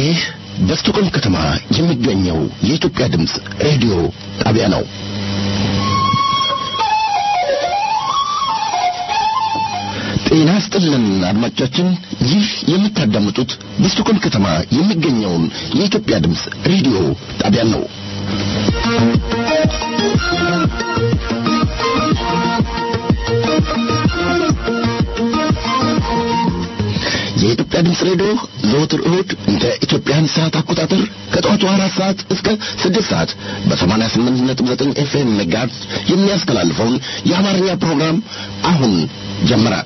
ይህ በስቶኮልም ከተማ የሚገኘው የኢትዮጵያ ድምፅ ሬዲዮ ጣቢያ ነው። ጤና ስጥልን አድማጮቻችን፣ ይህ የምታዳምጡት በስቶኮልም ከተማ የሚገኘውን የኢትዮጵያ ድምፅ ሬዲዮ ጣቢያን ነው። የኢትዮጵያ ድምፅ ሬዲዮ ዘወትር እሁድ እንደ ኢትዮጵያን ሰዓት አቆጣጠር ከጠዋቱ አራት ሰዓት እስከ ስድስት ሰዓት በሰማንያ ስምንት ነጥብ ዘጠኝ ኤፍኤም ሜጋሄርዝ የሚያስተላልፈውን የአማርኛ ፕሮግራም አሁን ጀመረ።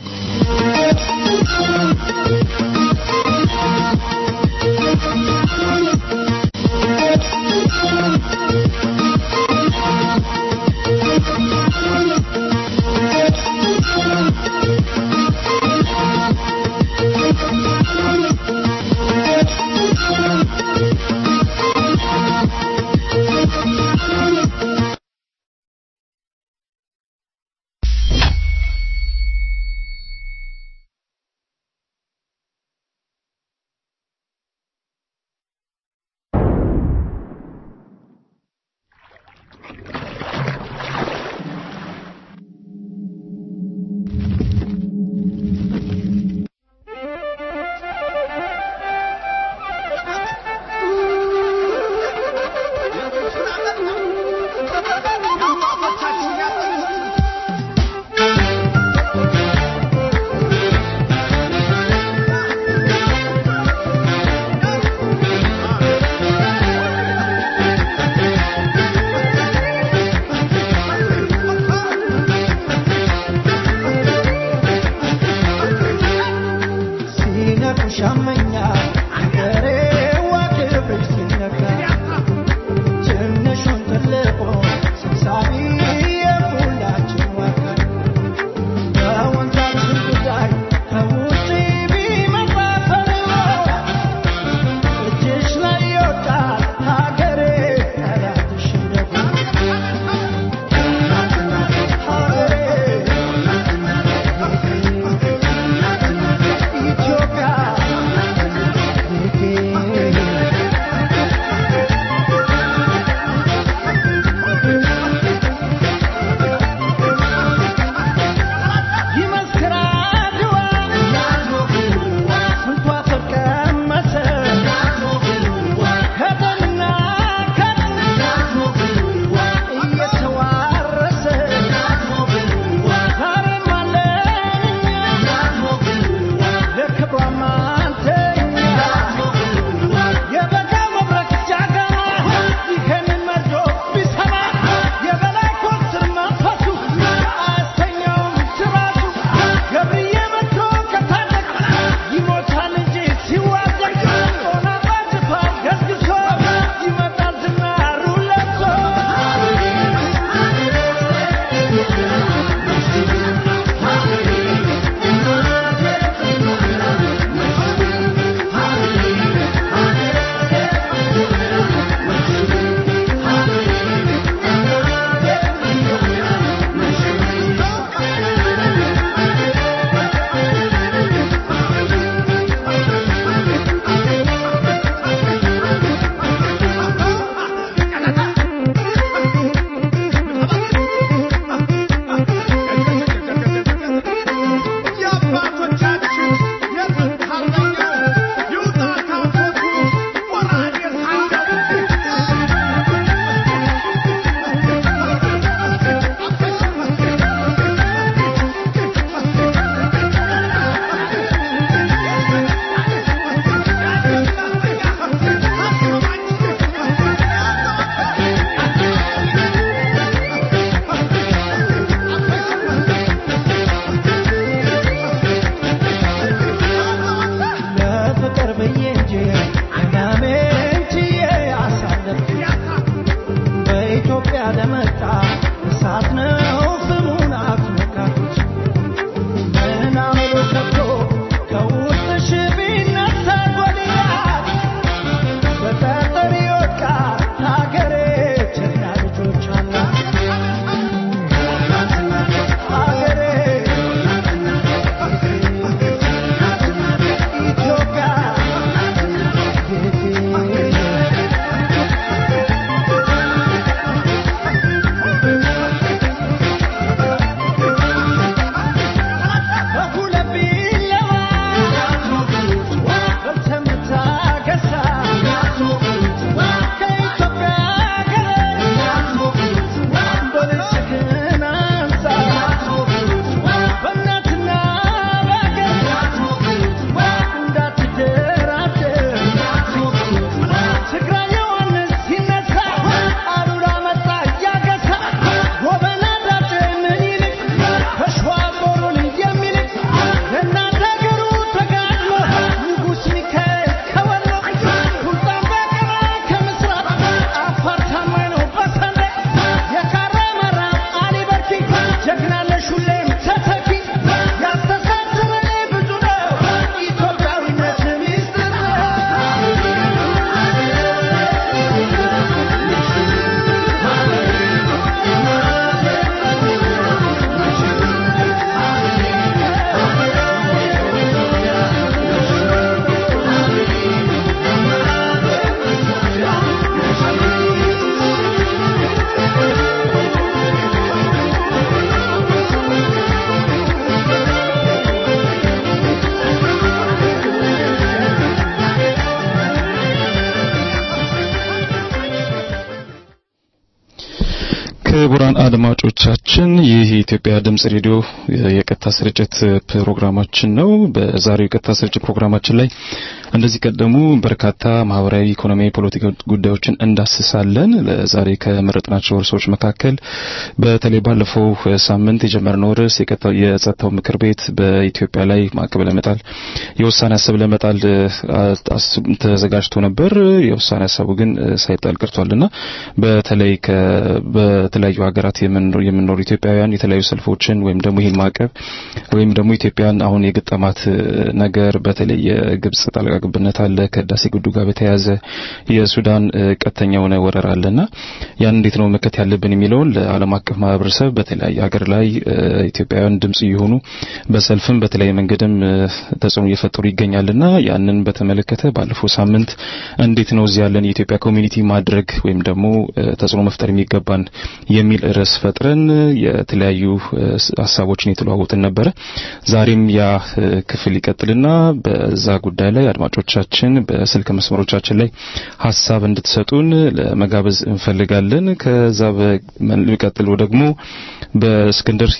ክቡራን አድማጮቻችን ይህ የኢትዮጵያ ድምጽ ሬዲዮ የቀጥታ ስርጭት ፕሮግራማችን ነው። በዛሬው የቀጥታ ስርጭት ፕሮግራማችን ላይ እንደዚህ ቀደሙ በርካታ ማህበራዊ፣ ኢኮኖሚያዊ፣ ፖለቲካዊ ጉዳዮችን እንዳስሳለን። ለዛሬ ከመረጥናቸው ርዕሶች መካከል በተለይ ባለፈው ሳምንት የጀመርነው ርዕስ የጸጥታው ምክር ቤት በኢትዮጵያ ላይ ማዕቀብ ለመጣል የውሳኔ ሀሳብ ለመጣል ተዘጋጅቶ ነበር። የውሳኔ ሀሳቡ ግን ሳይጣል ቀርቷልና በተለይ በተለያዩ ሀገራት የምንኖሩ ኢትዮጵያውያን የተለያዩ ሰልፎችን ወይም ደግሞ ይህን ማዕቀብ ወይም ደግሞ ኢትዮጵያን አሁን የገጠማት ነገር በተለይ የግብጽ ጣልቃ ገብነት አለ ከህዳሴ ግድቡ ጋር በተያያዘ የሱዳን ቀጥተኛ የሆነ ወረራ አለና ያን እንዴት ነው መከት ያለብን የሚለውን ለዓለም አቀፍ ማህበረሰብ በተለያየ ሀገር ላይ ኢትዮጵያውያን ድምጽ እየሆኑ በሰልፍም በተለያየ መንገድም ተጽዕኖ እየፈጠሩ ይገኛልና ያንን በተመለከተ ባለፈው ሳምንት እንዴት ነው እዚህ ያለን የኢትዮጵያ ኮሚኒቲ ማድረግ ወይም ደግሞ ተጽዕኖ መፍጠር የሚገባን የሚል ርዕስ ፈጥረን የተለያዩ ሀሳቦችን የተለዋወጥን ነበረ። ዛሬም ያ ክፍል ይቀጥልና በዛ ጉዳይ ላይ አድማጮቻችን በስልክ መስመሮቻችን ላይ ሀሳብ እንድትሰጡን ለመጋበዝ እንፈልጋለን። ከዛ በሚቀጥለው ደግሞ በእስክንድር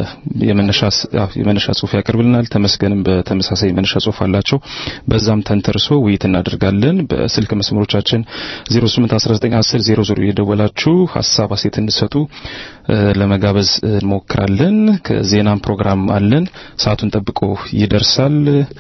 የመነሻ ጽሁፍ ያቀርብልናል። ተመስገንም በተመሳሳይ የመነሻ ጽሁፍ አላቸው። በዛም ተንተርሶ ውይይት እናደርጋለን። በስልክ መስመሮቻችን 08191000 የደወላችሁ ሀሳብ አሴት እንድሰጡ ለመጋበዝ እንሞክራለን። ከዜናም ፕሮግራም አለን። ሰዓቱን ጠብቆ ይደርሳል።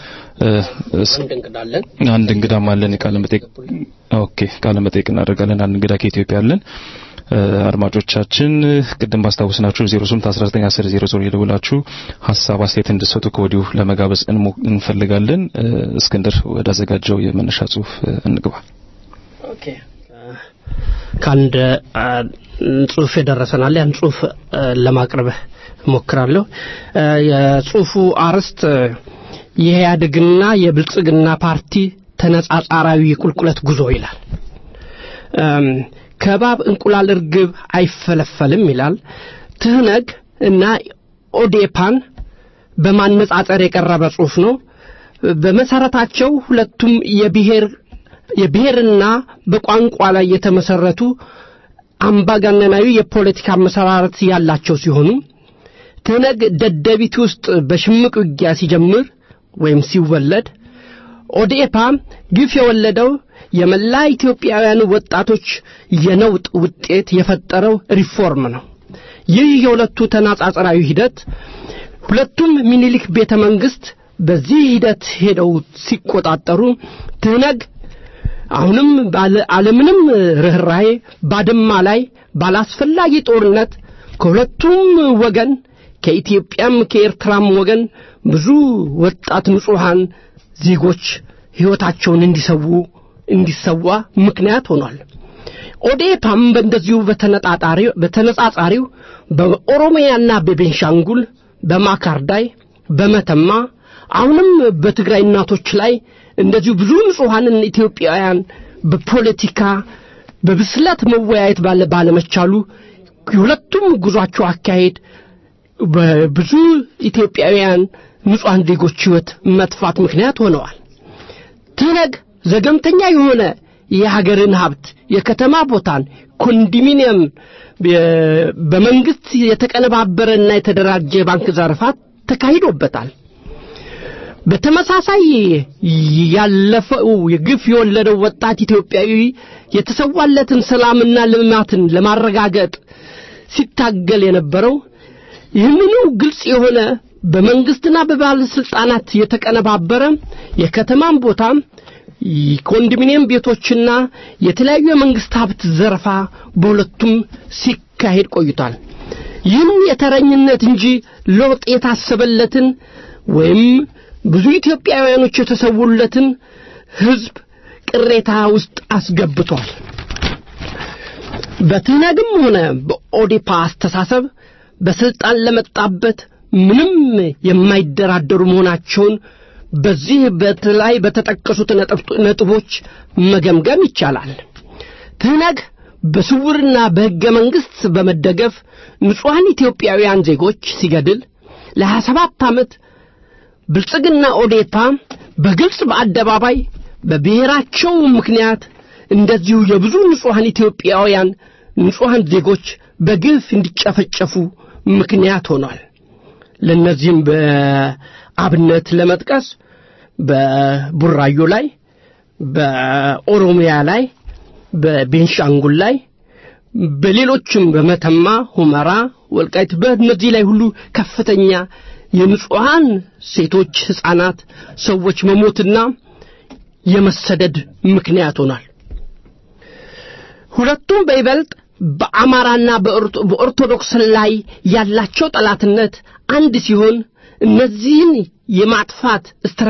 አንድ እንግዳም አለን። ቃለ መጠይቅ ኦኬ፣ ቃለ መጠይቅ እናደርጋለን። አንድ እንግዳ ከኢትዮጵያ አለን። አድማጮቻችን ቅድም ባስታወስናችሁ 08191000 የደውላችሁ ሀሳብ አስተያየት እንድሰጡ ከወዲሁ ለመጋበዝ እንፈልጋለን። እስክንድር ወደ አዘጋጀው የመነሻ ጽሁፍ እንግባ። ኦኬ ከአንድ ጽሁፍ የደረሰናል። ያን ጽሁፍ ለማቅረብ እሞክራለሁ። የጽሁፉ አርዕስት የኢህአዴግና የብልጽግና ፓርቲ ተነጻጻራዊ የቁልቁለት ጉዞ ይላል። ከባብ እንቁላል እርግብ አይፈለፈልም ይላል። ትህነግ እና ኦዴፓን በማነጻጸር የቀረበ ጽሁፍ ነው። በመሰረታቸው ሁለቱም የብሔር የብሔርና በቋንቋ ላይ የተመሰረቱ አምባገነናዊ የፖለቲካ መሰራረት ያላቸው ሲሆኑ ትህነግ ደደቢት ውስጥ በሽምቅ ውጊያ ሲጀምር ወይም ሲወለድ ኦዴፓ ግፍ የወለደው የመላ ኢትዮጵያውያን ወጣቶች የነውጥ ውጤት የፈጠረው ሪፎርም ነው። ይህ የሁለቱ ተናጻጽራዊ ሂደት ሁለቱም ሚኒሊክ ቤተ መንግስት በዚህ ሂደት ሄደው ሲቆጣጠሩ ትህነግ አሁንም አለምንም ርኅራሄ ባድማ ላይ ባላስፈላጊ ጦርነት ከሁለቱም ወገን ከኢትዮጵያም ከኤርትራም ወገን ብዙ ወጣት ንጹሐን ዜጎች ሕይወታቸውን እንዲሰዉ እንዲሰዋ ምክንያት ሆኗል። ኦዴፓም በእንደዚሁ በተነጻጻሪው በኦሮሚያና በቤንሻንጉል በማካርዳይ በመተማ አሁንም በትግራይ እናቶች ላይ እንደዚሁ ብዙ ንጹሐንን ኢትዮጵያውያን በፖለቲካ በብስለት መወያየት ባለ ባለመቻሉ የሁለቱም ጉዟቸው አካሄድ በብዙ ኢትዮጵያውያን ንጹሐን ዜጎች ሕይወት መጥፋት ምክንያት ሆነዋል። ትህነግ ዘገምተኛ የሆነ የሀገርን ሀብት የከተማ ቦታን ኮንዶሚኒየም በመንግስት የተቀነባበረና የተደራጀ ባንክ ዘረፋት ተካሂዶበታል። በተመሳሳይ ያለፈው የግፍ የወለደው ወጣት ኢትዮጵያዊ የተሰዋለትን ሰላምና ልማትን ለማረጋገጥ ሲታገል የነበረው ይህንኑ ግልጽ የሆነ በመንግስትና በባለስልጣናት የተቀነባበረ የከተማን ቦታ ኮንዶሚኒየም ቤቶችና የተለያዩ የመንግስት ሀብት ዘረፋ በሁለቱም ሲካሄድ ቆይቷል። ይህም የተረኝነት እንጂ ለውጥ የታሰበለትን ወይም ብዙ ኢትዮጵያውያኖች የተሰውለትን ህዝብ ቅሬታ ውስጥ አስገብቷል። በትህነግም ሆነ በኦዴፓ አስተሳሰብ በስልጣን ለመጣበት ምንም የማይደራደሩ መሆናቸውን በዚህ በተላይ በተጠቀሱት ነጥቦች መገምገም ይቻላል። ትህነግ በስውርና በሕገ መንግሥት በመደገፍ ንጹሐን ኢትዮጵያውያን ዜጎች ሲገድል ለሀያ ሰባት ዓመት ብልጽግና ኦዴፓ በግልጽ በአደባባይ በብሔራቸው ምክንያት እንደዚሁ የብዙ ንጹሐን ኢትዮጵያውያን ንጹሐን ዜጎች በግፍ እንዲጨፈጨፉ ምክንያት ሆኗል። ለእነዚህም በአብነት ለመጥቀስ በቡራዮ ላይ፣ በኦሮሚያ ላይ፣ በቤንሻንጉል ላይ፣ በሌሎችም በመተማ፣ ሁመራ፣ ወልቃይት በእነዚህ ላይ ሁሉ ከፍተኛ የንጹሐን ሴቶች፣ ሕፃናት፣ ሰዎች መሞትና የመሰደድ ምክንያት ሆኗል። ሁለቱም በይበልጥ በአማራና በኦርቶዶክስ ላይ ያላቸው ጠላትነት አንድ ሲሆን እነዚህን የማጥፋት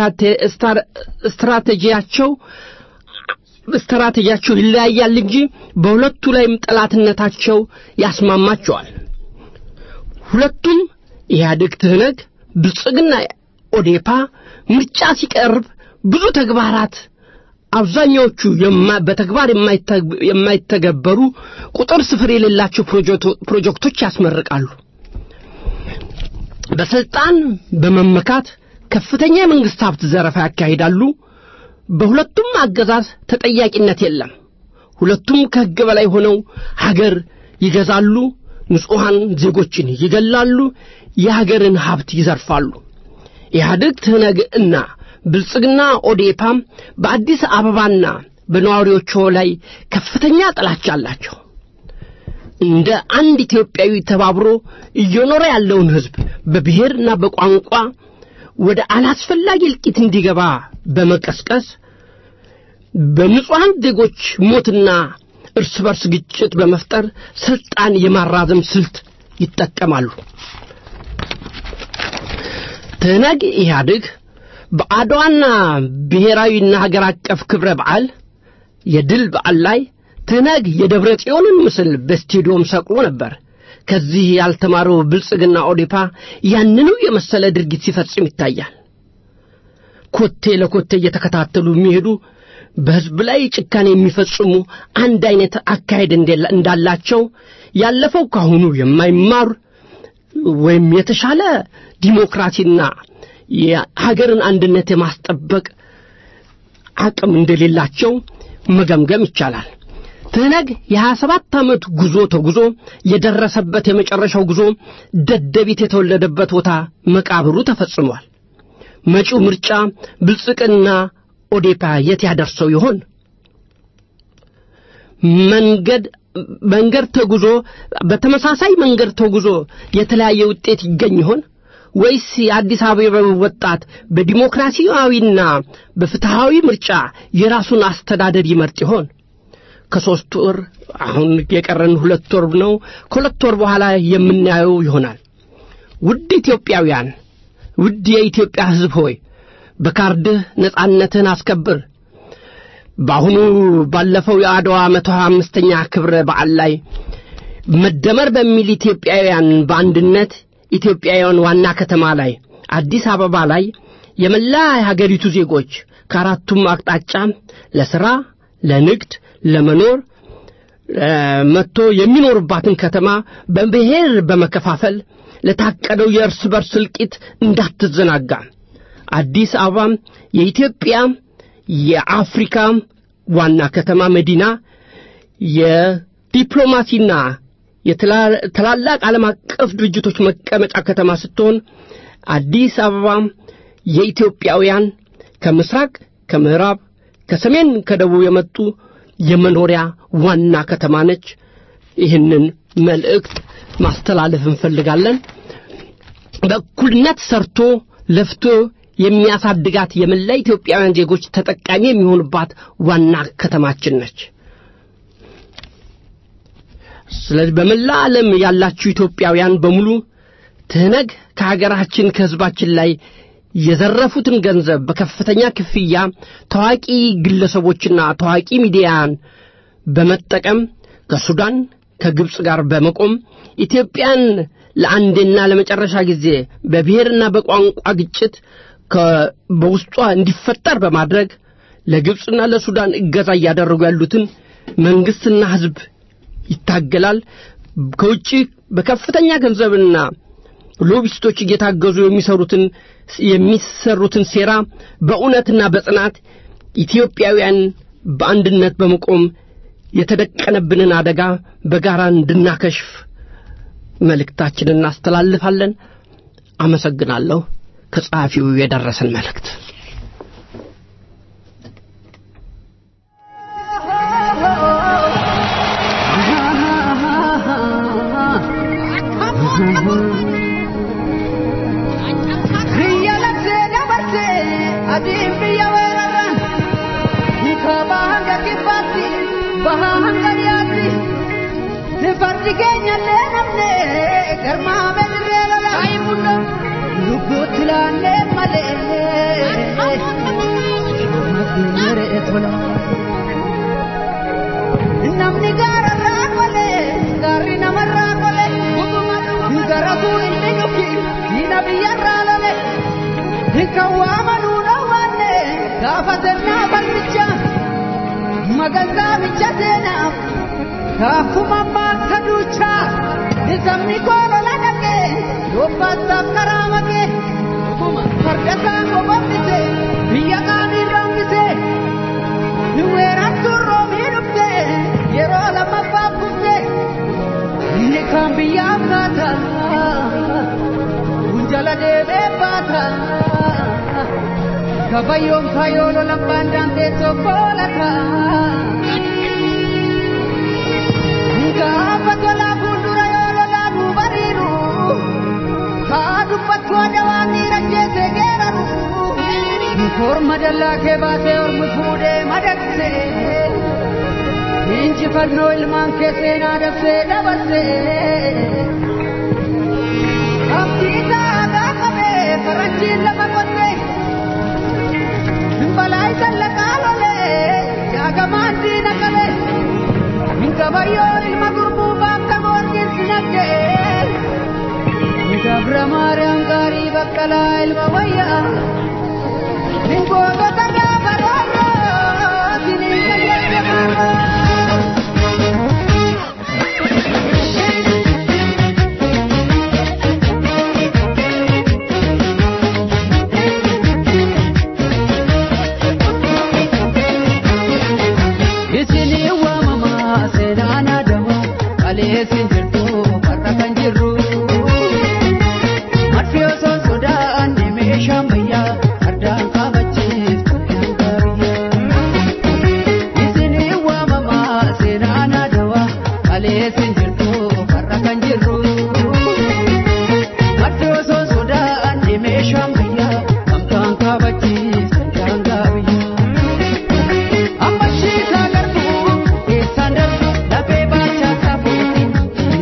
ስትራቴጂያቸው ስትራቴጂያቸው ይለያያል እንጂ በሁለቱ ላይም ጠላትነታቸው ያስማማቸዋል። ሁለቱም ኢህአዴግ፣ ትህነግ፣ ብልጽግና፣ ኦዴፓ ምርጫ ሲቀርብ ብዙ ተግባራት አብዛኛዎቹ በተግባር የማይተገበሩ ቁጥር ስፍር የሌላቸው ፕሮጀክቶች ያስመርቃሉ። በስልጣን በመመካት ከፍተኛ የመንግስት ሀብት ዘረፋ ያካሂዳሉ። በሁለቱም አገዛዝ ተጠያቂነት የለም። ሁለቱም ከሕግ በላይ ሆነው ሀገር ይገዛሉ፣ ንጹሐን ዜጎችን ይገላሉ፣ የሀገርን ሀብት ይዘርፋሉ። ኢህአዴግ ትህነግ እና ብልጽግና ኦዴፓም በአዲስ አበባና በነዋሪዎቿ ላይ ከፍተኛ ጥላቻ አላቸው። እንደ አንድ ኢትዮጵያዊ ተባብሮ እየኖረ ያለውን ሕዝብ በብሔርና በቋንቋ ወደ አላስፈላጊ እልቂት እንዲገባ በመቀስቀስ በንጹሐን ዜጎች ሞትና እርስ በርስ ግጭት በመፍጠር ስልጣን የማራዘም ስልት ይጠቀማሉ። ትህነግ ኢህአዴግ በአድዋና ብሔራዊና ሀገር አቀፍ ክብረ በዓል የድል በዓል ላይ ትህነግ የደብረ ጽዮንን ምስል በስቴዲዮም ሰቅሎ ነበር። ከዚህ ያልተማረው ብልጽግና ኦዴፓ ያንኑ የመሰለ ድርጊት ሲፈጽም ይታያል። ኮቴ ለኮቴ እየተከታተሉ የሚሄዱ በሕዝብ ላይ ጭካኔ የሚፈጽሙ አንድ አይነት አካሄድ እንዳላቸው ያለፈው ካሁኑ የማይማር ወይም የተሻለ ዲሞክራሲና የሀገርን አንድነት የማስጠበቅ አቅም እንደሌላቸው መገምገም ይቻላል። ትህነግ የሀያ ሰባት ዓመት ጉዞ ተጉዞ የደረሰበት የመጨረሻው ጉዞ ደደቢት የተወለደበት ቦታ መቃብሩ ተፈጽሟል። መጪው ምርጫ ብልጽግና ኦዴፓ የት ያደርሰው ይሆን? መንገድ መንገድ ተጉዞ በተመሳሳይ መንገድ ተጉዞ የተለያየ ውጤት ይገኝ ይሆን ወይስ የአዲስ አበባ ወጣት በዲሞክራሲያዊና በፍትሃዊ ምርጫ የራሱን አስተዳደር ይመርጥ ይሆን? ከሦስት ወር አሁን የቀረን ሁለት ወር ነው። ከሁለት ወር በኋላ የምናየው ይሆናል። ውድ ኢትዮጵያውያን፣ ውድ የኢትዮጵያ ሕዝብ ሆይ በካርድህ ነጻነትህን አስከብር። በአሁኑ ባለፈው የአድዋ መቶ ሀያ አምስተኛ ክብረ በዓል ላይ መደመር በሚል ኢትዮጵያውያን በአንድነት ኢትዮጵያውያን ዋና ከተማ ላይ አዲስ አበባ ላይ የመላ የሀገሪቱ ዜጎች ከአራቱም አቅጣጫ ለሥራ፣ ለንግድ፣ ለመኖር መጥቶ የሚኖሩባትን ከተማ በብሔር በመከፋፈል ለታቀደው የእርስ በርስ እልቂት እንዳትዘናጋ አዲስ አበባ የኢትዮጵያ የአፍሪካ ዋና ከተማ መዲና የዲፕሎማሲና የትላላቅ ዓለም አቀፍ ድርጅቶች መቀመጫ ከተማ ስትሆን አዲስ አበባ የኢትዮጵያውያን ከምስራቅ፣ ከምዕራብ፣ ከሰሜን፣ ከደቡብ የመጡ የመኖሪያ ዋና ከተማ ነች። ይህንን መልእክት ማስተላለፍ እንፈልጋለን። በእኩልነት ሰርቶ ለፍቶ የሚያሳድጋት የመላ ኢትዮጵያውያን ዜጎች ተጠቃሚ የሚሆኑባት ዋና ከተማችን ነች። ስለዚህ በመላ ዓለም ያላችሁ ኢትዮጵያውያን በሙሉ ትህነግ ከሀገራችን ከሕዝባችን ላይ የዘረፉትን ገንዘብ በከፍተኛ ክፍያ ታዋቂ ግለሰቦችና ታዋቂ ሚዲያን በመጠቀም ከሱዳን ከግብፅ ጋር በመቆም ኢትዮጵያን ለአንዴና ለመጨረሻ ጊዜ በብሔርና በቋንቋ ግጭት በውስጧ እንዲፈጠር በማድረግ ለግብፅና ለሱዳን እገዛ እያደረጉ ያሉትን መንግሥትና ሕዝብ ይታገላል። ከውጭ በከፍተኛ ገንዘብና ሎቢስቶች እየታገዙ የሚሰሩትን የሚሰሩትን ሴራ በእውነትና በጽናት ኢትዮጵያውያን በአንድነት በመቆም የተደቀነብንን አደጋ በጋራ እንድናከሽፍ መልእክታችንን እናስተላልፋለን። አመሰግናለሁ። ከጸሐፊው የደረሰን መልእክት fardi keenya illee namne garmaa bedirree lola lubbuutti laannee malee maree tola namni gaararraa qole gaarri namarraa qole garatuu inni dhufi diina biyyarraa lole kan waamanuu dhowwanne gaafatennaa balmicha magansaa micha seenaaf kaafuma maata duuchaa nisamni koolola dhaqee yobbaataaf karaa makee fardasaa gobambise biyya qaanii rambise niweerattuu roomii dhufte yeroo lammaffaa kufte inni kan biyyaaf kaata kunjala deebee baata kabayyoon kayoolo labbaan daanteessoo koolataa. gaafa tolaa fuuldura yoo lolaanuu bariiru kaa dubbachuu adawaa miira jeesee geeraru korma dallaa kee baasee ormi fuudhee madaqse injifannoo ilmaan kee seenaa dabsee dabarse abdiisaa gaafamee faranjiin lafa qotte balaa isa laqaa lolee jaagamaan diina qabe gabayyoon ilma gurbuu bakka goorgin sinaggee gabra maariyaam gaarii baqqalaa ilma wayyaa gootota gaafa roorroo siniin gayyaddamaa isinii waamamaa seenaan adamu kaleessin jirtu warra kan jirru madfi osoo sodaan meeshaan bayyaa ardaan kaabachiif koryaan gaariyyaa isinii waamamaa seenaan adamu kaleessin jirtu warra kan jirru madfi osoo sodaan meeshaan bayyaa kamtaan kaabachiif koryaan gaariyyaa. Ammashiisaa garbuu keessaan darbu lafee baachaa taafuuti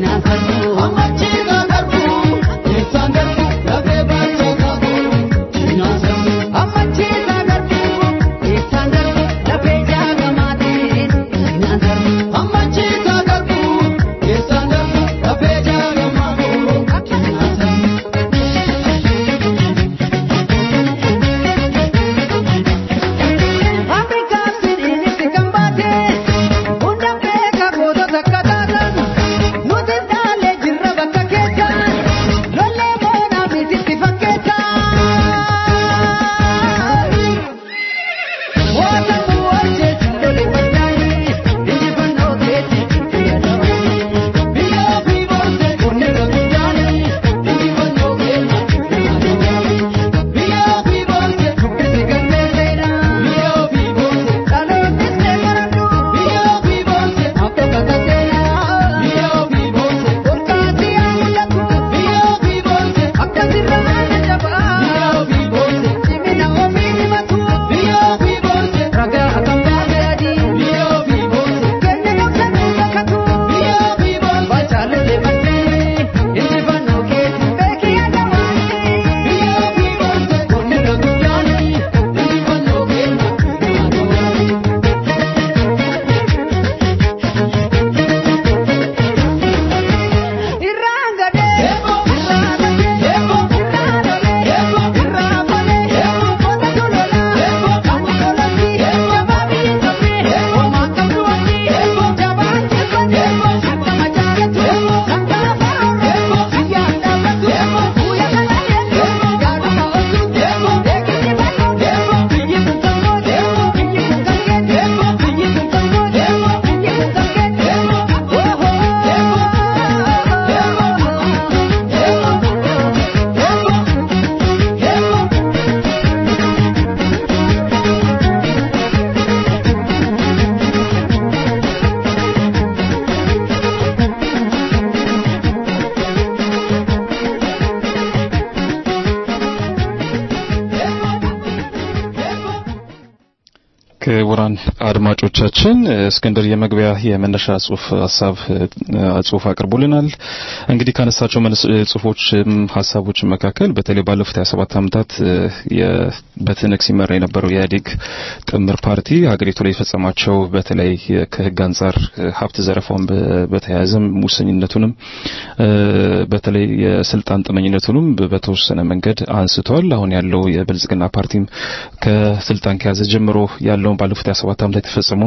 አድማጮቻችን እስክንድር የመግቢያ የመነሻ ጽሁፍ ሀሳብ ጽሁፍ አቅርቦልናል። እንግዲህ ካነሳቸው ጽሁፎች ሀሳቦች መካከል በተለይ ባለፉት 27 ዓመታት በትንቅ ሲመራ የነበረው የኢህአዴግ ጥምር ፓርቲ ሀገሪቱ ላይ የፈጸማቸው በተለይ ከህግ አንጻር ሀብት ዘረፋውን በተያያዘም ሙሰኝነቱንም በተለይ የስልጣን ጥመኝነቱንም በተወሰነ መንገድ አንስቷል። አሁን ያለው የብልጽግና ፓርቲም ከስልጣን ከያዘ ጀምሮ ያለውን ባለፉት 27 ዓመታት የተፈጸሙ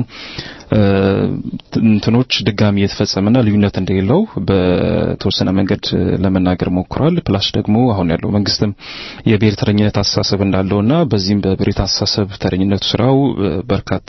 እንትኖች ድጋሚ የተፈጸመና ልዩነት እንደሌለው በተወሰነ መንገድ ለመናገር ሞክሯል። ፕላስ ደግሞ አሁን ያለው መንግስትም የብሔር ተረኝነት አስተሳሰብ እንዳለውና በዚህም በብሔር አስተሳሰብ ተረኝነቱ ስራው በርካታ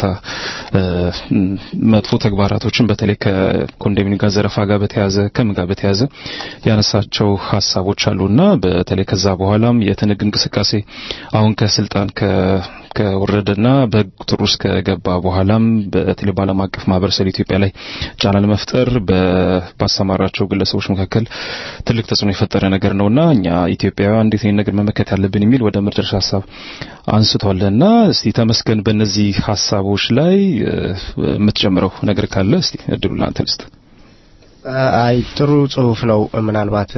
መጥፎ ተግባራቶችን በተለይ ከኮንዶሚኒየም ጋር ዘረፋ ጋር በተያያዘ ከምን ጋር በተያያዘ ያነሳቸው ሀሳቦች አሉና በተለይ ከዛ በኋላም የትንግ እንቅስቃሴ አሁን ከስልጣን ከወረደና በቁጥር ውስጥ ከገባ በኋላም በተለይ በዓለም አቀፍ ማህበረሰብ ኢትዮጵያ ላይ ጫና ለመፍጠር ባሰማራቸው ግለሰቦች መካከል ትልቅ ተጽዕኖ የፈጠረ ነገር ነውና እኛ ኢትዮጵያውያን እንዴት ይህን ነገር መመከት ያለብን የሚል ወደ መድረሻ ሀሳብ አንስቷልና እስቲ ተመስገን በእነዚህ ሀሳቦች ላይ የምትጨምረው ነገር ካለ እስቲ እድሉ ለአንተ ልስጥ። አይ ጥሩ ጽሁፍ ነው። ምናልባት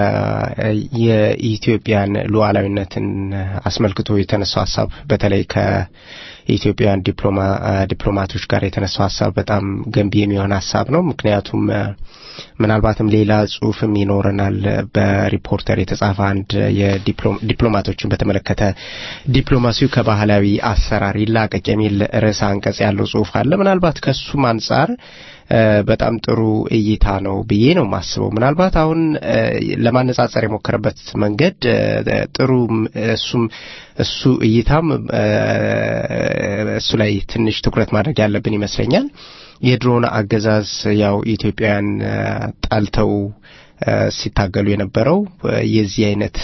የኢትዮጵያን ሉዓላዊነትን አስመልክቶ የተነሳው ሀሳብ በተለይ ከኢትዮጵያውያን ዲፕሎማ ዲፕሎማቶች ጋር የተነሳው ሀሳብ በጣም ገንቢ የሚሆን ሀሳብ ነው። ምክንያቱም ምናልባትም ሌላ ጽሁፍም ይኖረናል። በሪፖርተር የተጻፈ አንድ የዲፕሎማቶችን በተመለከተ ዲፕሎማሲው ከባህላዊ አሰራር ይላቀቅ የሚል ርዕሰ አንቀጽ ያለው ጽሁፍ አለ። ምናልባት ከሱም አንጻር በጣም ጥሩ እይታ ነው ብዬ ነው የማስበው። ምናልባት አሁን ለማነጻጸር የሞከረበት መንገድ ጥሩ እሱም እሱ እይታም እሱ ላይ ትንሽ ትኩረት ማድረግ ያለብን ይመስለኛል። የድሮን አገዛዝ ያው ኢትዮጵያውያን ጣልተው ሲታገሉ የነበረው የዚህ አይነት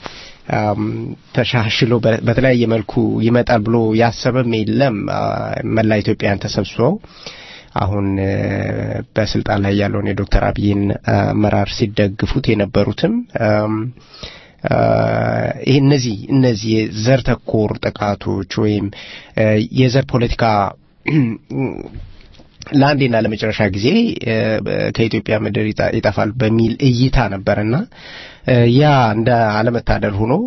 ተሻሽሎ በተለያየ መልኩ ይመጣል ብሎ ያሰበም የለም። መላ ኢትዮጵያውያን ተሰብስበው አሁን በስልጣን ላይ ያለውን የዶክተር አብይን አመራር ሲደግፉት የነበሩትም ይህ እነዚህ እነዚህ የዘር ተኮር ጥቃቶች ወይም የዘር ፖለቲካ ለአንዴና ለመጨረሻ ጊዜ ከኢትዮጵያ ምድር ይጠፋል በሚል እይታ ነበርና ያ እንደ አለመታደል ሆኖ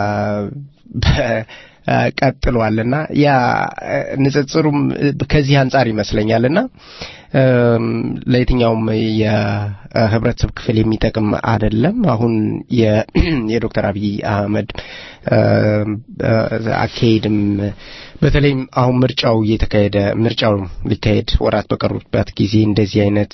ቀጥሏልና ያ ንጽጽሩም ከዚህ አንጻር ይመስለኛልና ለየትኛውም የህብረተሰብ ክፍል የሚጠቅም አይደለም። አሁን የዶክተር አብይ አህመድ አካሄድም በተለይም አሁን ምርጫው እየተካሄደ ምርጫው ሊካሄድ ወራት በቀሩበት ጊዜ እንደዚህ አይነት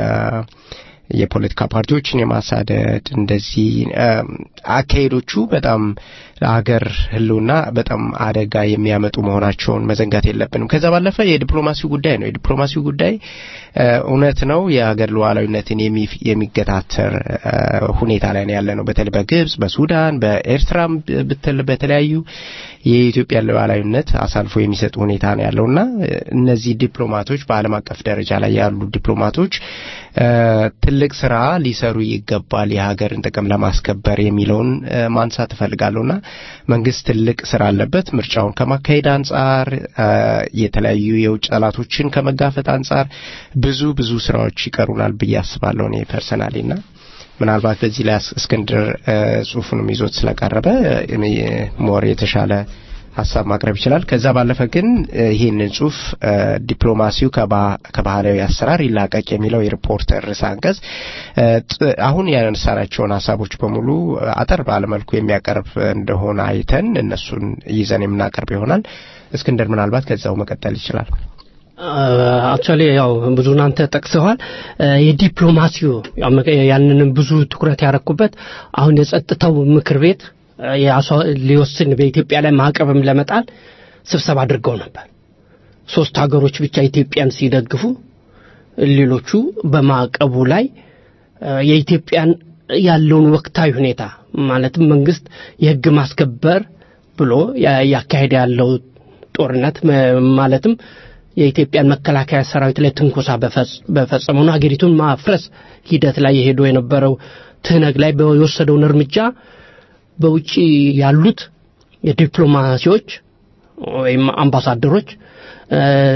የፖለቲካ ፓርቲዎችን የማሳደድ እንደዚህ አካሄዶቹ በጣም ለሀገር ህልውና በጣም አደጋ የሚያመጡ መሆናቸውን መዘንጋት የለብንም። ከዛ ባለፈ የዲፕሎማሲው ጉዳይ ነው። የዲፕሎማሲው ጉዳይ እውነት ነው የሀገር ሉዓላዊነትን የሚገታተር ሁኔታ ላይ ነው ያለ ነው። በተለይ በግብጽ፣ በሱዳን፣ በኤርትራም ብትል በተለያዩ የኢትዮጵያ ሉዓላዊነት አሳልፎ የሚሰጡ ሁኔታ ነው ያለውና እነዚህ ዲፕሎማቶች በዓለም አቀፍ ደረጃ ላይ ያሉ ዲፕሎማቶች ትልቅ ስራ ሊሰሩ ይገባል የሀገርን ጥቅም ለማስከበር የሚለውን ማንሳት እፈልጋለሁና መንግስት ትልቅ ስራ አለበት። ምርጫውን ከማካሄድ አንጻር፣ የተለያዩ የውጭ ጠላቶችን ከመጋፈጥ አንጻር ብዙ ብዙ ስራዎች ይቀሩናል ብዬ አስባለሁ እኔ ፐርሰናሊና ምናልባት በዚህ ላይ እስክንድር ጽሁፉንም ይዞት ስለቀረበ ሞር የተሻለ ሀሳብ ማቅረብ ይችላል። ከዛ ባለፈ ግን ይህንን ጽሁፍ ዲፕሎማሲው ከባህላዊ አሰራር ይላቀቅ የሚለው የሪፖርተር ርዕሰ አንቀጽ አሁን ያነሳናቸውን ሀሳቦች በሙሉ አጠር ባለመልኩ የሚያቀርብ እንደሆነ አይተን እነሱን ይዘን የምናቀርብ ይሆናል። እስክንድር ምናልባት ከዛው መቀጠል ይችላል። አክቹዋሊ ያው ብዙ እናንተ ጠቅሰዋል። የዲፕሎማሲው ያንንም ብዙ ትኩረት ያረኩበት አሁን የጸጥታው ምክር ቤት ሊወስን በኢትዮጵያ ላይ ማዕቀብም ለመጣል ስብሰባ አድርገው ነበር። ሶስት ሀገሮች ብቻ ኢትዮጵያን ሲደግፉ፣ ሌሎቹ በማዕቀቡ ላይ የኢትዮጵያን ያለውን ወቅታዊ ሁኔታ ማለትም መንግስት የህግ ማስከበር ብሎ ያካሄደ ያለው ጦርነት ማለትም የኢትዮጵያን መከላከያ ሰራዊት ላይ ትንኮሳ በፈጸመውና ሀገሪቱን ማፍረስ ሂደት ላይ የሄዶ የነበረው ትህነግ ላይ የወሰደውን እርምጃ በውጭ ያሉት የዲፕሎማሲዎች ወይም አምባሳደሮች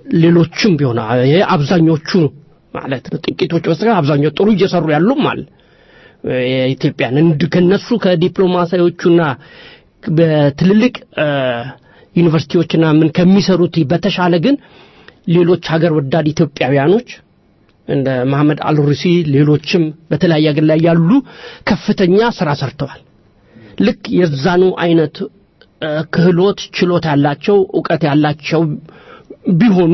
ሌሎችም ቢሆን ይሄ አብዛኞቹ ማለት ነው ጥቂቶች በስተቀር አብዛኛው ጥሩ እየሰሩ ያሉም አለ የኢትዮጵያን እንድ ከነሱ ከዲፕሎማሲዎቹና በትልልቅ እ፣ ዩኒቨርሲቲዎችና ምን ከሚሰሩት በተሻለ ግን ሌሎች ሀገር ወዳድ ኢትዮጵያውያኖች እንደ መሐመድ አልሩሲ ሌሎችም በተለያየ ሀገር ላይ ያሉ ከፍተኛ ስራ ሰርተዋል። ልክ የዛኑ አይነት እ፣ ክህሎት ችሎታ ያላቸው እውቀት ያላቸው ቢሆኑ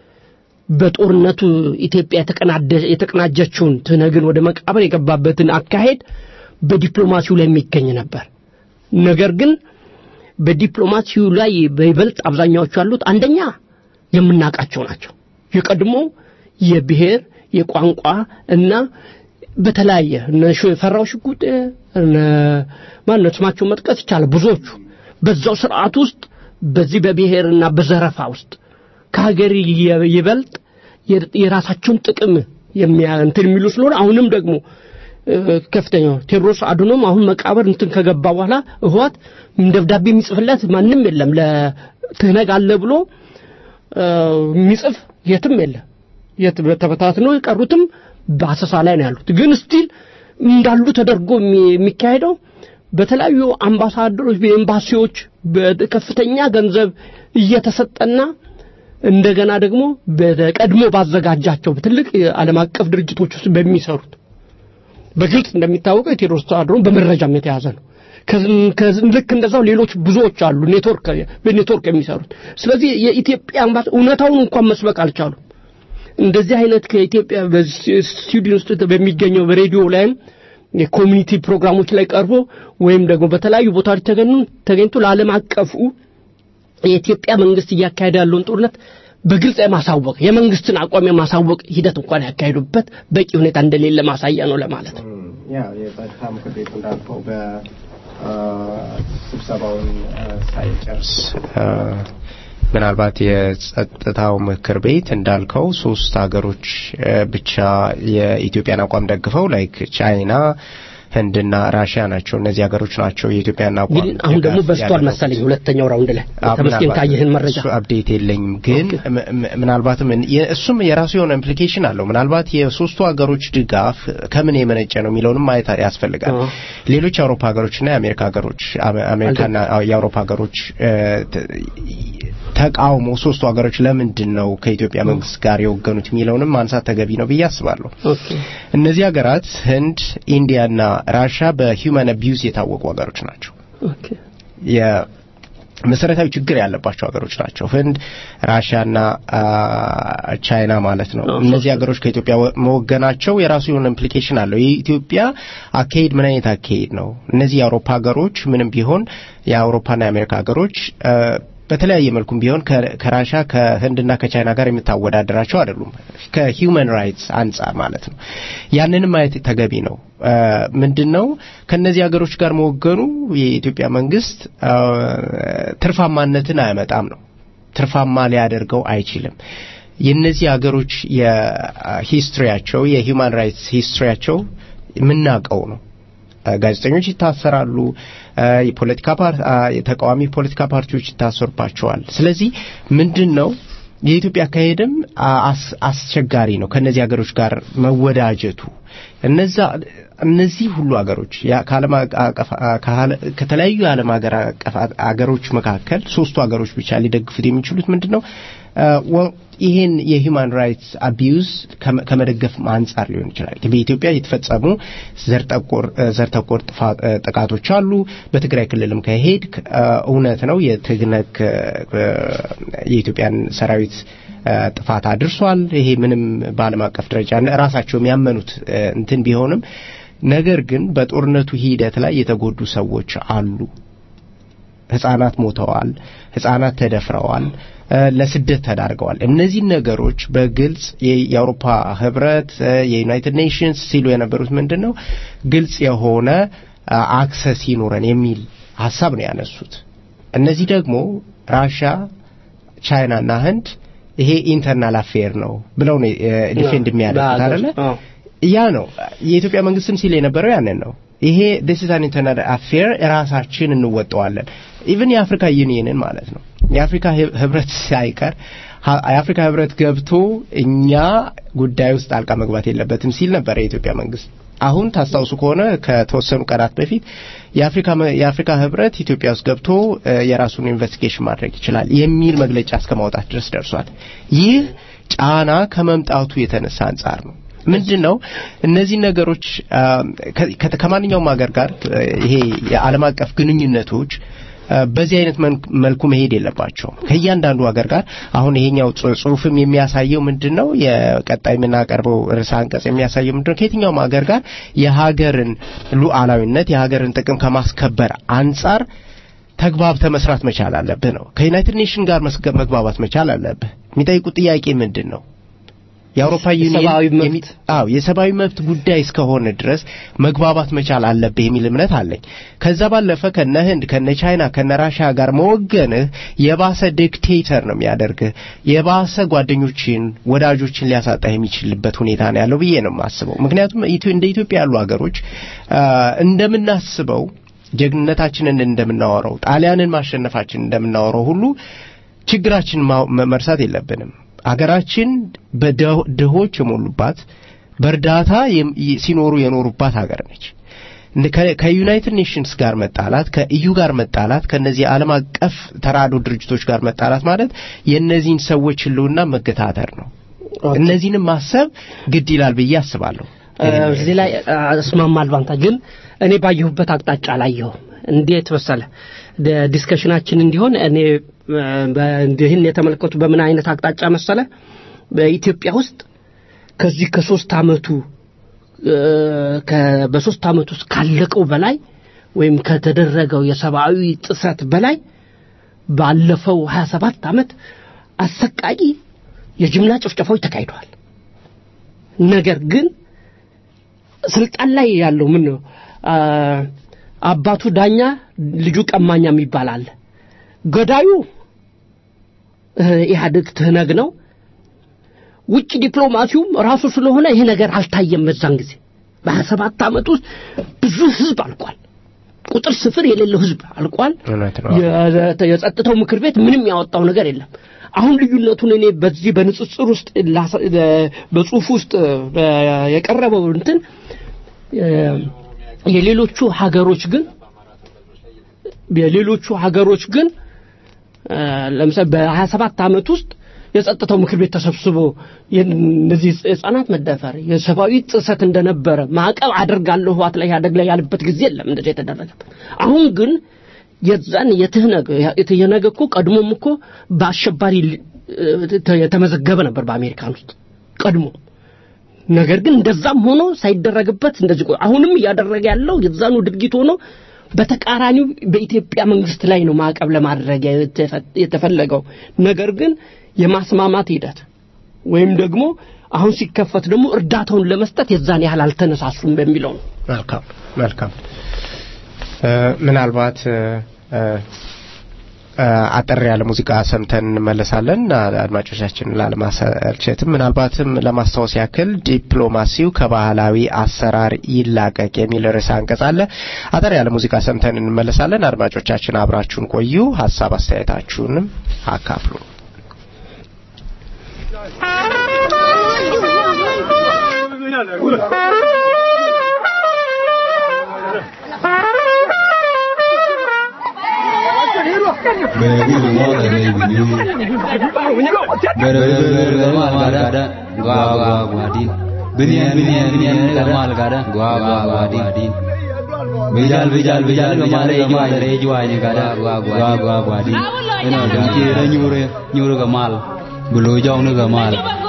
በጦርነቱ ኢትዮጵያ የተቀናደ- የተቀናጀችውን ትነግን ወደ መቃብር የገባበትን አካሄድ በዲፕሎማሲው ላይ የሚገኝ ነበር። ነገር ግን በዲፕሎማሲው ላይ በይበልጥ አብዛኛዎቹ ያሉት አንደኛ የምናውቃቸው ናቸው። የቀድሞ የብሔር የቋንቋ እና በተለያየ እነ ሽ- ፈራው ሽጉጤ እነ ማነው ስማቸው መጥቀስ ይቻላል። ብዙዎቹ በዛው ስርዓት ውስጥ በዚህ በብሔርና በዘረፋ ውስጥ ከሀገር የ- ይበልጥ የ- የራሳቸውን ጥቅም የሚያ እንትን የሚሉ ስለሆነ አሁንም ደግሞ እ፣ ከፍተኛው ቴዎድሮስ አድኖም አሁን መቃብር እንትን ከገባ በኋላ እህዋት ደብዳቤ የሚጽፍለት ማንም የለም ለትህነግ አለ ብሎ እ፣ የሚጽፍ የትም የለም የት ተበታትነው የቀሩትም በአሰሳ ላይ ነው ያሉት ግን ስቲል እንዳሉ ተደርጎ የሚ- የሚካሄደው በተለያዩ አምባሳደሮች በኤምባሲዎች በከፍተኛ ገንዘብ እየተሰጠና እንደገና ደግሞ በቀድሞ ባዘጋጃቸው ትልቅ የዓለም አቀፍ ድርጅቶች ውስጥ በሚሰሩት በግልጽ እንደሚታወቀው የቴዎድሮስ ተዋድሮን በመረጃም የተያዘ ነው። ከዝ- ከዝ- ልክ እንደዛው ሌሎች ብዙዎች አሉ ኔትወርክ በኔትወርክ የሚሰሩት። ስለዚህ የኢትዮጵያ አምባሳ እውነታውን እንኳን መስበክ አልቻሉም። እንደዚህ አይነት ከኢትዮጵያ በስቱዲዮ ውስጥ በሚገኘው በሬዲዮ ላይም የኮሚኒቲ ፕሮግራሞች ላይ ቀርቦ ወይም ደግሞ በተለያዩ ቦታዎች ተገኙ ተገኝቶ ለዓለም አቀፉ የኢትዮጵያ መንግስት እያካሄደ ያለውን ጦርነት በግልጽ የማሳወቅ የመንግስትን አቋም የማሳወቅ ሂደት እንኳን ያካሄዱበት በቂ ሁኔታ እንደሌለ ማሳያ ነው ለማለት ነው። ያው የጸጥታ ምክር ቤቱ እንዳልከው በስብሰባውን ሳይጨርስ አ፣ ምናልባት የጸጥታው ምክር ቤት እንዳልከው ሶስት ሀገሮች አ፣ ብቻ የኢትዮጵያን አቋም ደግፈው ላይክ ቻይና ህንድና ራሽያ ናቸው እነዚህ ሀገሮች ናቸው የኢትዮጵያን አቋም ግን አሁን ደግሞ ድጋፍ በስቷል ያደረጉት። መሰለኝ ሁለተኛው ራውንድ ላይ አዎ፣ ተመስገን ምናልባት ካየህን መረጃ እሱ አፕዴት የለኝም ግን ም- ም- ምናልባትም እን- የ- እሱም የራሱ የሆነ ኢምፕሊኬሽን አለው ምናልባት የሶስቱ ሀገሮች ድጋፍ ከምን የመነጨ ነው የሚለውንም ማየት ያስፈልጋል አዎ። ሌሎች የአውሮፓ ሀገሮችና የአሜሪካ ሀገሮች አሜ- አሜሪካና አዎ፣ የአውሮፓ ሀገሮች እ፣ ተ- ተቃውሞ ሶስቱ ሀገሮች ለምንድን ነው ከኢትዮጵያ መንግስት ጋር የወገኑት የሚለውንም ማንሳት ተገቢ ነው ብዬ አስባለሁ ኦኬ እነዚህ ሀገራት ህንድ ኢንዲያና ራሻ በሂውማን አቢዩዝ የታወቁ ሀገሮች ናቸው ኦኬ የመሰረታዊ ችግር ያለባቸው ሀገሮች ናቸው ህንድ ራሽያና አ፣ ቻይና ማለት ነው አዎ፣ እነዚህ ሶስቱ። ሀገሮች ከኢትዮጵያ ወ- መወገናቸው የራሱ የሆነ ኢምፕሊኬሽን አለው የኢትዮጵያ አካሄድ ምን አይነት አካሄድ ነው እነዚህ የአውሮፓ ሀገሮች ምንም ቢሆን የአውሮፓና የአሜሪካ ሀገሮች አ፣ በተለያየ መልኩም ቢሆን ከ- ከራሻ ከህንድና ከቻይና ጋር የምታወዳደራቸው አይደሉም ከሂውማን ራይትስ አንጻር ማለት ነው ያንንም ማየት ተገቢ ነው አ፣ ምንድን ነው ከነዚህ ሀገሮች ጋር መወገኑ የኢትዮጵያ መንግስት አ፣ ትርፋማነትን አያመጣም ነው ትርፋማ ሊያደርገው አይችልም የነዚህ ሀገሮች የሂስትሪያቸው የሂውማን ራይትስ ሂስትሪያቸው የምናውቀው ነው አ፣ ጋዜጠኞች ይታሰራሉ አ፣ የፖለቲካ ፓር- አ፣ የተቃዋሚ ፖለቲካ ፓርቲዎች ይታሰሩባቸዋል ስለዚህ ምንድን ነው የኢትዮጵያ አካሄድም አ- አስ- አስቸጋሪ ነው ከነዚህ ሀገሮች ጋር መወዳጀቱ እነዛ እነዚህ ሁሉ ሀገሮች ያ- ከዓለም አቀፍ ከዓለ- ከተለያዩ የዓለም ሀገር አቀፍ ሀገሮች መካከል ሶስቱ ሀገሮች ብቻ ሊደግፉት የሚችሉት ምንድን ነው አ፣ ወ- ይሄን የሂውማን ራይትስ አቢዩዝ ከመ- ከመደገፍ አንጻር ሊሆን ይችላል በኢትዮጵያ የተፈጸሙ ዘር ተኮር ዘር ተኮር ጥፋ- እ፣ ጥቃቶች አሉ በትግራይ ክልልም ከሄድ እውነት ነው የትግነክ እ፣ የኢትዮጵያን ሰራዊት እ፣ ጥፋት አድርሷል ይሄ ምንም በዓለም አቀፍ ደረጃ ራሳቸው የሚያመኑት እ፣ እንትን ቢሆንም ነገር ግን በጦርነቱ ሂደት ላይ የተጎዱ ሰዎች አሉ ህጻናት ሞተዋል ህጻናት ተደፍረዋል እ፣ ለስደት ተዳርገዋል እነዚህን ነገሮች በግልጽ የ- የአውሮፓ ህብረት እ፣ የዩናይትድ ኔሽንስ ሲሉ የነበሩት ምንድን ነው ግልጽ የሆነ አ፣ አክሰስ ይኖረን የሚል ሀሳብ ነው ያነሱት እነዚህ ደግሞ ራሻ ቻይናና ህንድ ይሄ ኢንተርናል አፌር ነው ብለው ነው ዲፌንድ የሚያደርጉት አይደለ አዎ። ያ ነው የኢትዮጵያ መንግስትም ሲል የነበረው ያንን ነው ይሄ this is an internal affair ራሳችን እንወጣዋለን ኢቭን የአፍሪካ ዩኒየንን ማለት ነው የአፍሪካ ህብ- ህብረት ሳይቀር የአፍሪካ ህብረት ገብቶ እኛ ጉዳይ ውስጥ ጣልቃ መግባት የለበትም ሲል ነበር የኢትዮጵያ መንግስት። አሁን ታስታውሱ ከሆነ ከተወሰኑ ቀናት በፊት የአፍሪካ የአፍሪካ ህብረት ኢትዮጵያ ውስጥ ገብቶ የራሱን ኢንቨስቲጌሽን ማድረግ ይችላል የሚል መግለጫ እስከ ማውጣት ድረስ ደርሷል። ይህ ጫና ከመምጣቱ የተነሳ አንጻር ነው። ምንድን ነው እነዚህ ነገሮች ከማንኛውም ሀገር ጋር ይሄ የዓለም አቀፍ ግንኙነቶች በዚህ አይነት መልኩ መሄድ የለባቸውም። ከእያንዳንዱ ሀገር ጋር አሁን ይሄኛው ጽሁፍም የሚያሳየው ምንድን ነው? የቀጣይ የምናቀርበው ርዕሰ አንቀጽ የሚያሳየው ምንድን ነው? ከየትኛውም ሀገር ጋር የሀገርን ሉዓላዊነት የሀገርን ጥቅም ከማስከበር አንጻር ተግባብተ መስራት መቻል አለብህ ነው። ከዩናይትድ ኔሽን ጋር መግባባት መቻል አለብህ። የሚጠይቁት ጥያቄ ምንድን ነው? የአውሮፓ ዩኒየን አዎ የሰብአዊ መብት ጉዳይ እስከሆነ ድረስ መግባባት መቻል አለብህ የሚል እምነት አለኝ። ከዛ ባለፈ ከነ ህንድ ከነ ቻይና ከነ ራሽያ ጋር መወገንህ የባሰ ዲክቴተር ነው የሚያደርግህ። የባሰ ጓደኞችን ወዳጆችን ሊያሳጣህ የሚችልበት ሁኔታ ነው ያለው ብዬ ነው የማስበው። ምክንያቱም እንደ ኢትዮጵያ ያሉ ሀገሮች እንደምናስበው ጀግንነታችንን እንደምናወራው ጣሊያንን ማሸነፋችን እንደምናወራው ሁሉ ችግራችን መርሳት የለብንም። አገራችን በድሆች የሞሉባት በእርዳታ ሲኖሩ የኖሩባት ሀገር ነች። ከዩናይትድ ኔሽንስ ጋር መጣላት፣ ከኢዩ ጋር መጣላት፣ ከነዚህ ዓለም አቀፍ ተራድኦ ድርጅቶች ጋር መጣላት ማለት የእነዚህን ሰዎች ህልውና መገታተር ነው። እነዚህንም ማሰብ ግድ ይላል ብዬ አስባለሁ። እዚህ ላይ እስማማለሁ። አንተ ግን እኔ ባየሁበት አቅጣጫ አላየሁም። እንዴት መሰለ ዲስከሽናችን እንዲሆን እኔ ይህን የተመለከቱ በምን አይነት አቅጣጫ መሰለ በኢትዮጵያ ውስጥ ከዚህ ከሶስት አመቱ በሶስት አመት ውስጥ ካለቀው በላይ ወይም ከተደረገው የሰብአዊ ጥሰት በላይ ባለፈው 27 አመት አሰቃቂ የጅምላ ጭፍጨፋዎች ተካሂደዋል። ነገር ግን ስልጣን ላይ ያለው ምን ነው አባቱ ዳኛ ልጁ ቀማኛ የሚባል አለ። ገዳዩ ኢህአዴግ ትህነግ ነው። ውጭ ዲፕሎማሲውም ራሱ ስለሆነ ይሄ ነገር አልታየም። በዛን ጊዜ በሀያ ሰባት ዓመት ውስጥ ብዙ ህዝብ አልቋል። ቁጥር ስፍር የሌለው ህዝብ አልቋል። የጸጥታው ምክር ቤት ምንም ያወጣው ነገር የለም። አሁን ልዩነቱን እኔ በዚህ በንጽጽር ውስጥ በጽሁፍ ውስጥ የቀረበው እንትን የሌሎቹ ሀገሮች ግን የሌሎቹ ሀገሮች ግን ለምሳሌ በሀያ ሰባት ዓመት ውስጥ የጸጥታው ምክር ቤት ተሰብስቦ እነዚህ ህጻናት መደፈር የሰብአዊ ጥሰት እንደነበረ ማዕቀብ አደርጋለሁ ህዋት ላይ ያደግ ላይ ያለበት ጊዜ የለም እንደዚህ የተደረገበት አሁን ግን የዛን የትህነግ የትህነግ እኮ ቀድሞም እኮ በአሸባሪ የተመዘገበ ነበር በአሜሪካን ውስጥ ቀድሞ ነገር ግን እንደዛም ሆኖ ሳይደረግበት እንደዚህ አሁንም እያደረገ ያለው የዛኑ ድርጊት ሆኖ በተቃራኒው በኢትዮጵያ መንግስት ላይ ነው ማዕቀብ ለማድረግ የተፈለገው ነገር ግን የማስማማት ሂደት ወይም ደግሞ አሁን ሲከፈት ደግሞ እርዳታውን ለመስጠት የዛን ያህል አልተነሳሱም በሚለው ነው መልካም መልካም ምናልባት አጠር ያለ ሙዚቃ ሰምተን እንመለሳለን አድማጮቻችን ላለማሰልቸትም ምናልባትም ለማስታወስ ያክል ዲፕሎማሲው ከባህላዊ አሰራር ይላቀቅ የሚል ርዕሰ አንቀጽ አለ አጠር ያለ ሙዚቃ ሰምተን እንመለሳለን አድማጮቻችን አብራችሁን ቆዩ ሀሳብ አስተያየታችሁንም አካፍሉ Bijal bijal bijal kemare kemare juanya kada gua gua gua gua di. Ina dan kira nyure nyure kemal. Bulu jong nu kemal.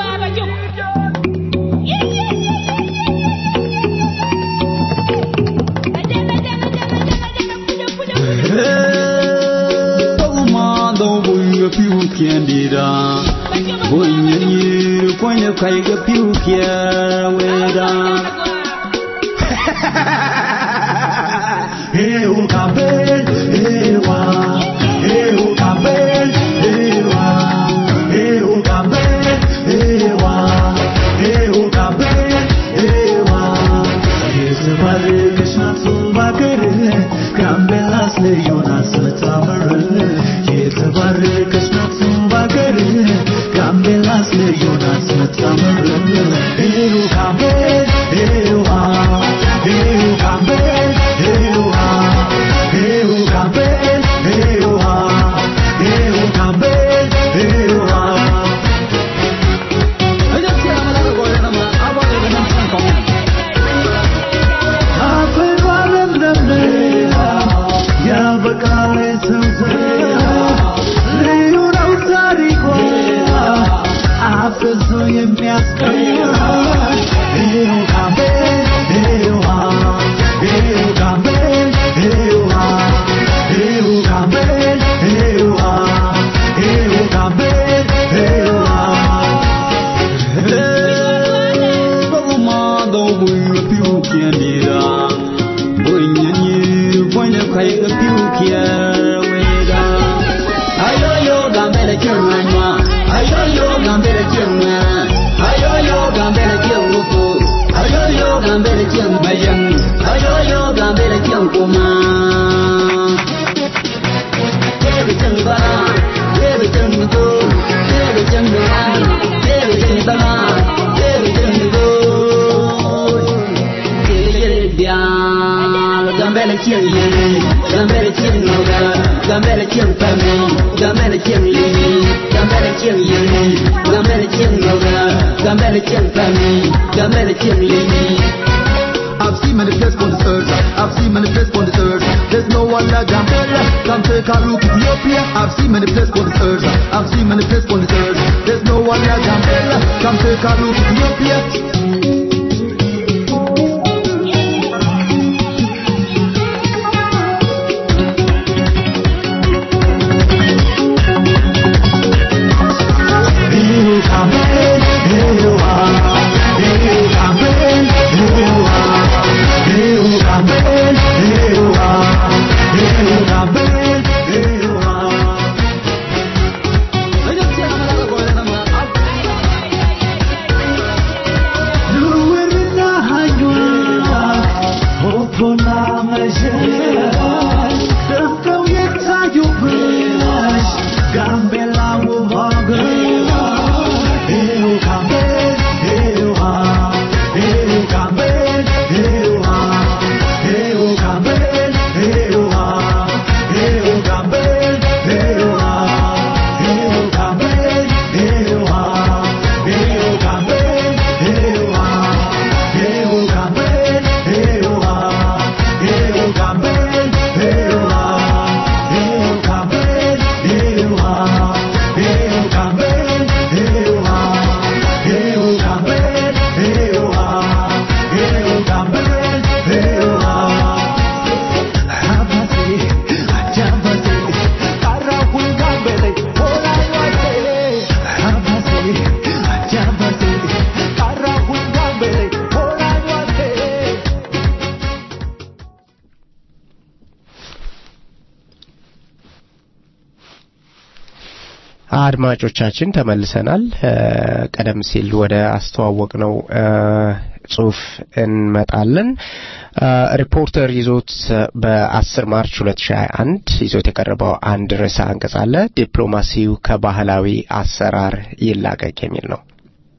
piu kiendira Bonya nyiru ponya kaiga piu kia weda Eu cabel, ewa Eu cabel, ewa Eu cabel, ewa Eu cabel, ewa Ese vale que shatsu bakere Gambelas le yonas tamar የተባረከች ናት ባገር ጋም I've seen many places on the earth. I've seen many places on the earth. There's no one like Gambella. Come take a look Ethiopia. I've seen many places on the earth. I've seen many places on the earth. There's no one like Gambella. Come take a look Ethiopia. አድማጮቻችን ተመልሰናል። ቀደም ሲል ወደ አስተዋወቅ ነው ጽሁፍ እንመጣለን። ሪፖርተር ይዞት በ10 ማርች 2021 ይዞት የቀረበው አንድ ርዕሰ አንቀጽ አለ። ዲፕሎማሲው ከባህላዊ አሰራር ይላቀቅ የሚል ነው።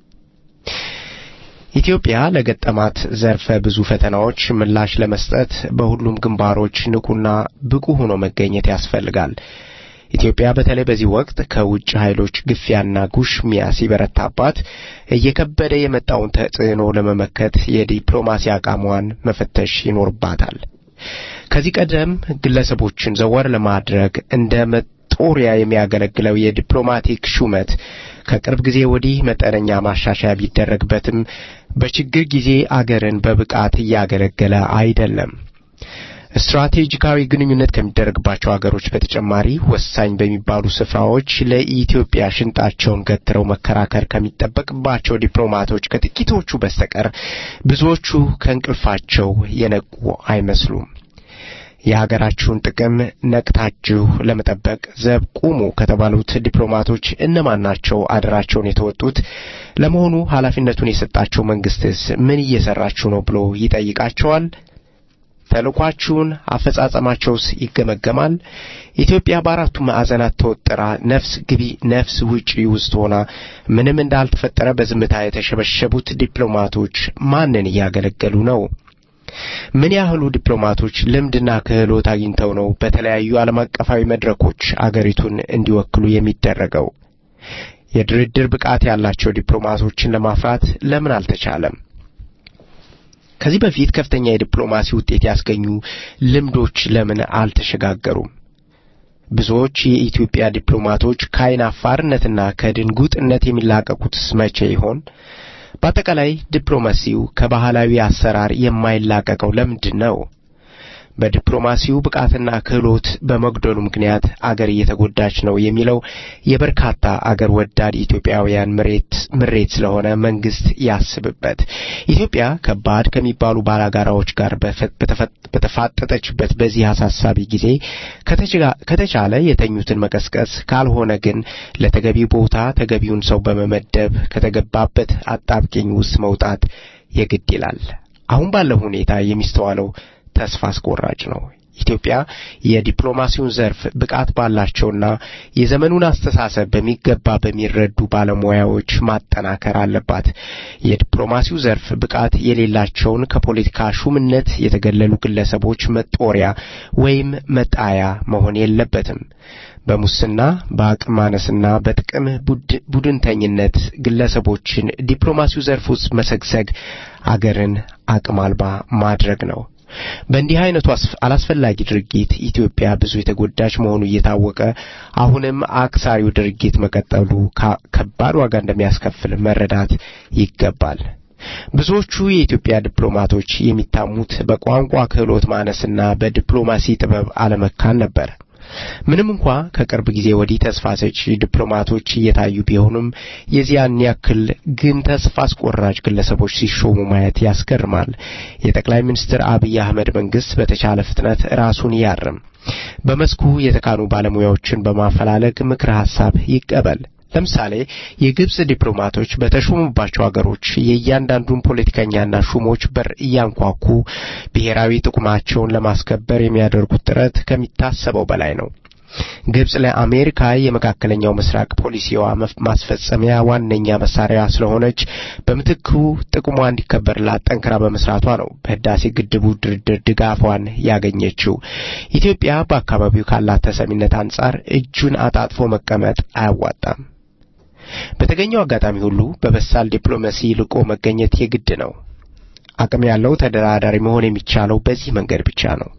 ኢትዮጵያ ለገጠማት ዘርፈ ብዙ ፈተናዎች ምላሽ ለመስጠት በሁሉም ግንባሮች ንቁና ብቁ ሆኖ መገኘት ያስፈልጋል። ኢትዮጵያ በተለይ በዚህ ወቅት ከውጭ ኃይሎች ግፊያና ጉሽሚያ ሲበረታባት እየከበደ የመጣውን ተጽዕኖ ለመመከት የዲፕሎማሲ አቋሟን መፈተሽ ይኖርባታል። ከዚህ ቀደም ግለሰቦችን ዘወር ለማድረግ እንደ መጦሪያ የሚያገለግለው የዲፕሎማቲክ ሹመት ከቅርብ ጊዜ ወዲህ መጠነኛ ማሻሻያ ቢደረግበትም በችግር ጊዜ አገርን በብቃት እያገለገለ አይደለም። ስትራቴጂካዊ ግንኙነት ከሚደረግባቸው ሀገሮች በተጨማሪ ወሳኝ በሚባሉ ስፍራዎች ለኢትዮጵያ ሽንጣቸውን ገትረው መከራከር ከሚጠበቅባቸው ዲፕሎማቶች ከጥቂቶቹ በስተቀር ብዙዎቹ ከእንቅልፋቸው የነቁ አይመስሉም። የሀገራችሁን ጥቅም ነቅታችሁ ለመጠበቅ ዘብ ቁሙ ከተባሉት ዲፕሎማቶች እነማን ናቸው አደራቸውን የተወጡት? ለመሆኑ ኃላፊነቱን የሰጣቸው መንግስትስ ምን እየሰራችሁ ነው ብሎ ይጠይቃቸዋል? ተልኳችሁን አፈጻጸማቸውስ ይገመገማል? ኢትዮጵያ በአራቱ ማዕዘናት ተወጥራ ነፍስ ግቢ ነፍስ ውጪ ውስጥ ሆና ምንም እንዳልተፈጠረ በዝምታ የተሸበሸቡት ዲፕሎማቶች ማንን እያገለገሉ ነው? ምን ያህሉ ዲፕሎማቶች ልምድና ክህሎት አግኝተው ነው በተለያዩ ዓለም አቀፋዊ መድረኮች አገሪቱን እንዲወክሉ የሚደረገው? የድርድር ብቃት ያላቸው ዲፕሎማቶችን ለማፍራት ለምን አልተቻለም? ከዚህ በፊት ከፍተኛ የዲፕሎማሲ ውጤት ያስገኙ ልምዶች ለምን አልተሸጋገሩም? ብዙዎች የኢትዮጵያ ዲፕሎማቶች ከዓይን አፋርነትና ከድንጉጥነት የሚላቀቁትስ መቼ ይሆን? በአጠቃላይ ዲፕሎማሲው ከባህላዊ አሰራር የማይላቀቀው ለምንድን ነው? በዲፕሎማሲው ብቃትና ክህሎት በመጉደሉ ምክንያት አገር እየተጎዳች ነው የሚለው የበርካታ አገር ወዳድ ኢትዮጵያውያን ምሬት ምሬት ስለሆነ መንግስት ያስብበት። ኢትዮጵያ ከባድ ከሚባሉ ባላጋራዎች ጋር በተፋጠጠችበት በዚህ አሳሳቢ ጊዜ ከተቻለ የተኙትን መቀስቀስ፣ ካልሆነ ግን ለተገቢው ቦታ ተገቢውን ሰው በመመደብ ከተገባበት አጣብቂኝ ውስጥ መውጣት የግድ ይላል። አሁን ባለው ሁኔታ የሚስተዋለው ተስፋ አስቆራጭ ነው። ኢትዮጵያ የዲፕሎማሲውን ዘርፍ ብቃት ባላቸውና የዘመኑን አስተሳሰብ በሚገባ በሚረዱ ባለሙያዎች ማጠናከር አለባት። የዲፕሎማሲው ዘርፍ ብቃት የሌላቸውን ከፖለቲካ ሹምነት የተገለሉ ግለሰቦች መጦሪያ ወይም መጣያ መሆን የለበትም። በሙስና በአቅም ማነስና በጥቅም ቡድንተኝነት ግለሰቦችን ዲፕሎማሲው ዘርፍ ውስጥ መሰግሰግ አገርን አቅም አልባ ማድረግ ነው። በእንዲህ አይነቱ አላስፈላጊ ድርጊት ኢትዮጵያ ብዙ የተጎዳች መሆኑ እየታወቀ አሁንም አክሳሪው ድርጊት መቀጠሉ ከባድ ዋጋ እንደሚያስከፍል መረዳት ይገባል። ብዙዎቹ የኢትዮጵያ ዲፕሎማቶች የሚታሙት በቋንቋ ክህሎት ማነስና በዲፕሎማሲ ጥበብ አለመካን ነበር። ምንም እንኳ ከቅርብ ጊዜ ወዲህ ተስፋ ሰጪ ዲፕሎማቶች እየታዩ ቢሆኑም የዚያን ያክል ግን ተስፋ አስቆራጭ ግለሰቦች ሲሾሙ ማየት ያስገርማል። የጠቅላይ ሚኒስትር አብይ አህመድ መንግስት በተቻለ ፍጥነት ራሱን ያርም፣ በመስኩ የተካኑ ባለሙያዎችን በማፈላለግ ምክረ ሐሳብ ይቀበል። ለምሳሌ የግብጽ ዲፕሎማቶች በተሾሙባቸው አገሮች የእያንዳንዱን ፖለቲከኛና ሹሞች በር እያንኳኩ ብሔራዊ ጥቅማቸውን ለማስከበር የሚያደርጉት ጥረት ከሚታሰበው በላይ ነው። ግብጽ ለአሜሪካ የመካከለኛው ምስራቅ ፖሊሲዋ ማስፈጸሚያ ዋነኛ መሳሪያ ስለሆነች በምትኩ ጥቅሟ እንዲከበርላት ጠንክራ በመስራቷ ነው በህዳሴ ግድቡ ድርድር ድጋፏን ያገኘችው። ኢትዮጵያ በአካባቢው ካላት ተሰሚነት አንጻር እጁን አጣጥፎ መቀመጥ አያዋጣም። በተገኘው አጋጣሚ ሁሉ በበሳል ዲፕሎማሲ ልቆ መገኘት የግድ ነው። አቅም ያለው ተደራዳሪ መሆን የሚቻለው በዚህ መንገድ ብቻ ነው።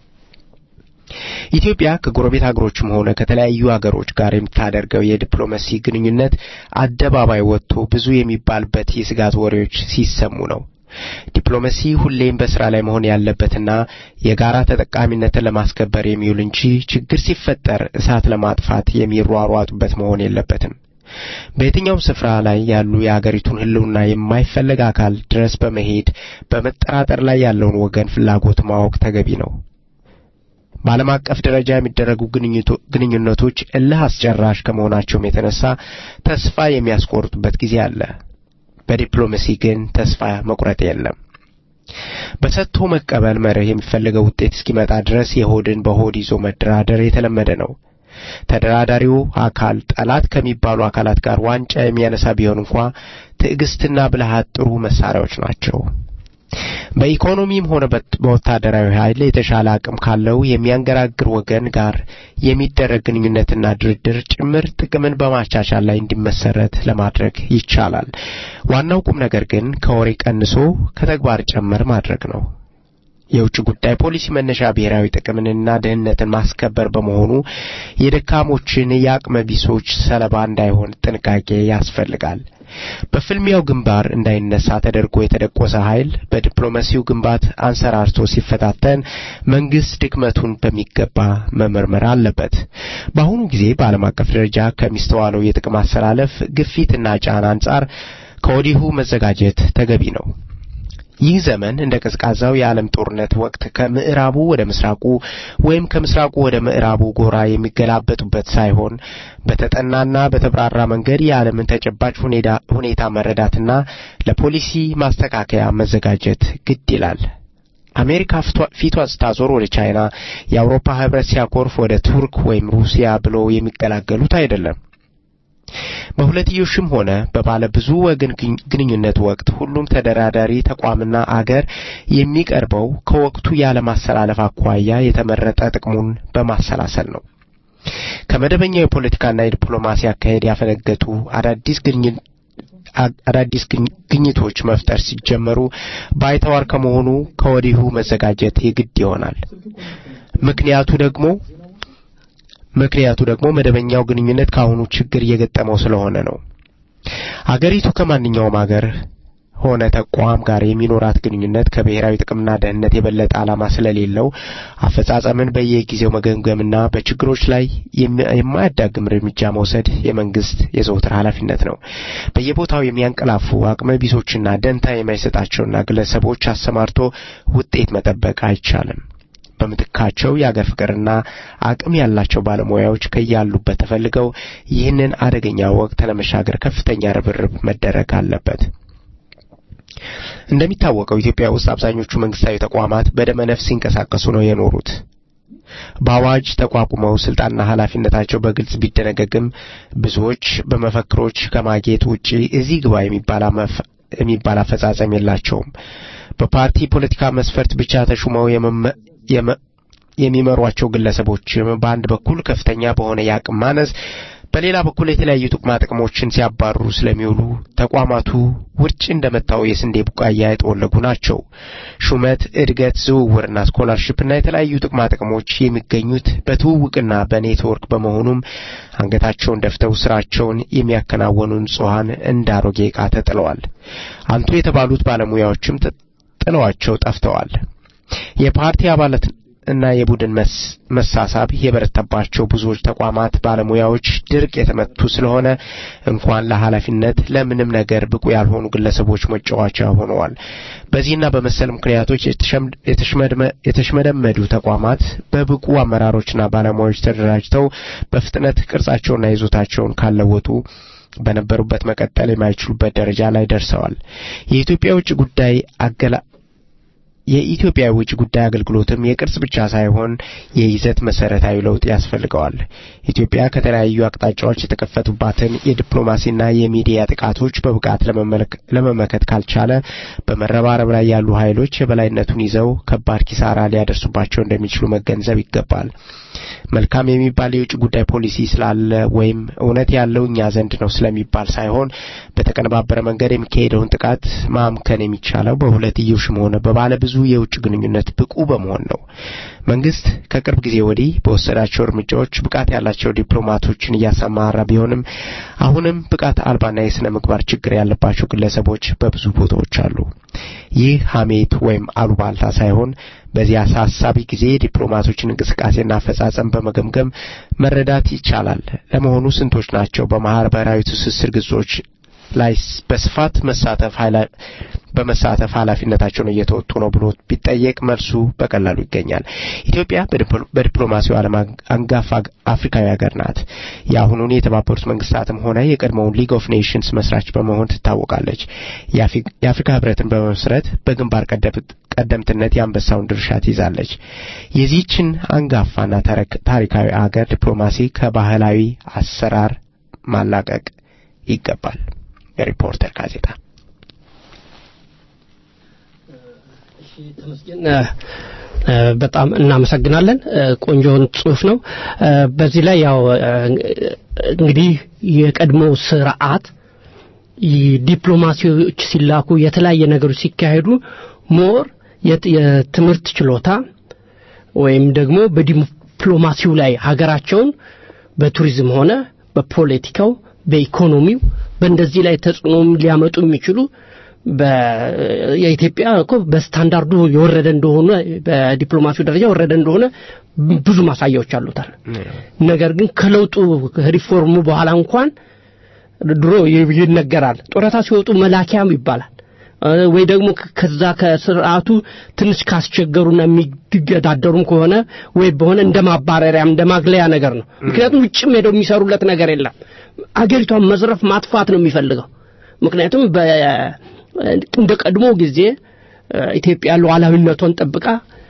ኢትዮጵያ ከጎረቤት ሀገሮችም ሆነ ከተለያዩ ሀገሮች ጋር የምታደርገው የዲፕሎማሲ ግንኙነት አደባባይ ወጥቶ ብዙ የሚባልበት የስጋት ወሬዎች ሲሰሙ ነው። ዲፕሎማሲ ሁሌም በስራ ላይ መሆን ያለበትና የጋራ ተጠቃሚነትን ለማስከበር የሚውል እንጂ ችግር ሲፈጠር እሳት ለማጥፋት የሚሯሯጡበት መሆን የለበትም። በየትኛውም ስፍራ ላይ ያሉ የአገሪቱን ሕልውና የማይፈለግ አካል ድረስ በመሄድ በመጠራጠር ላይ ያለውን ወገን ፍላጎት ማወቅ ተገቢ ነው። በዓለም አቀፍ ደረጃ የሚደረጉ ግንኙነቶች እልህ አስጨራሽ ከመሆናቸውም የተነሳ ተስፋ የሚያስቆርጡበት ጊዜ አለ። በዲፕሎማሲ ግን ተስፋ መቁረጥ የለም። በሰጥቶ መቀበል መርህ የሚፈልገው ውጤት እስኪመጣ ድረስ የሆድን በሆድ ይዞ መደራደር የተለመደ ነው። ተደራዳሪው አካል ጠላት ከሚባሉ አካላት ጋር ዋንጫ የሚያነሳ ቢሆን እንኳ ትዕግስትና ብልሃት ጥሩ መሳሪያዎች ናቸው። በኢኮኖሚም ሆነ በወታደራዊ ኃይል የተሻለ አቅም ካለው የሚያንገራግር ወገን ጋር የሚደረግ ግንኙነትና ድርድር ጭምር ጥቅምን በማቻቻል ላይ እንዲመሰረት ለማድረግ ይቻላል። ዋናው ቁም ነገር ግን ከወሬ ቀንሶ ከተግባር ጨመር ማድረግ ነው። የውጭ ጉዳይ ፖሊሲ መነሻ ብሔራዊ ጥቅምንና ደህንነትን ማስከበር በመሆኑ የደካሞችን የአቅመ ቢሶች ሰለባ እንዳይሆን ጥንቃቄ ያስፈልጋል። በፍልሚያው ግንባር እንዳይነሳ ተደርጎ የተደቆሰ ኃይል በዲፕሎማሲው ግንባት አንሰራርቶ ሲፈታተን መንግስት ድክመቱን በሚገባ መመርመር አለበት። በአሁኑ ጊዜ በዓለም አቀፍ ደረጃ ከሚስተዋለው የጥቅም አሰላለፍ ግፊትና ጫና አንጻር ከወዲሁ መዘጋጀት ተገቢ ነው። ይህ ዘመን እንደ ቀዝቃዛው የዓለም ጦርነት ወቅት ከምዕራቡ ወደ ምስራቁ ወይም ከምስራቁ ወደ ምዕራቡ ጎራ የሚገላበጡበት ሳይሆን በተጠናና በተብራራ መንገድ የዓለምን ተጨባጭ ሁኔታ መረዳትና ለፖሊሲ ማስተካከያ መዘጋጀት ግድ ይላል። አሜሪካ ፊቷን ስታዞር ወደ ቻይና፣ የአውሮፓ ህብረት ሲያኮርፍ ወደ ቱርክ ወይም ሩሲያ ብሎ የሚቀላገሉት አይደለም። በሁለትዮሽም ሆነ በባለ ብዙ ወገን ግንኙነት ወቅት ሁሉም ተደራዳሪ ተቋምና አገር የሚቀርበው ከወቅቱ ያለማሰላለፍ አኳያ የተመረጠ ጥቅሙን በማሰላሰል ነው። ከመደበኛው የፖለቲካና የዲፕሎማሲ አካሄድ ያፈነገጡ አዳዲስ ግንኙነት አዳዲስ ግኝቶች መፍጠር ሲጀመሩ ባይተዋር ከመሆኑ ከወዲሁ መዘጋጀት የግድ ይሆናል። ምክንያቱ ደግሞ ምክንያቱ ደግሞ መደበኛው ግንኙነት ከአሁኑ ችግር እየገጠመው ስለሆነ ነው። አገሪቱ ከማንኛውም አገር ሆነ ተቋም ጋር የሚኖራት ግንኙነት ከብሔራዊ ጥቅምና ደህንነት የበለጠ ዓላማ ስለሌለው አፈጻጸምን በየጊዜው መገምገምና በችግሮች ላይ የማያዳግም እርምጃ መውሰድ የመንግስት የዘውትር ኃላፊነት ነው። በየቦታው የሚያንቀላፉ አቅመ ቢሶችና ደንታ የማይሰጣቸውና ግለሰቦች አሰማርቶ ውጤት መጠበቅ አይቻልም። በምትካቸው የአገር ፍቅርና አቅም ያላቸው ባለሙያዎች ከያሉበት ተፈልገው ይህንን አደገኛ ወቅት ለመሻገር ከፍተኛ ርብርብ መደረግ አለበት። እንደሚታወቀው ኢትዮጵያ ውስጥ አብዛኞቹ መንግስታዊ ተቋማት በደመ ነፍስ ሲንቀሳቀሱ ነው የኖሩት። በአዋጅ ተቋቁመው ስልጣንና ኃላፊነታቸው በግልጽ ቢደነገግም ብዙዎች በመፈክሮች ከማጌጥ ውጪ እዚህ ግባ የሚባል አፈጻጸም የላቸውም። በፓርቲ ፖለቲካ መስፈርት ብቻ ተሹመው የሚመሯቸው ግለሰቦችም በአንድ በኩል ከፍተኛ በሆነ የአቅም ማነስ በሌላ በኩል የተለያዩ ጥቅማ ጥቅሞችን ሲያባርሩ ስለሚውሉ ተቋማቱ ውርጭ እንደመታው የስንዴ ቡቃያ የጠወለጉ ናቸው። ሹመት፣ እድገት፣ ዝውውርና ስኮላርሽፕና የተለያዩ ጥቅማ ጥቅሞች የሚገኙት በትውውቅና በኔትወርክ በመሆኑም አንገታቸውን ደፍተው ስራቸውን የሚያከናወኑ ንጹሐን እንደ አሮጌ ዕቃ ተጥለዋል። አንቱ የተባሉት ባለሙያዎችም ጥለዋቸው ጠፍተዋል። የፓርቲ አባላት እና የቡድን መሳሳብ የበረታባቸው ብዙዎች ተቋማት ባለሙያዎች ድርቅ የተመቱ ስለሆነ እንኳን ለኃላፊነት ለምንም ነገር ብቁ ያልሆኑ ግለሰቦች መጫወቻ ሆነዋል። በዚህና በመሰል ምክንያቶች የተሽመደመዱ ተቋማት በብቁ አመራሮችና ባለሙያዎች ተደራጅተው በፍጥነት ቅርጻቸውና ይዞታቸውን ካለወጡ በነበሩበት መቀጠል የማይችሉበት ደረጃ ላይ ደርሰዋል። የኢትዮጵያ ውጭ ጉዳይ አገላ የኢትዮጵያ የውጭ ጉዳይ አገልግሎትም የቅርጽ ብቻ ሳይሆን የይዘት መሰረታዊ ለውጥ ያስፈልገዋል። ኢትዮጵያ ከተለያዩ አቅጣጫዎች የተከፈቱባትን የዲፕሎማሲና የሚዲያ ጥቃቶች በብቃት ለመመከት ካልቻለ በመረባረብ ላይ ያሉ ኃይሎች የበላይነቱን ይዘው ከባድ ኪሳራ ሊያደርሱባቸው እንደሚችሉ መገንዘብ ይገባል። መልካም የሚባል የውጭ ጉዳይ ፖሊሲ ስላለ ወይም እውነት ያለው እኛ ዘንድ ነው ስለሚባል ሳይሆን በተቀነባበረ መንገድ የሚካሄደውን ጥቃት ማምከን የሚቻለው በሁለትዮሽም ሆነ በባለ ብዙ የውጭ ግንኙነት ብቁ በመሆን ነው። መንግስት ከቅርብ ጊዜ ወዲህ በወሰዳቸው እርምጃዎች ብቃት ያላቸው ዲፕሎማቶችን እያሰማራ ቢሆንም አሁንም ብቃት አልባና የስነ ምግባር ችግር ያለባቸው ግለሰቦች በብዙ ቦታዎች አሉ። ይህ ሀሜት ወይም አሉባልታ ሳይሆን በዚህ አሳሳቢ ጊዜ ዲፕሎማቶችን እንቅስቃሴና አፈጻጸም በመገምገም መረዳት ይቻላል። ለመሆኑ ስንቶች ናቸው በማህበራዊ ትስስር ገጾች ላይ በስፋት መሳተፍ በመሳተፍ ኃላፊነታቸውን እየተወጡ ነው ብሎ ቢጠየቅ መልሱ በቀላሉ ይገኛል። ኢትዮጵያ በዲፕሎማሲው ዓለም አንጋፋ አፍሪካዊ ሀገር ናት። የአሁኑን የተባበሩት መንግስታትም ሆነ የቀድሞውን ሊግ ኦፍ ኔሽንስ መስራች በመሆን ትታወቃለች። የአፍሪካ ህብረትን በመመስረት በግንባር ቀደምትነት የአንበሳውን ድርሻ ትይዛለች። የዚህችን አንጋፋና ታሪካዊ አገር ዲፕሎማሲ ከባህላዊ አሰራር ማላቀቅ ይገባል። የሪፖርተር ጋዜጣ በጣም እናመሰግናለን። ቆንጆን ጽሁፍ ነው። በዚህ ላይ ያው እንግዲህ የቀድሞ ስርዓት ዲፕሎማሲዎች ሲላኩ የተለያየ ነገሮች ሲካሄዱ ሞር የትምህርት ችሎታ ወይም ደግሞ በዲፕሎማሲው ላይ ሀገራቸውን በቱሪዝም ሆነ በፖለቲካው በኢኮኖሚው በእንደዚህ ላይ ተጽዕኖ ሊያመጡ የሚችሉ የኢትዮጵያ እኮ በስታንዳርዱ የወረደ እንደሆነ በዲፕሎማሲው ደረጃ የወረደ እንደሆነ ብዙ ማሳያዎች አሉታል። ነገር ግን ከለውጡ ሪፎርሙ በኋላ እንኳን ድሮ ይነገራል፣ ጡረታ ሲወጡ መላኪያም ይባላል። ወይ ደግሞ ከዛ ከስርዓቱ ትንሽ ካስቸገሩና የሚገዳደሩም ከሆነ ወይ በሆነ እንደ ማባረሪያም እንደ ማግለያ ነገር ነው። ምክንያቱም ውጭም ሄደው የሚሰሩለት ነገር የለም። አገሪቷን መዝረፍ ማጥፋት ነው የሚፈልገው። ምክንያቱም እንደ ቀድሞ ጊዜ ኢትዮጵያ ሉዓላዊነቷን ጠብቃ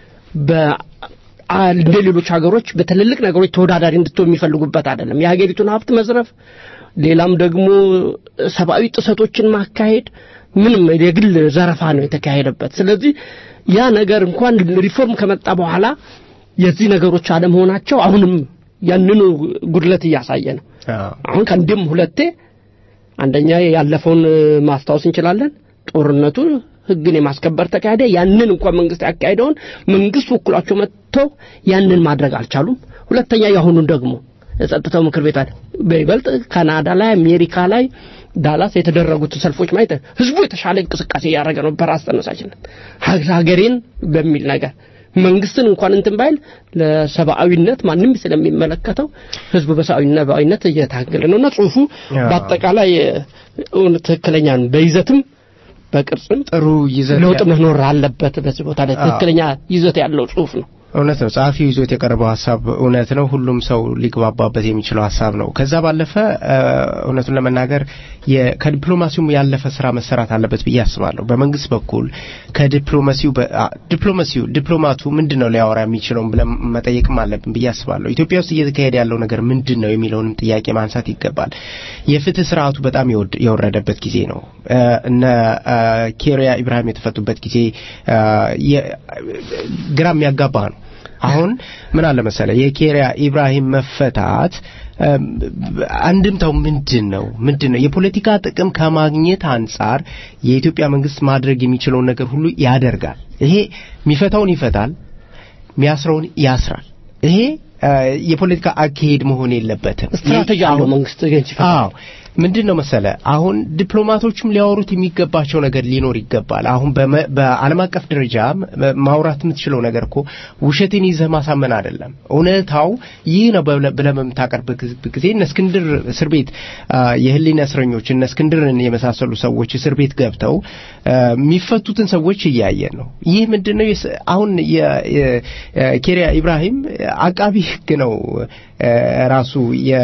እንደ ሌሎች ሀገሮች በትልልቅ ነገሮች ተወዳዳሪ እንድትሆን የሚፈልጉበት አይደለም። የሀገሪቱን ሀብት መዝረፍ፣ ሌላም ደግሞ ሰብአዊ ጥሰቶችን ማካሄድ ምንም የግል ዘረፋ ነው የተካሄደበት። ስለዚህ ያ ነገር እንኳን ሪፎርም ከመጣ በኋላ የዚህ ነገሮች አለመሆናቸው አሁንም ያንኑ ጉድለት እያሳየ ነው። አሁን ከአንድም ሁለቴ አንደኛ ያለፈውን ማስታወስ እንችላለን። ጦርነቱ ህግን የማስከበር ተካሄደ። ያንን እንኳን መንግስት ያካሄደውን መንግስት ወክሏቸው መጥተው ያንን ማድረግ አልቻሉም። ሁለተኛ የአሁኑን ደግሞ የጸጥታው ምክር ቤት አለ በይበልጥ ካናዳ ላይ አሜሪካ ላይ ዳላስ የተደረጉት ሰልፎች ማየት ህዝቡ የተሻለ እንቅስቃሴ እያደረገ ነው በራስ ተነሳሽነት ሀገሬን በሚል ነገር መንግስትን እንኳን እንትን ባይል ለሰብአዊነት ማንም ስለሚመለከተው ህዝቡ በሰብአዊነት እየታገለ ነውና ጽሁፉ በአጠቃላይ ትክክለኛ ነው በይዘትም በቅርጽም ጥሩ ይዘት ለውጥ መኖር አለበት። በዚህ ቦታ ላይ ትክክለኛ ይዘት ያለው ጽሁፍ ነው። እውነት ነው። ጸሐፊው ይዞት የቀረበው ሀሳብ እውነት ነው። ሁሉም ሰው ሊግባባበት የሚችለው ሀሳብ ነው። ከዛ ባለፈ እውነቱን ለመናገር ከዲፕሎማሲውም ያለፈ ስራ መሰራት አለበት ብዬ አስባለሁ። በመንግስት በኩል ከዲፕሎማሲው ዲፕሎማሲው ዲፕሎማቱ ምንድን ነው ሊያወራ የሚችለውን ብለን መጠየቅም አለብን ብዬ አስባለሁ። ኢትዮጵያ ውስጥ እየተካሄደ ያለው ነገር ምንድን ነው የሚለውንም ጥያቄ ማንሳት ይገባል። የፍትህ ስርዓቱ በጣም የወረደበት ጊዜ ነው። እነ ኬሪያ ኢብራሂም የተፈቱበት ጊዜ ግራ የሚያጋባ ነው። አሁን ምን አለ መሰለ የኬሪያ ኢብራሂም መፈታት አንድምታው ምንድን ነው? ምንድን ነው? የፖለቲካ ጥቅም ከማግኘት አንጻር የኢትዮጵያ መንግስት ማድረግ የሚችለውን ነገር ሁሉ ያደርጋል። ይሄ የሚፈታውን ይፈታል፣ የሚያስረውን ያስራል። ይሄ የፖለቲካ አካሄድ መሆን የለበትም። ስትራቴጂ አለው መንግስት አዎ ምንድን ነው መሰለ አሁን ዲፕሎማቶችም ሊያወሩት የሚገባቸው ነገር ሊኖር ይገባል። አሁን በዓለም አቀፍ ደረጃ ማውራት የምትችለው ነገር እኮ ውሸትን ይዘህ ማሳመን አይደለም። እውነታው ይህ ነው ብለህ በምታቀርብ ጊዜ እነ እስክንድር እስር ቤት የህሊና እስረኞች እነ እስክንድርን የመሳሰሉ ሰዎች እስር ቤት ገብተው የሚፈቱትን ሰዎች እያየን ነው። ይህ ምንድን ነው? አሁን የኬሪያ ኢብራሂም አቃቢ ህግ ነው ራሱ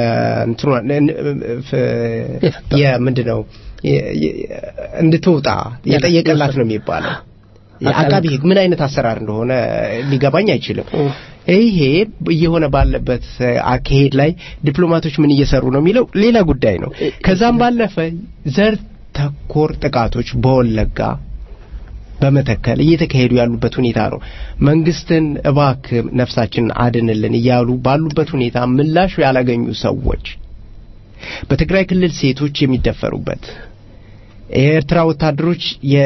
የምንድን ነው እንድትወጣ የጠየቀላት ነው የሚባለው። አቃቢ ህግ ምን አይነት አሰራር እንደሆነ ሊገባኝ አይችልም። ይሄ እየሆነ ባለበት አካሄድ ላይ ዲፕሎማቶች ምን እየሰሩ ነው የሚለው ሌላ ጉዳይ ነው። ከዛም ባለፈ ዘር ተኮር ጥቃቶች በወለጋ በመተከል እየተካሄዱ ያሉበት ሁኔታ ነው። መንግስትን እባክ ነፍሳችንን አድንልን እያሉ ባሉበት ሁኔታ ምላሽ ያላገኙ ሰዎች በትግራይ ክልል ሴቶች የሚደፈሩበት የኤርትራ ወታደሮች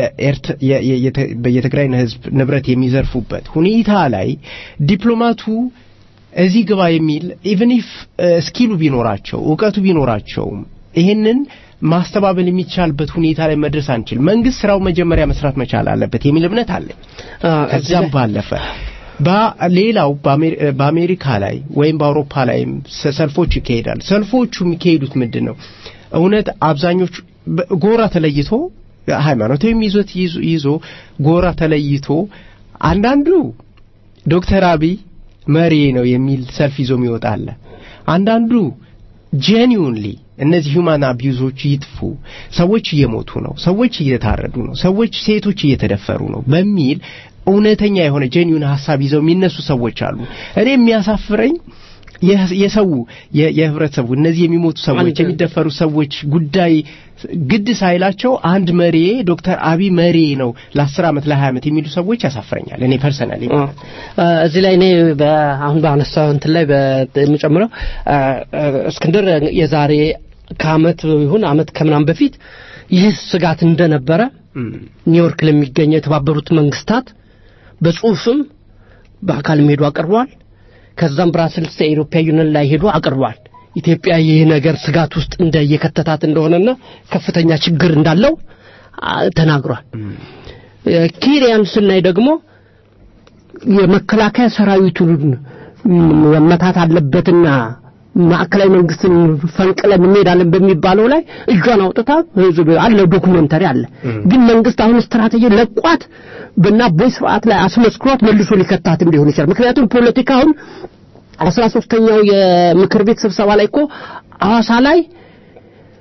የትግራይን ህዝብ ንብረት የሚዘርፉበት ሁኔታ ላይ ዲፕሎማቱ እዚህ ግባ የሚል ኢቨን ኢፍ ስኪሉ ቢኖራቸው እውቀቱ ቢኖራቸውም ይህንን ማስተባበል የሚቻልበት ሁኔታ ላይ መድረስ አንችል። መንግስት ስራው መጀመሪያ መስራት መቻል አለበት የሚል እምነት አለኝ። ከዛም ባለፈ ሌላው በአሜሪካ ላይ ወይም በአውሮፓ ላይም ሰልፎች ይካሄዳል። ሰልፎቹ የሚካሄዱት ምንድን ነው? እውነት አብዛኞቹ ጎራ ተለይቶ ሃይማኖታዊም ይዞት ይዞ ጎራ ተለይቶ አንዳንዱ ዶክተር አብይ መሪ ነው የሚል ሰልፍ ይዞ የሚወጣ አለ። አንዳንዱ ጄኒውንሊ እነዚህ ሁማን አቢዩዞች ይጥፉ፣ ሰዎች እየሞቱ ነው፣ ሰዎች እየታረዱ ነው፣ ሰዎች ሴቶች እየተደፈሩ ነው በሚል እውነተኛ የሆነ ጄኒውን ሀሳብ ይዘው የሚነሱ ሰዎች አሉ። እኔ የሚያሳፍረኝ የሰው የህብረተሰቡ እነዚህ የሚሞቱ ሰዎች የሚደፈሩ ሰዎች ጉዳይ ግድ ሳይላቸው አንድ መሪ ዶክተር አብይ መሪ ነው ለአስር ዓመት ለሀያ ዓመት የሚሉ ሰዎች ያሳፍረኛል። እኔ ፐርሰናሊ እዚህ ላይ እኔ አሁን በአነሳው እንትን ላይ የምጨምረው እስክንድር የዛሬ ከአመት ይሁን አመት ከምናም በፊት ይህ ስጋት እንደነበረ ኒውዮርክ ለሚገኘው የተባበሩት መንግስታት በጽሁፍም በአካልም ሄዶ አቅርቧል። ከዛም ብራስልስ የኢሮፒያ ዩኒየን ላይ ሄዶ አቅርቧል። ኢትዮጵያ ይህ ነገር ስጋት ውስጥ እንደ የከተታት እንደሆነና ከፍተኛ ችግር እንዳለው ተናግሯል። ኪሪያን ስናይ ደግሞ የመከላከያ ሰራዊቱን መመታት አለበትና ማዕከላዊ መንግስትን ፈንቅለን እንሄዳለን በሚባለው ላይ እጇን አውጥታ አለ ዶኩሜንተሪ አለ። ግን መንግስት አሁን ስትራቴጂ ለቋት በና ቦይ ስርዓት ላይ አስመስክሯት መልሶ ሊከታትም ሊሆን ይችላል። ምክንያቱም ፖለቲካ አሁን አስራ ሶስተኛው የምክር ቤት ስብሰባ ላይ እኮ ሐዋሳ ላይ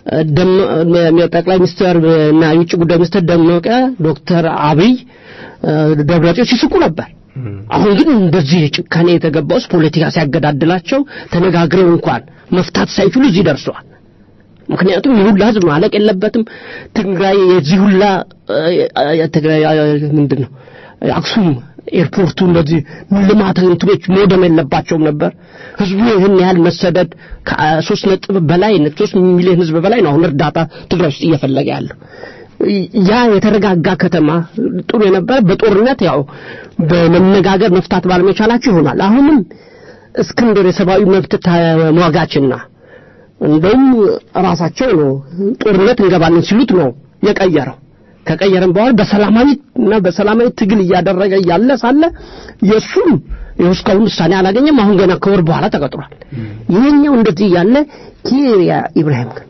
ጠቅላይ ሚኒስትር እና የውጭ ጉዳይ ሚኒስትር ደመቀ ዶክተር አብይ ደብረጽዮን ሲስቁ ነበር። አሁን ግን እንደዚህ ጭካኔ የተገባው ፖለቲካ ሲያገዳድላቸው ተነጋግረው እንኳን መፍታት ሳይችሉ እዚህ ደርሰዋል። ምክንያቱም ይህ ሁላ ህዝብ ማለቅ የለበትም። ትግራይ የዚህ ሁላ ትግራይ ምንድን ነው አክሱም ኤርፖርቱ እንደዚህ ልማት እንትኖች መውደም የለባቸውም ነበር። ህዝቡ ይህን ያህል መሰደድ ከሶስት ነጥብ በላይ ሶስት ሚሊዮን ህዝብ በላይ ነው አሁን እርዳታ ትግራይ ውስጥ እየፈለገ ያለው። ያ የተረጋጋ ከተማ ጥሩ የነበረ በጦርነት ያው በመነጋገር መፍታት ባለመቻላቸው ይሆናል። አሁንም እስክንድር የሰብአዊ መብት ተሟጋችና እንደውም ራሳቸው ነው ጦርነት እንገባለን ሲሉት ነው የቀየረው። ከቀየረም በኋላ በሰላማዊ እና በሰላማዊ ትግል እያደረገ እያለ ሳለ የእሱም ይኸው እስካሁን ውሳኔ አላገኘም። አሁን ገና ከወር በኋላ ተቀጥሯል። ይሄኛው እንደዚህ እያለ ኪሪያ ኢብራሂም ግን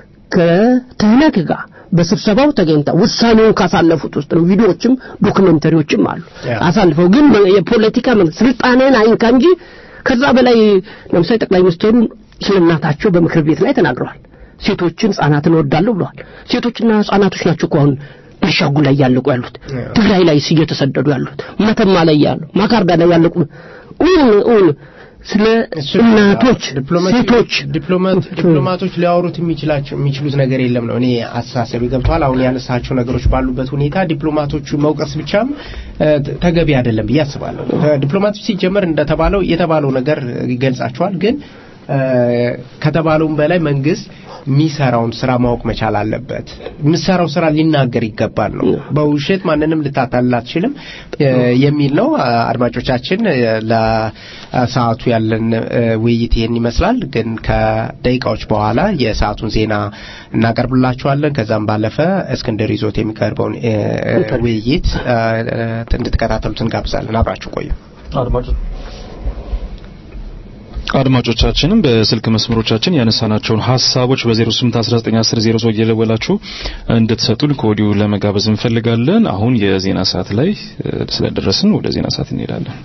ከትህነግ ጋር በስብሰባው ተገኝተው ውሳኔውን ካሳለፉት ውስጥ ነው። ቪዲዮዎችም ዶክመንተሪዎችም አሉ። አሳልፈው ግን የፖለቲካ ስልጣኔን አይንካ እንጂ ከዛ በላይ ለምሳሌ ጠቅላይ ሚኒስትሩ ስለ እናታቸው በምክር ቤት ላይ ተናግረዋል። ሴቶችን ህጻናትን እወዳለሁ ብለዋል። ሴቶችና ህጻናቶች ናቸው እኮ አሁን ቤንሻንጉል ላይ ያለቁ ያሉት፣ ትግራይ ላይ እየተሰደዱ ያሉት፣ መተማ ላይ ያሉ፣ ማካርዳ ላይ ያለቁ እውን እውን ስለ እናቶች ሴቶች ዲፕሎማቶች ሊያወሩት የሚችላቸው የሚችሉት ነገር የለም ነው እኔ አስተሳሰብ ገብተዋል። አሁን ያነሳቸው ነገሮች ባሉበት ሁኔታ ዲፕሎማቶቹ መውቀስ ብቻም ተገቢ አይደለም ብዬ አስባለሁ። ዲፕሎማቶች ሲጀመር እንደተባለው የተባለው ነገር ይገልጻቸዋል ግን ከተባለውም በላይ መንግስት የሚሰራውን ስራ ማወቅ መቻል አለበት። የምሰራው ስራ ሊናገር ይገባል ነው። በውሸት ማንንም ልታታልል አትችልም የሚል ነው። አድማጮቻችን፣ ለሰዓቱ ያለን ውይይት ይህን ይመስላል። ግን ከደቂቃዎች በኋላ የሰዓቱን ዜና እናቀርብላችኋለን። ከዛም ባለፈ እስክንድር ይዞት የሚቀርበውን ውይይት እንድትከታተሉት እንጋብዛለን። አብራችሁ ቆዩ አድማጮች አድማጮቻችንም በስልክ መስመሮቻችን ያነሳናቸውን ሀሳቦች በ08191000 እየደወላችሁ እንድትሰጡን ከወዲሁ ለመጋበዝ እንፈልጋለን። አሁን የዜና ሰዓት ላይ ስለደረስን ወደ ዜና ሰዓት እንሄዳለን።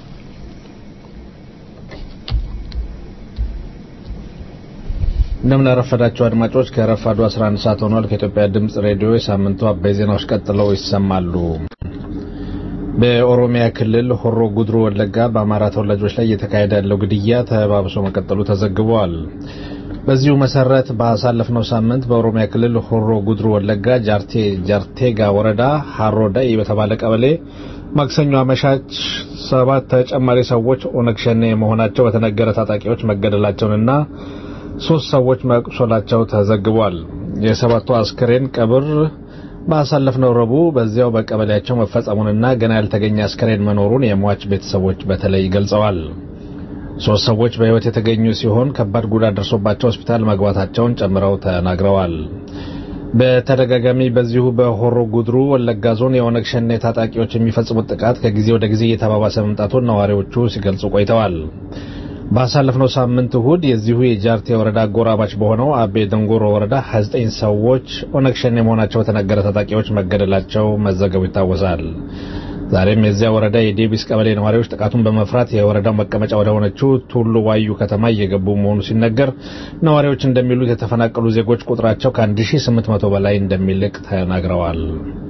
እንደምን አረፈዳችሁ አድማጮች። ከረፋዱ 11 ሰዓት ሆኗል። ከኢትዮጵያ ድምጽ ሬዲዮ የሳምንቱ አበይ ዜናዎች ቀጥለው ይሰማሉ። በኦሮሚያ ክልል ሆሮ ጉድሩ ወለጋ በአማራ ተወላጆች ላይ እየተካሄደ ያለው ግድያ ተባብሶ መቀጠሉ ተዘግቧል። በዚሁ መሰረት ባሳለፍነው ሳምንት በኦሮሚያ ክልል ሆሮ ጉድሩ ወለጋ ጃርቴ ጃርቴጋ ወረዳ ሀሮ ዳይ በተባለ ቀበሌ ማክሰኞ አመሻች ሰባት ተጨማሪ ሰዎች ኦነግ ሸኔ መሆናቸው በተነገረ ታጣቂዎች መገደላቸውንና ሶስት ሰዎች መቁሰላቸው ተዘግቧል። የሰባቱ አስክሬን ቀብር ባሳለፍነው ረቡዕ በዚያው በቀበሌያቸው መፈጸሙንና ገና ያልተገኘ አስከሬን መኖሩን የሟች ቤተሰቦች በተለይ ገልጸዋል። ሶስት ሰዎች በሕይወት የተገኙ ሲሆን ከባድ ጉዳት ደርሶባቸው ሆስፒታል መግባታቸውን ጨምረው ተናግረዋል። በተደጋጋሚ በዚሁ በሆሮ ጉድሩ ወለጋ ዞን የኦነግ ሸኔ ታጣቂዎች የሚፈጽሙት ጥቃት ከጊዜ ወደ ጊዜ እየተባባሰ መምጣቱን ነዋሪዎቹ ሲገልጹ ቆይተዋል። ባሳለፍነው ሳምንት እሁድ የዚሁ የጃርቴ ወረዳ አጎራባች በሆነው አቤ ደንጎሮ ወረዳ 29 ሰዎች ኦነግ ሸኔ መሆናቸው በተነገረ ታጣቂዎች መገደላቸው መዘገቡ ይታወሳል። ዛሬም የዚያ ወረዳ የዴቢስ ቀበሌ ነዋሪዎች ጥቃቱን በመፍራት የወረዳው መቀመጫ ወደ ሆነችው ቱሉ ዋዩ ከተማ እየገቡ መሆኑ ሲነገር ነዋሪዎች እንደሚሉት የተፈናቀሉ ዜጎች ቁጥራቸው ከ1800 በላይ እንደሚልቅ ተናግረዋል።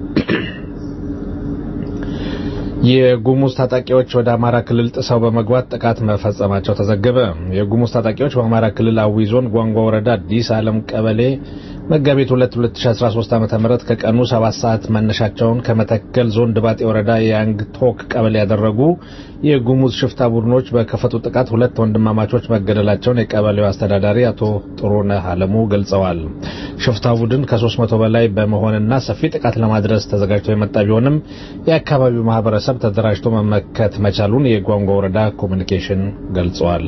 የጉሙዝ ታጣቂዎች ወደ አማራ ክልል ጥሰው በመግባት ጥቃት መፈጸማቸው ተዘገበ። የጉሙዝ ታጣቂዎች በአማራ ክልል አዊ ዞን ጓንጓ ወረዳ አዲስ ዓለም ቀበሌ መጋቢት 2 2013 ዓ.ም ከቀኑ 7 ሰዓት መነሻቸውን ከመተከል ዞን ድባጤ ወረዳ የያንግ ቶክ ቀበሌ ያደረጉ የጉሙዝ ሽፍታ ቡድኖች በከፈቱ ጥቃት ሁለት ወንድማማቾች መገደላቸውን የቀበሌው አስተዳዳሪ አቶ ጥሩነህ አለሙ ገልጸዋል። ሽፍታ ቡድን ከ300 በላይ በመሆንና ሰፊ ጥቃት ለማድረስ ተዘጋጅቶ የመጣ ቢሆንም የአካባቢው ማህበረሰብ ተደራጅቶ መመከት መቻሉን የጓንጓ ወረዳ ኮሚኒኬሽን ገልጸዋል።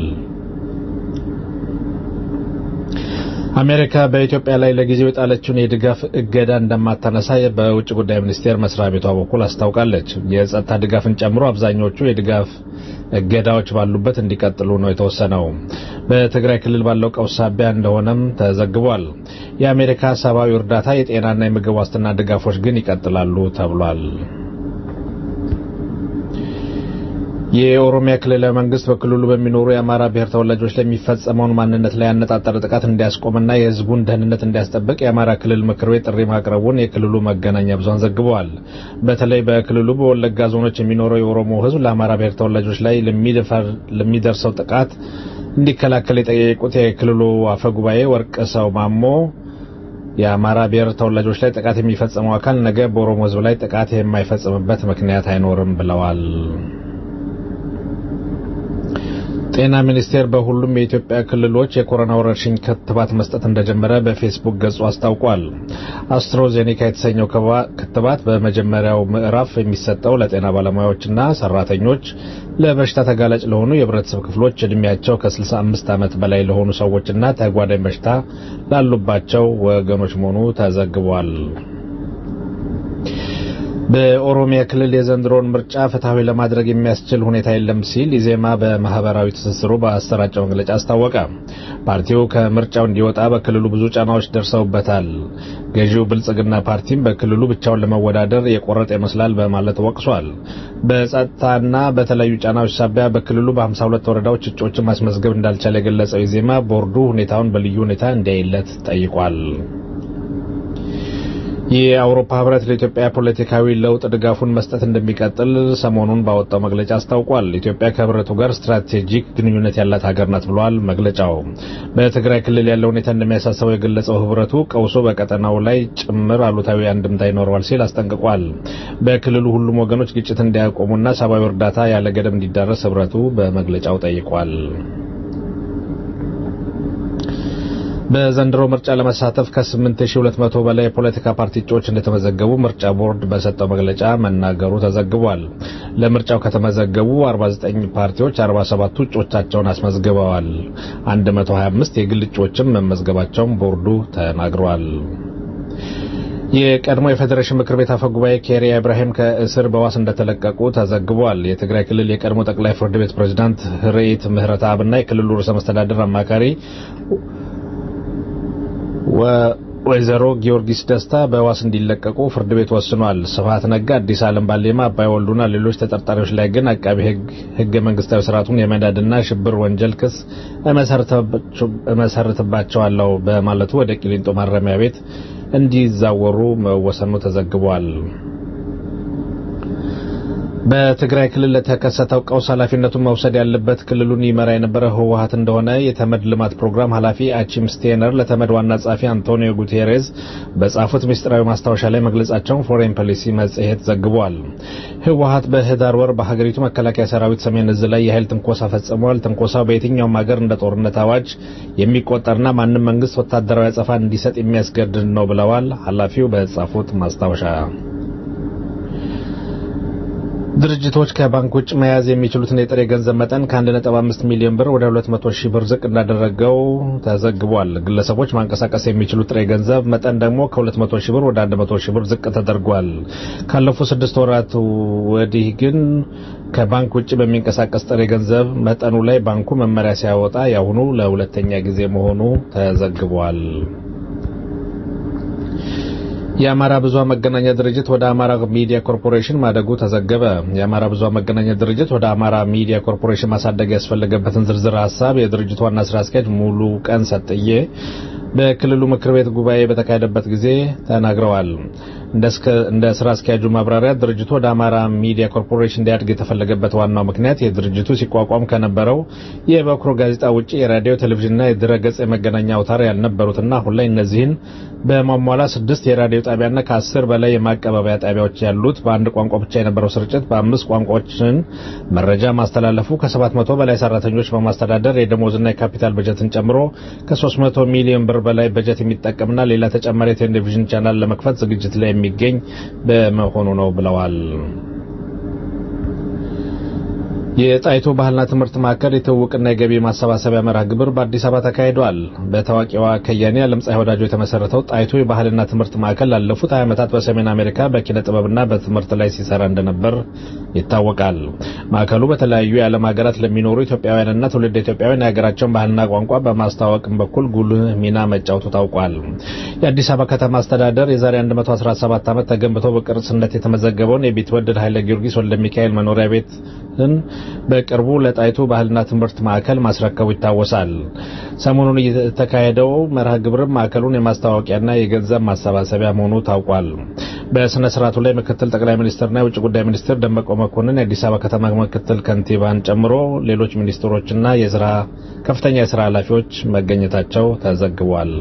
አሜሪካ በኢትዮጵያ ላይ ለጊዜው የጣለችውን የድጋፍ እገዳ እንደማታነሳ በውጭ ጉዳይ ሚኒስቴር መስሪያ ቤቷ በኩል አስታውቃለች። የጸጥታ ድጋፍን ጨምሮ አብዛኞቹ የድጋፍ እገዳዎች ባሉበት እንዲቀጥሉ ነው የተወሰነው። በትግራይ ክልል ባለው ቀውስ ሳቢያ እንደሆነም ተዘግቧል። የአሜሪካ ሰብአዊ እርዳታ፣ የጤናና የምግብ ዋስትና ድጋፎች ግን ይቀጥላሉ ተብሏል። የኦሮሚያ ክልላዊ መንግስት በክልሉ በሚኖሩ የአማራ ብሔር ተወላጆች ላይ የሚፈጸመውን ማንነት ላይ ያነጣጠረ ጥቃት እንዲያስቆምና የሕዝቡን ደህንነት እንዲያስጠብቅ የአማራ ክልል ምክር ቤት ጥሪ ማቅረቡን የክልሉ መገናኛ ብዙኃን ዘግበዋል። በተለይ በክልሉ በወለጋ ዞኖች የሚኖረው የኦሮሞ ሕዝብ ለአማራ ብሔር ተወላጆች ላይ ለሚደርሰው ጥቃት እንዲከላከል የጠየቁት የክልሉ አፈ ጉባኤ ወርቅ ሰው ማሞ የአማራ ብሔር ተወላጆች ላይ ጥቃት የሚፈጽመው አካል ነገ በኦሮሞ ሕዝብ ላይ ጥቃት የማይፈጽምበት ምክንያት አይኖርም ብለዋል። ጤና ሚኒስቴር በሁሉም የኢትዮጵያ ክልሎች የኮሮና ወረርሽኝ ክትባት መስጠት እንደጀመረ በፌስቡክ ገጹ አስታውቋል። አስትሮዜኔካ የተሰኘው ክትባት በመጀመሪያው ምዕራፍ የሚሰጠው ለጤና ባለሙያዎችና ሰራተኞች፣ ለበሽታ ተጋላጭ ለሆኑ የህብረተሰብ ክፍሎች፣ እድሜያቸው ከ65 ዓመት በላይ ለሆኑ ሰዎችና ተጓዳኝ በሽታ ላሉባቸው ወገኖች መሆኑ ተዘግቧል። በኦሮሚያ ክልል የዘንድሮን ምርጫ ፍትሐዊ ለማድረግ የሚያስችል ሁኔታ የለም ሲል ኢዜማ በማህበራዊ ትስስሩ በአሰራጨው መግለጫ አስታወቀ። ፓርቲው ከምርጫው እንዲወጣ በክልሉ ብዙ ጫናዎች ደርሰውበታል። ገዢው ብልጽግና ፓርቲም በክልሉ ብቻውን ለመወዳደር የቆረጠ ይመስላል በማለት ወቅሷል። በጸጥታና በተለያዩ ጫናዎች ሳቢያ በክልሉ በ52 ወረዳዎች እጩዎችን ማስመዝገብ እንዳልቻለ የገለጸው ኢዜማ ቦርዱ ሁኔታውን በልዩ ሁኔታ እንዲያይለት ጠይቋል። የአውሮፓ ህብረት ለኢትዮጵያ ፖለቲካዊ ለውጥ ድጋፉን መስጠት እንደሚቀጥል ሰሞኑን ባወጣው መግለጫ አስታውቋል። ኢትዮጵያ ከህብረቱ ጋር ስትራቴጂክ ግንኙነት ያላት ሀገር ናት ብሏል መግለጫው። በትግራይ ክልል ያለው ሁኔታ እንደሚያሳስበው የገለጸው ህብረቱ ቀውሱ በቀጠናው ላይ ጭምር አሉታዊ አንድምታ ይኖረዋል ሲል አስጠንቅቋል። በክልሉ ሁሉም ወገኖች ግጭት እንዲያቆሙና ሰብአዊ እርዳታ ያለ ገደብ እንዲዳረስ ህብረቱ በመግለጫው ጠይቋል። በዘንድሮ ምርጫ ለመሳተፍ ከ8200 በላይ የፖለቲካ ፓርቲ እጩዎች እንደተመዘገቡ ምርጫ ቦርድ በሰጠው መግለጫ መናገሩ ተዘግቧል። ለምርጫው ከተመዘገቡ 49 ፓርቲዎች 47ቱ እጩዎቻቸውን አስመዝግበዋል። 125 የግል እጩዎችም መመዝገባቸውን ቦርዱ ተናግሯል። የቀድሞ የፌዴሬሽን ምክር ቤት አፈ ጉባኤ ኬሪያ ኢብራሂም ከእስር በዋስ እንደተለቀቁ ተዘግቧል። የትግራይ ክልል የቀድሞ ጠቅላይ ፍርድ ቤት ፕሬዝዳንት ርኢት ምህረተአብና የክልሉ ርዕሰ መስተዳድር አማካሪ ወይዘሮ ጊዮርጊስ ደስታ በዋስ እንዲለቀቁ ፍርድ ቤት ወስኗል። ስብሀት ነጋ፣ አዲስ ዓለም ባሌማ፣ አባይ ወልዱና ሌሎች ተጠርጣሪዎች ላይ ግን አቃቢ ሕግ ሕገ መንግስታዊ ስርዓቱን የመናድና ሽብር ወንጀል ክስ እመሰርትባቸዋለሁ በማለቱ ወደ ቂሊንጦ ማረሚያ ቤት እንዲዛወሩ መወሰኑ ተዘግቧል። በትግራይ ክልል ለተከሰተው ቀውስ ኃላፊነቱን መውሰድ ያለበት ክልሉን ይመራ የነበረ ህወሀት እንደሆነ የተመድ ልማት ፕሮግራም ኃላፊ አቺም ስቴነር ለተመድ ዋና ጸሐፊ አንቶኒዮ ጉቴሬዝ በጻፉት ምስጢራዊ ማስታወሻ ላይ መግለጻቸውን ፎሬን ፖሊሲ መጽሔት ዘግቧል። ህወሀት በህዳር ወር በሀገሪቱ መከላከያ ሰራዊት ሰሜን እዝ ላይ የኃይል ትንኮሳ ፈጽሟል። ትንኮሳው በየትኛውም ሀገር እንደ ጦርነት አዋጅ የሚቆጠርና ማንም መንግስት ወታደራዊ አጸፋ እንዲሰጥ የሚያስገድድ ነው ብለዋል ኃላፊው በጻፉት ማስታወሻ። ድርጅቶች ከባንክ ውጭ መያዝ የሚችሉትን የጥሬ ገንዘብ መጠን ከ1.5 ሚሊዮን ብር ወደ 200 ሺህ ብር ዝቅ እንዳደረገው ተዘግቧል። ግለሰቦች ማንቀሳቀስ የሚችሉት ጥሬ ገንዘብ መጠን ደግሞ ከ200 ሺህ ብር ወደ 100 ሺህ ብር ዝቅ ተደርጓል። ካለፉት ስድስት ወራት ወዲህ ግን ከባንክ ውጭ በሚንቀሳቀስ ጥሬ ገንዘብ መጠኑ ላይ ባንኩ መመሪያ ሲያወጣ ያሁኑ ለሁለተኛ ጊዜ መሆኑ ተዘግቧል። የአማራ ብዙሃን መገናኛ ድርጅት ወደ አማራ ሚዲያ ኮርፖሬሽን ማደጉ ተዘገበ። የአማራ ብዙሃን መገናኛ ድርጅት ወደ አማራ ሚዲያ ኮርፖሬሽን ማሳደግ ያስፈለገበትን ዝርዝር ሀሳብ የድርጅቱ ዋና ስራ አስኪያጅ ሙሉ ቀን ሰጥዬ በክልሉ ምክር ቤት ጉባኤ በተካሄደበት ጊዜ ተናግረዋል። እንደ ስራ አስኪያጁ ማብራሪያ ድርጅቱ ወደ አማራ ሚዲያ ኮርፖሬሽን እንዲያድግ የተፈለገበት ዋናው ምክንያት የድርጅቱ ሲቋቋም ከነበረው የበኩር ጋዜጣ ውጭ የራዲዮ ቴሌቪዥንና የድረገጽ የመገናኛ አውታር ያልነበሩትና አሁን ላይ እነዚህን በማሟላት ስድስት የራዲዮ ጣቢያና ከአስር በላይ የማቀባበያ ጣቢያዎች ያሉት በአንድ ቋንቋ ብቻ የነበረው ስርጭት በአምስት ቋንቋዎችን መረጃ ማስተላለፉ ከሰባት መቶ በላይ ሰራተኞች በማስተዳደር የደሞዝና የካፒታል በጀትን ጨምሮ ከሶስት መቶ ሚሊዮን ብር በላይ በጀት የሚጠቀምና ሌላ ተጨማሪ የቴሌቪዥን ቻናል ለመክፈት ዝግጅት ላይ የሚገኝ በመሆኑ ነው ብለዋል። የጣይቱ ባህልና ትምህርት ማዕከል የትውውቅና የገቢ ማሰባሰቢያ መርሃ ግብር በአዲስ አበባ ተካሂዷል። በታዋቂዋ ከያኒ ዓለምፀሐይ ወዳጆ የተመሰረተው ጣይቱ የባህልና ትምህርት ማዕከል ላለፉት 20 ዓመታት በሰሜን አሜሪካ በኪነ ጥበብና በትምህርት ላይ ሲሰራ እንደነበር ይታወቃል። ማዕከሉ በተለያዩ የዓለም ሀገራት ለሚኖሩ ኢትዮጵያውያንና ትውልድ ኢትዮጵያውያን የሀገራቸውን ባህልና ቋንቋ በማስተዋወቅም በኩል ጉልህ ሚና መጫወቱ ታውቋል። የአዲስ አበባ ከተማ አስተዳደር የዛሬ 117 ዓመት ተገንብቶ በቅርስነት የተመዘገበውን የቢትወደድ ኃይለ ጊዮርጊስ ወልደ ሚካኤል መኖሪያ ቤት በቅርቡ ለጣይቱ ባህልና ትምህርት ማዕከል ማስረከቡ ይታወሳል። ሰሞኑን የተካሄደው መርሃ ግብርም ማዕከሉን የማስታወቂያና የገንዘብ ማሰባሰቢያ መሆኑ ታውቋል። በስነ ስርዓቱ ላይ ምክትል ጠቅላይ ሚኒስትርና የውጭ ጉዳይ ሚኒስትር ደመቀ መኮንን የአዲስ አበባ ከተማ ምክትል ከንቲባን ጨምሮ ሌሎች ሚኒስትሮችና የስራ ከፍተኛ የስራ ኃላፊዎች መገኘታቸው ተዘግቧል።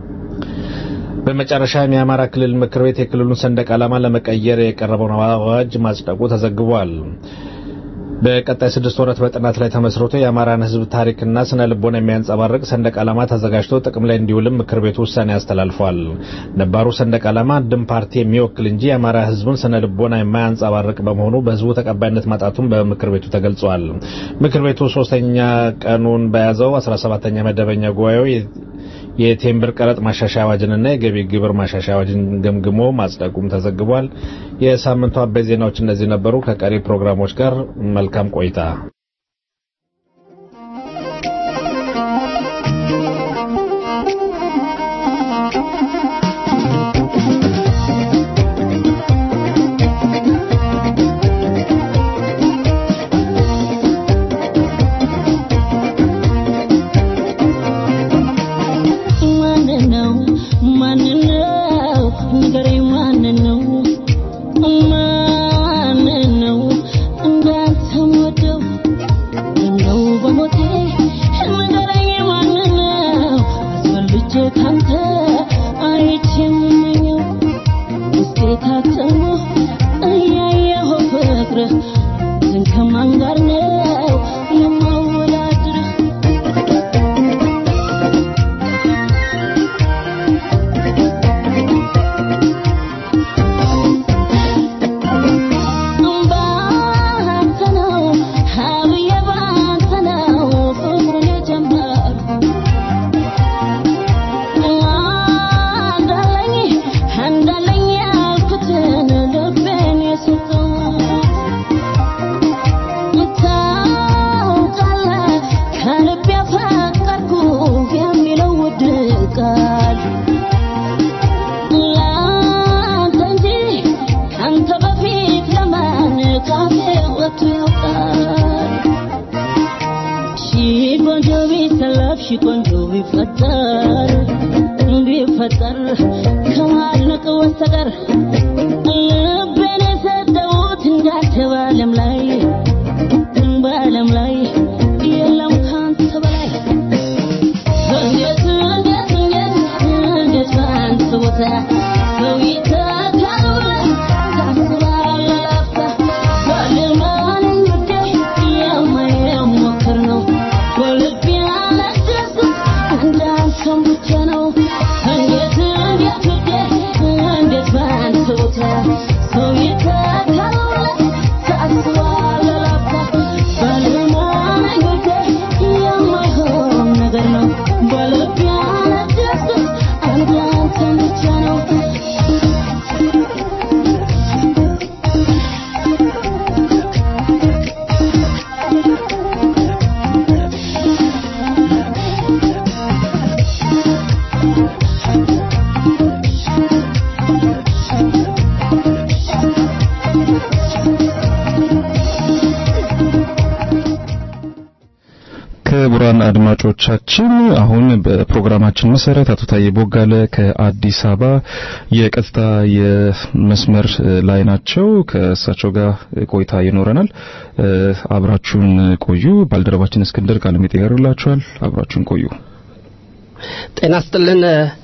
በመጨረሻም የአማራ ክልል ምክር ቤት የክልሉን ሰንደቅ ዓላማ ለመቀየር የቀረበውን አዋጅ ማጽደቁ ተዘግቧል። በቀጣይ ስድስት ወራት በጥናት ላይ ተመስርቶ የአማራን ሕዝብ ታሪክና ስነ ልቦና የሚያንጸባርቅ ሰንደቅ ዓላማ ተዘጋጅቶ ጥቅም ላይ እንዲውልም ምክር ቤቱ ውሳኔ አስተላልፏል። ነባሩ ሰንደቅ ዓላማ አንድም ፓርቲ የሚወክል እንጂ የአማራ ሕዝብን ስነ ልቦና የማያንጸባርቅ በመሆኑ በሕዝቡ ተቀባይነት ማጣቱን በምክር ቤቱ ተገልጿል። ምክር ቤቱ ሶስተኛ ቀኑን በያዘው 17ኛ መደበኛ ጉባኤው የቴምብር ቀረጥ ማሻሻያ አዋጅንና የገቢ ግብር ማሻሻያ አዋጅን ገምግሞ ማጽደቁም ተዘግቧል። የሳምንቱ አበይት ዜናዎች እነዚህ ነበሩ። ከቀሪ ፕሮግራሞች ጋር መልካም ቆይታ። ክቡራን አድማጮቻችን አሁን በፕሮግራማችን መሰረት አቶ ታዬ ቦጋለ ከአዲስ አበባ የቀጥታ የመስመር ላይ ናቸው። ከእሳቸው ጋር ቆይታ ይኖረናል። አብራችሁን ቆዩ። ባልደረባችን እስክንድር ቃለ መጠይቅ ያደርግላችኋል። አብራችሁን ቆዩ። ጤና ስጥልን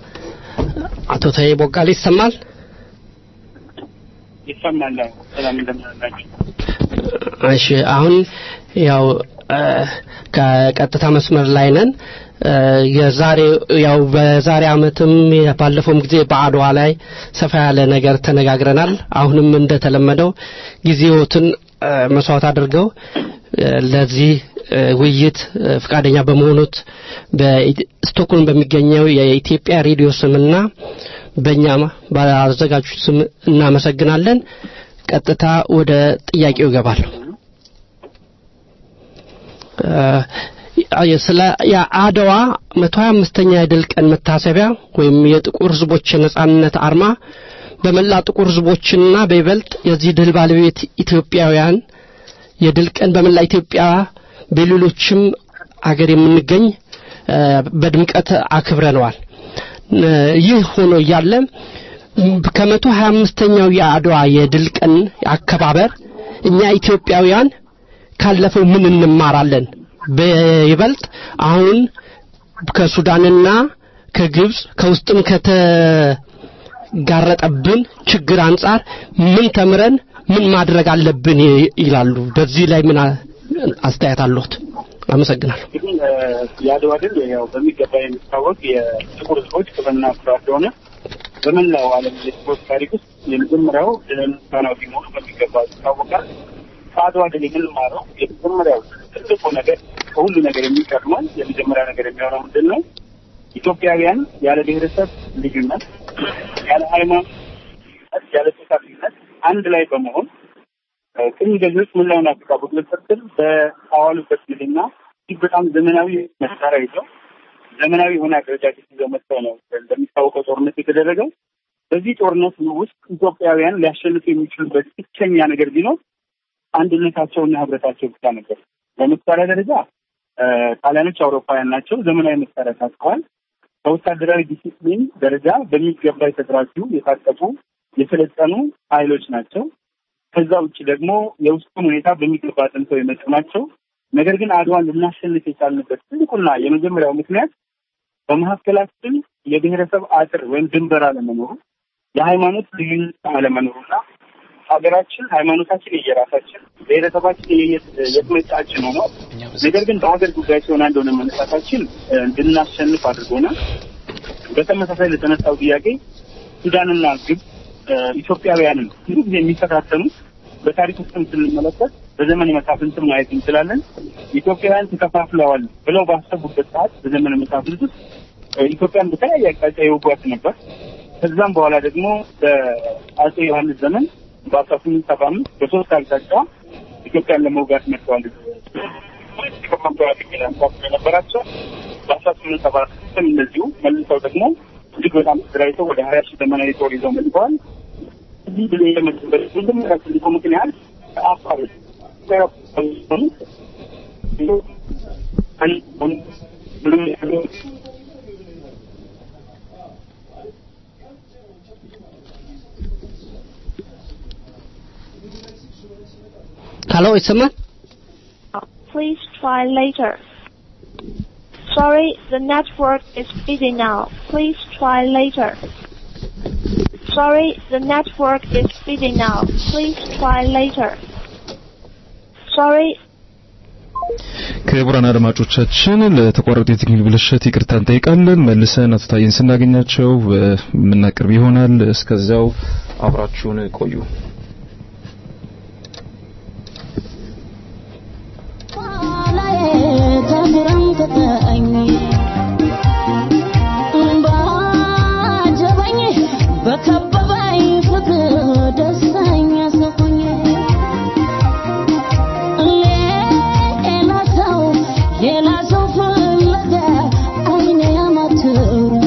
አቶ ታዬ ቦጋለ ይሰማል? ይሰማል። ሰላም እንደምናላችሁ። እሺ አሁን ያው ከቀጥታ መስመር ላይ ነን። የዛሬ ያው በዛሬ አመትም ባለፈውም ጊዜ በአድዋ ላይ ሰፋ ያለ ነገር ተነጋግረናል። አሁንም እንደተለመደው ጊዜዎትን መስዋዕት አድርገው ለዚህ ውይይት ፈቃደኛ በመሆኑት በስቶክሆልም በሚገኘው የኢትዮጵያ ሬዲዮ ስምና በእኛ በአዘጋጆች ስም እናመሰግናለን። ቀጥታ ወደ ጥያቄው እገባለሁ። ስለ የአድዋ መቶ ሀያ አምስተኛ የድል ቀን መታሰቢያ ወይም የጥቁር ህዝቦች የነጻነት አርማ በመላ ጥቁር ህዝቦችና በይበልጥ የዚህ ድል ባለቤት ኢትዮጵያውያን የድል ቀን በመላ ኢትዮጵያ በሌሎችም አገር የምንገኝ እ፣ በድምቀት አክብረነዋል። እ፣ ይህ ሆኖ እያለ ከመቶ ሀያ አምስተኛው የአድዋ የድል ቀን አከባበር እኛ ኢትዮጵያውያን ካለፈው ምን እንማራለን? በይበልጥ አሁን ከሱዳንና ከግብጽ ከውስጥም ከተጋረጠብን ችግር አንጻር ምን ተምረን ምን ማድረግ አለብን ይ- ይላሉ። በዚህ ላይ ምን አ- አስተያየት አለዎት? አመሰግናለሁ። እንግዲህ እ፣ የአድዋ ድል ያው በሚገባ የሚታወቅ የጥቁር ሕዝቦች ክብርና ኩራት ስለሆነ በመላው ዓለም የስፖርት ታሪክ ውስጥ የመጀመሪያው ድልን ፋናዊ መሆኑ በሚገባ ይታወቃል። ከአድዋ ድል የምንማረው የመጀመሪያው ትልቁ ነገር ከሁሉ ነገር የሚቀድመው የመጀመሪያ ነገር የሚሆነው ምንድን ነው? ኢትዮጵያውያን ያለ ብሔረሰብ ልዩነት፣ ያለ ሃይማኖት፣ ያለ ጾታ አንድ ላይ በመሆን እ፣ ቅኝ ገዢዎች መላውን አፍሪካ በቁጥጥር ስር በአዋሉበት ጊዜና እጅግ በጣም ዘመናዊ መሳሪያ ይዘው ዘመናዊ የሆነ አደረጃጀት ይዘው መጥተው ነው እንደሚታወቀው ጦርነት የተደረገው። በዚህ ጦርነት ውስጥ ኢትዮጵያውያን ሊያሸንፉ የሚችሉበት ብቸኛ ነገር ቢኖር አንድነታቸውና ህብረታቸው ብቻ ነበር። በመሳሪያ ደረጃ እ፣ ጣሊያኖች አውሮፓውያን ናቸው። ዘመናዊ መሳሪያ ታጥቀዋል። በወታደራዊ ዲሲፕሊን ደረጃ በሚገባ የተደራጁ የታጠቁ የሰለጠኑ ኃይሎች ናቸው። ከዛ ውጭ ደግሞ የውስጡን ሁኔታ በሚገባ አጥንተው የመጡ ናቸው። ነገር ግን አድዋን ልናሸንፍ የቻልንበት ትልቁና የመጀመሪያው ምክንያት በመካከላችን የብሔረሰብ አጥር ወይም ድንበር አለመኖሩ፣ የሃይማኖት ልዩነት አለመኖሩና ሀገራችን ሃይማኖታችን የየራሳችን ብሔረሰባችን የትመጫችን ሆኖ ነገር ግን በሀገር ጉዳይ ሲሆን አንድ ሆነ መነሳታችን እ፣ እንድናሸንፍ አድርጎናል። በተመሳሳይ ለተነሳው ጥያቄ ሱዳንና ግብጽ እ፣ ኢትዮጵያውያንን ብዙ ጊዜ የሚፈታተኑት በታሪክ ውስጥም ስንመለከት በዘመነ መሳፍንት ማየት እንችላለን። ኢትዮጵያውያን ተከፋፍለዋል ብለው ባሰቡበት ሰዓት በዘመነ መሳፍንት ውስጥ እ፣ ኢትዮጵያን በተለያየ አቅጣጫ የወጓት ነበር። ከዛም በኋላ ደግሞ በአጼ ዮሐንስ ዘመን በአስራ ስምንት ሰባ አምስት በሶስት አቅጣጫ ኢትዮጵያን ለመውጋት መጥተዋል። ነበራቸው በአስራ ስምንት ሰባ ስድስትም እንደዚሁ መልሰው ደግሞ እጅግ በጣም ተደራጅተው ወደ ሀያ ሺህ ዘመናዊ ጦር ይዘው መጥተዋል። እዚህ ብሎ የመጡበት መጀመሪያ ትልቁ ምክንያት ከአፋር ሄሎ ይሰማል? Please try later. Sorry, the network is busy now. Please try later. Sorry, the network is busy now. Please try later. Sorry, ክቡራን አድማጮቻችን ለተቋረጠ የቴክኒክ ብልሽት ይቅርታ እንጠይቃለን። መልሰን አቶ ታዬን ስናገኛቸው እ፣ የምናቀርብ ይሆናል። እስከዚያው አብራችሁን ቆዩ። በከበበኝ ፍቅር ደስተኛ ሰሆኝ ሌላ ሰው ሌላ ሰው ፍለጋ አይኔ ያማትሩ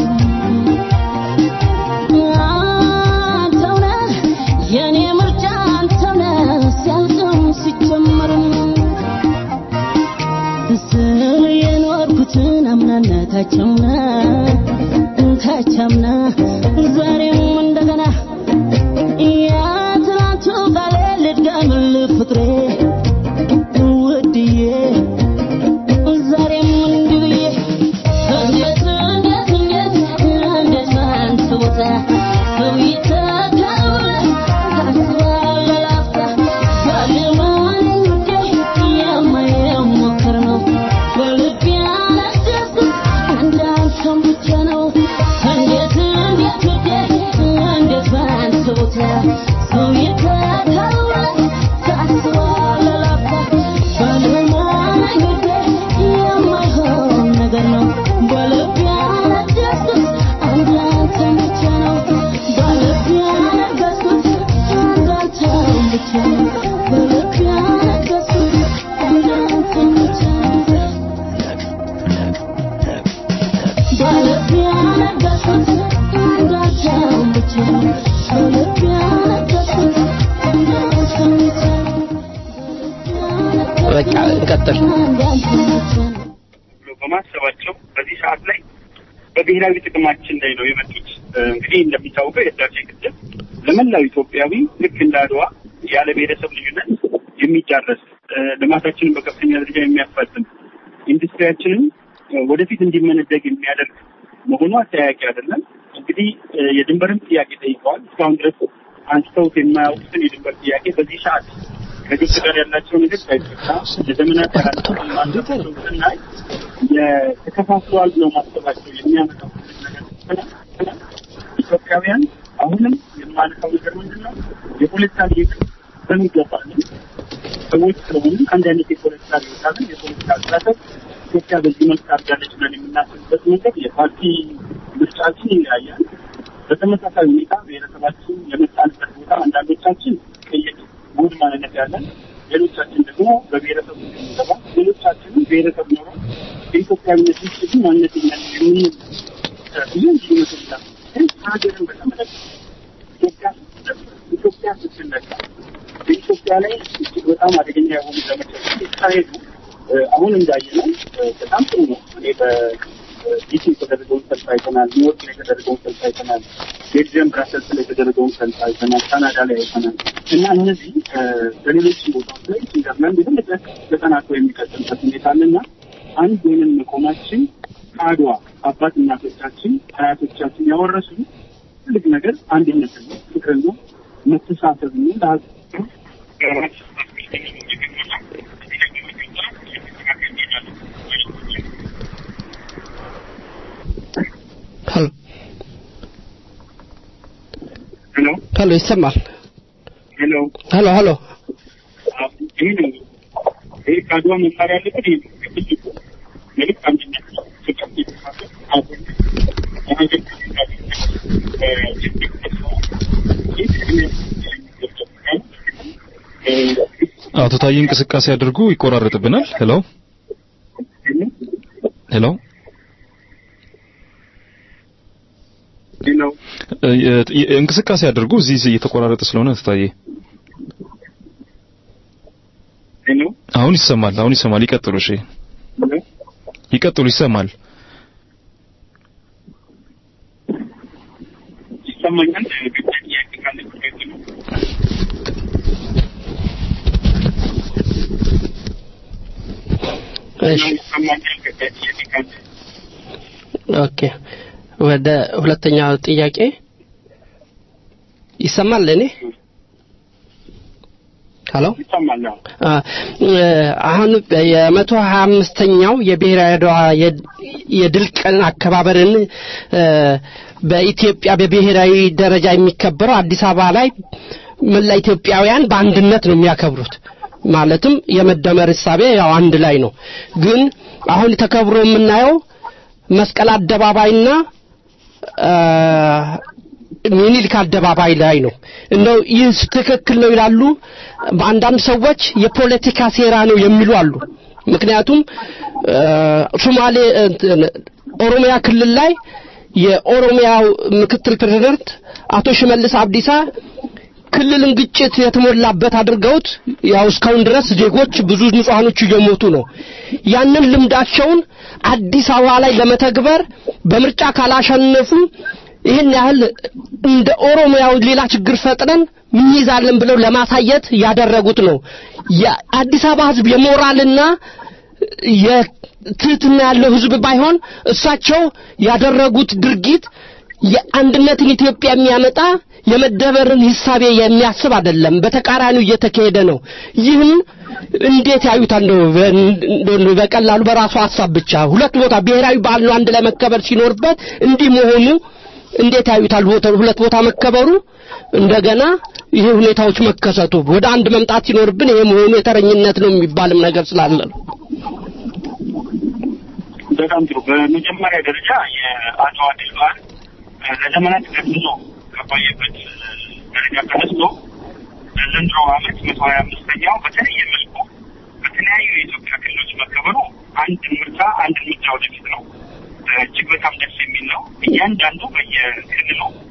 አንተው ነህ የኔ ምርጫ አንተው ነህ ሲያልቅም ሲጀመርም ስል የኖርኩትን አምናና ካቻምና ካቻምና ዛሬም እንደገና የትናንቱ ቃሌ ልድገምልህ ፍቅሬ ውድዬ ዛሬም እንዲህ ብዬ እንዴት እንዴት እንዴት እንዴት ባንተ ቦታ ሰው ይተካል ታስባለህ ላፍታ ባለማን ጉዳይ የማይሞክር ነው በልቤ ያነገስኩት እንዳንተም ብቻ ነው እንዴት እንዴት እንዴት እንዴት ባንተ ቦታ ሰው ይተካል ታስባለህ ላፍታ ባለማን ጉዳይ የማይሆን ነገር ነው በልቤ ያነገስኩት እንዳንተም ብቻ ነው በልቤ ያነገስኩት እንዳንተም ብቻ ነው በልቤ ያነገስኩት እንዳንተም ብቻ ነው በልቤ ያነገስኩት እንዳንተም ብቻ ነው በልቤ ያነገስኩት እንዳንተም ብቻ ነው በቃ እንቀጥል። ብሎ በማሰባቸው በዚህ ሰዓት ላይ በብሔራዊ ጥቅማችን ላይ ነው የመጡት። እ፣ እንግዲህ እንደሚታወቀው የህዳሴ ግድብ ለመላው ኢትዮጵያዊ ልክ እንደ አድዋ ያለ ብሔረሰብ ልዩነት የሚዳረስ እ፣ ልማታችንን በከፍተኛ ደረጃ የሚያፋጥን ኢንዱስትሪያችንን እ፣ ወደፊት እንዲመነደግ የሚያደርግ መሆኑ አጠያያቂ አይደለም። እንግዲህ እ፣ የድንበርም ጥያቄ ጠይቀዋል። እስካሁን ድረስ አንስተውት የማያውቁትን የድንበር ጥያቄ በዚህ ሰዓት ከግብጽ ጋር ያላቸው ነገር ሳይፈታ ለዘመናት ያላቸውን ማንደቸው ስናይ የተከፋፍለዋል ብለው ማሰባቸው የሚያመጣው ነገር ስናይ ኢትዮጵያውያን አሁንም የማነሳው ነገር ምንድን ነው? የፖለቲካ ልዩነት በሚገባ ነው። ሰዎች ስለሆኑ አንድ አይነት የፖለቲካ ልዩነት አለን። የፖለቲካ አስተሳሰብ ኢትዮጵያ በዚህ መልክ አድርጋለች ብለን የምናስብበት መንገድ የፓርቲ ምርጫችን ይለያያል። በተመሳሳይ ሁኔታ ብሔረሰባችን የመጣንበት ቦታ አንዳንዶቻችን ቅይጥ ጉድ ማንነት ያለን፣ ሌሎቻችን ደግሞ በብሔረሰብ የሚገባ ሌሎቻችንም ብሔረሰብ ኖሮ የኢትዮጵያዊነት ውጭ ግን ማንነት የለን የምንል ብዙ ልዩነት ይላል። ግን ሀገርን በተመለከተ ኢትዮጵያ ኢትዮጵያ ስትነካ በኢትዮጵያ ላይ እጅግ በጣም አደገኛ የሆኑ ዘመቻዎች ሲካሄዱ እ፣ አሁን እንዳየነው እ፣ በጣም ጥሩ ነው። እኔ በዲሲ የተደረገውን ሰልፍ አይተናል። ኒውዮርክ ላይ የተደረገውን ሰልፍ አይተናል። ቤልጅየም ብራሰልስ ላይ የተደረገውን ሰልፍ አይተናል። ካናዳ ላይ አይተናል። እና እነዚህ እ፣ በሌሎች ቦታዎች ላይ ስዊዘርላንድ የበለጠ ተጠናክሮ የሚቀጥልበት ሁኔታ አለና አንድ ወይንም መቆማችን ከአድዋ አባት እናቶቻችን አያቶቻችን ያወረሱ ትልቅ ነገር አንድነት ነው፣ ፍቅር ነው፣ መተሳሰብ ነው። ለሀገር ሄሎ ሄሎ ሄሎ፣ ይሰማል? ሄሎ ሄሎ ሄሎ፣ ይህ ነው ይህ ከአድዋ መማር ያለበት ይህ ነው። ትልቁ መልዕክት አንድነት ነው፣ ፍቅር፣ መተሳሰብ፣ አብሮነት፣ የሀገር እ፣ ችግር ተስፋ ይህ ትግል የሚገባው እ፣ አቶ ታዬ እንቅስቃሴ አድርጉ፣ ይቆራረጥብናል። ሄሎ ሄሎ ሄሎ እ፣ የ- እንቅስቃሴ አድርጉ። እዚህ እዚህ እየተቆራረጠ ስለሆነ አቶ ታዬ ሄሎ አሁን ይሰማል። አሁን ይሰማል። ይቀጥሉ። እሺ ሄሎ ይቀጥሉ። ይሰማል። ይሰማኛል። ግጭት ጥያቄ ካለ ጥያቄ ነው። እሺ ይሰማኛል። ግጭት ጥያቄ ካለ ኦኬ። ወደ ሁለተኛው ጥያቄ ይሰማል ለኔ? ሄሎ ይሰማል። አዎ። አ፣ እ፣ አሁን የመቶ ሀያ አምስተኛው የብሔራዊ አድዋ የ- የድል ቀን አከባበርን እ፣ በኢትዮጵያ በብሔራዊ ደረጃ የሚከበረው አዲስ አበባ ላይ መላ ኢትዮጵያውያን በአንድነት ነው የሚያከብሩት። ማለትም የመደመር እሳቤ ያው አንድ ላይ ነው። ግን አሁን ተከብሮ የምናየው መስቀል አደባባይና አ፣ ሚኒልክ አደባባይ ላይ ነው። እንደው ይህ ትክክል ነው ይላሉ። በአንዳንድ ሰዎች የፖለቲካ ሴራ ነው የሚሉ አሉ። ምክንያቱም አ፣ ሶማሌ እንትን፣ ኦሮሚያ ክልል ላይ የኦሮሚያው ምክትል ፕሬዝዳንት አቶ ሽመልስ አብዲሳ ክልልን ግጭት የተሞላበት አድርገውት ያው እስካሁን ድረስ ዜጎች ብዙ ንጹሃኖች እየሞቱ ነው። ያንን ልምዳቸውን አዲስ አበባ ላይ ለመተግበር በምርጫ ካላሸነፉ ይህን ያህል እንደ ኦሮሚያው ሌላ ችግር ፈጥረን እንይዛለን ብለው ለማሳየት ያደረጉት ነው። የአዲስ አበባ ሕዝብ የሞራልና የትህትና ያለው ሕዝብ ባይሆን እሳቸው ያደረጉት ድርጊት የአንድነትን ኢትዮጵያ የሚያመጣ የመደበርን ሂሳቤ የሚያስብ አይደለም። በተቃራኒው እየተካሄደ ነው። ይህን እንዴት ያዩታል? ነው እንደው በቀላሉ በራሱ ሀሳብ ብቻ ሁለት ቦታ ብሔራዊ በዓል ነው አንድ ላይ መከበር ሲኖርበት እንዲህ መሆኑ እንዴት ያዩታል? ቦታ- ሁለት ቦታ መከበሩ እንደገና ይሄ ሁኔታዎች መከሰቱ ወደ አንድ መምጣት ሲኖርብን ይሄ መሆኑ የተረኝነት ነው የሚባልም ነገር ስላለ ነው። በጣም ጥሩ። በመጀመሪያ ደረጃ የአድዋ ድል በዓል እ፣ ለዘመናት ገዝዞ ከቆየበት እ፣ ደረጃ ተነስቶ ለዘንድሮ ዓመት መቶ ሀያ አምስተኛው በተለየ መልኩ በተለያዩ የኢትዮጵያ ክልሎች መከበሩ አንድ ምርጫ አንድ እርምጃ ወደፊት ነው። እ፣ እጅግ በጣም ደስ የሚል ነው። እያንዳንዱ በየክልሉ እ፣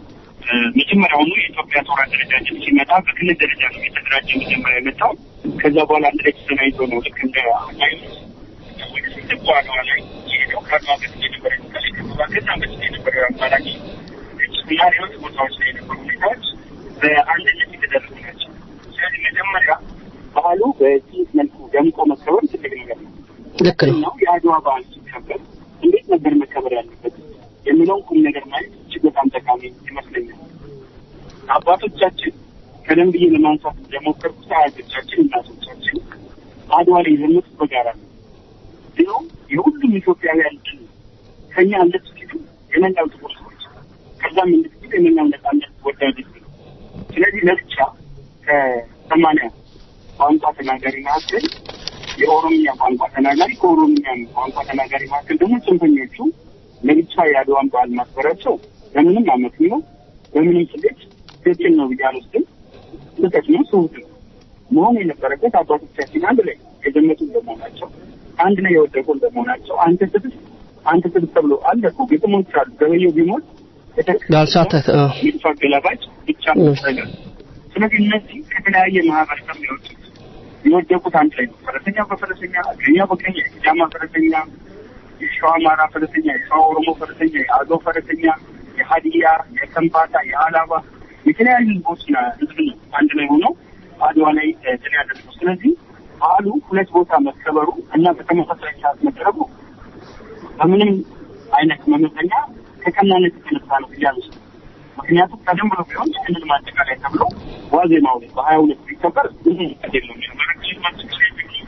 መጀመሪያውኑ የኢትዮጵያ ጦር አደረጃጀት ሲመጣ በክልል ደረጃ ነው የተደራጀ መጀመሪያ የመጣው። ከዛ በኋላ አንድ ላይ ተሰናይቶ ነው ልክ እንደ ኃይሎች ወደ ስድብ አድዋ ላይ የሄደው ከአድዋ በፊት የነበረ እንቅስቃሴ ከዛ ከዛ በፊት የነበረው አማራጭ ግጭትና ሌሎች ቦታዎች ላይ የነበሩ ሁኔታዎች በአንድነት የተደረጉ ናቸው። ስለዚህ መጀመሪያ ባህሉ በዚህ መልኩ ደምቆ መከበር ትልቅ ነገር ነው። ልክ ነው። ነው የአድዋ በዓል ሲከበር እንዴት ነበር መከበር ያለበት የሚለውን ቁም ነገር ማየት እጅግ በጣም ጠቃሚ ይመስለኛል። አባቶቻችን ቀደም ብዬ ለማንሳት እንደሞከርኩት አያቶቻችን፣ እናቶቻችን አድዋ ላይ የዘመቱት በጋራ ነው። ይኸው የሁሉም ኢትዮጵያውያን ድል ከኛ አንደት ሲሉ የመላው ጥቁር ሰዎች ከዛም እንድትል የመላው ነጻነት ወዳጆች ነው። ስለዚህ ለብቻ ከሰማንያ ቋንቋ ተናጋሪ መካከል የኦሮምኛ ቋንቋ ተናጋሪ ከኦሮምኛ ቋንቋ ተናጋሪ መካከል ደግሞ ጽንፈኞቹ ለብቻ የአድዋን በዓል ማክበራቸው በምንም አመት ነው በምንም ስሌት ትክክል ነው ብዬ አልወስድም። ስህተት ነው፣ ስሁት ነው። መሆን የነበረበት አባቶቻችን አንድ ላይ የዘመቱ እንደመሆናቸው አንድ ላይ የወደቁ እንደመሆናቸው አንተ ስድስት አንተ ስድስት ተብሎ አለ እኮ ግጥሞች አሉ። ገበየው ቢሞት ያልሳተ ሚድፋ ገላባጭ ብቻ ነገር ስለዚህ እነዚህ ከተለያየ ማህበረሰብ የወጡት የወደቁት አንድ ላይ ነው። ፈረሰኛ በፈረሰኛ እግረኛ በእግረኛ የሲዳማ ፈረሰኛ፣ የሸዋ አማራ ፈረሰኛ፣ የሸዋ ኦሮሞ ፈረሰኛ፣ የአገው ፈረሰኛ፣ የሀዲያ፣ የከምባታ፣ የአላባ የተለያዩ ህዝቦችና ህዝብ ነው አንድ ላይ ሆነው አድዋ ላይ ድል ያደረጉት። ስለዚህ በዓሉ ሁለት ቦታ መከበሩ እና በተመሳሳይ ሰዓት መደረጉ በምንም አይነት መመዘኛ ከቀናነት የተነሳ ነው ብዬ አልወስድም። ምክንያቱም ቀደም ብሎ ቢሆን የክልል ማጠቃለያ ተብሎ ዋዜማው ላይ በሀያ ሁለት ቢከበር ብዙ ቀድ የለውም የነበረ ክልል ማጠቃለያ ተብሎ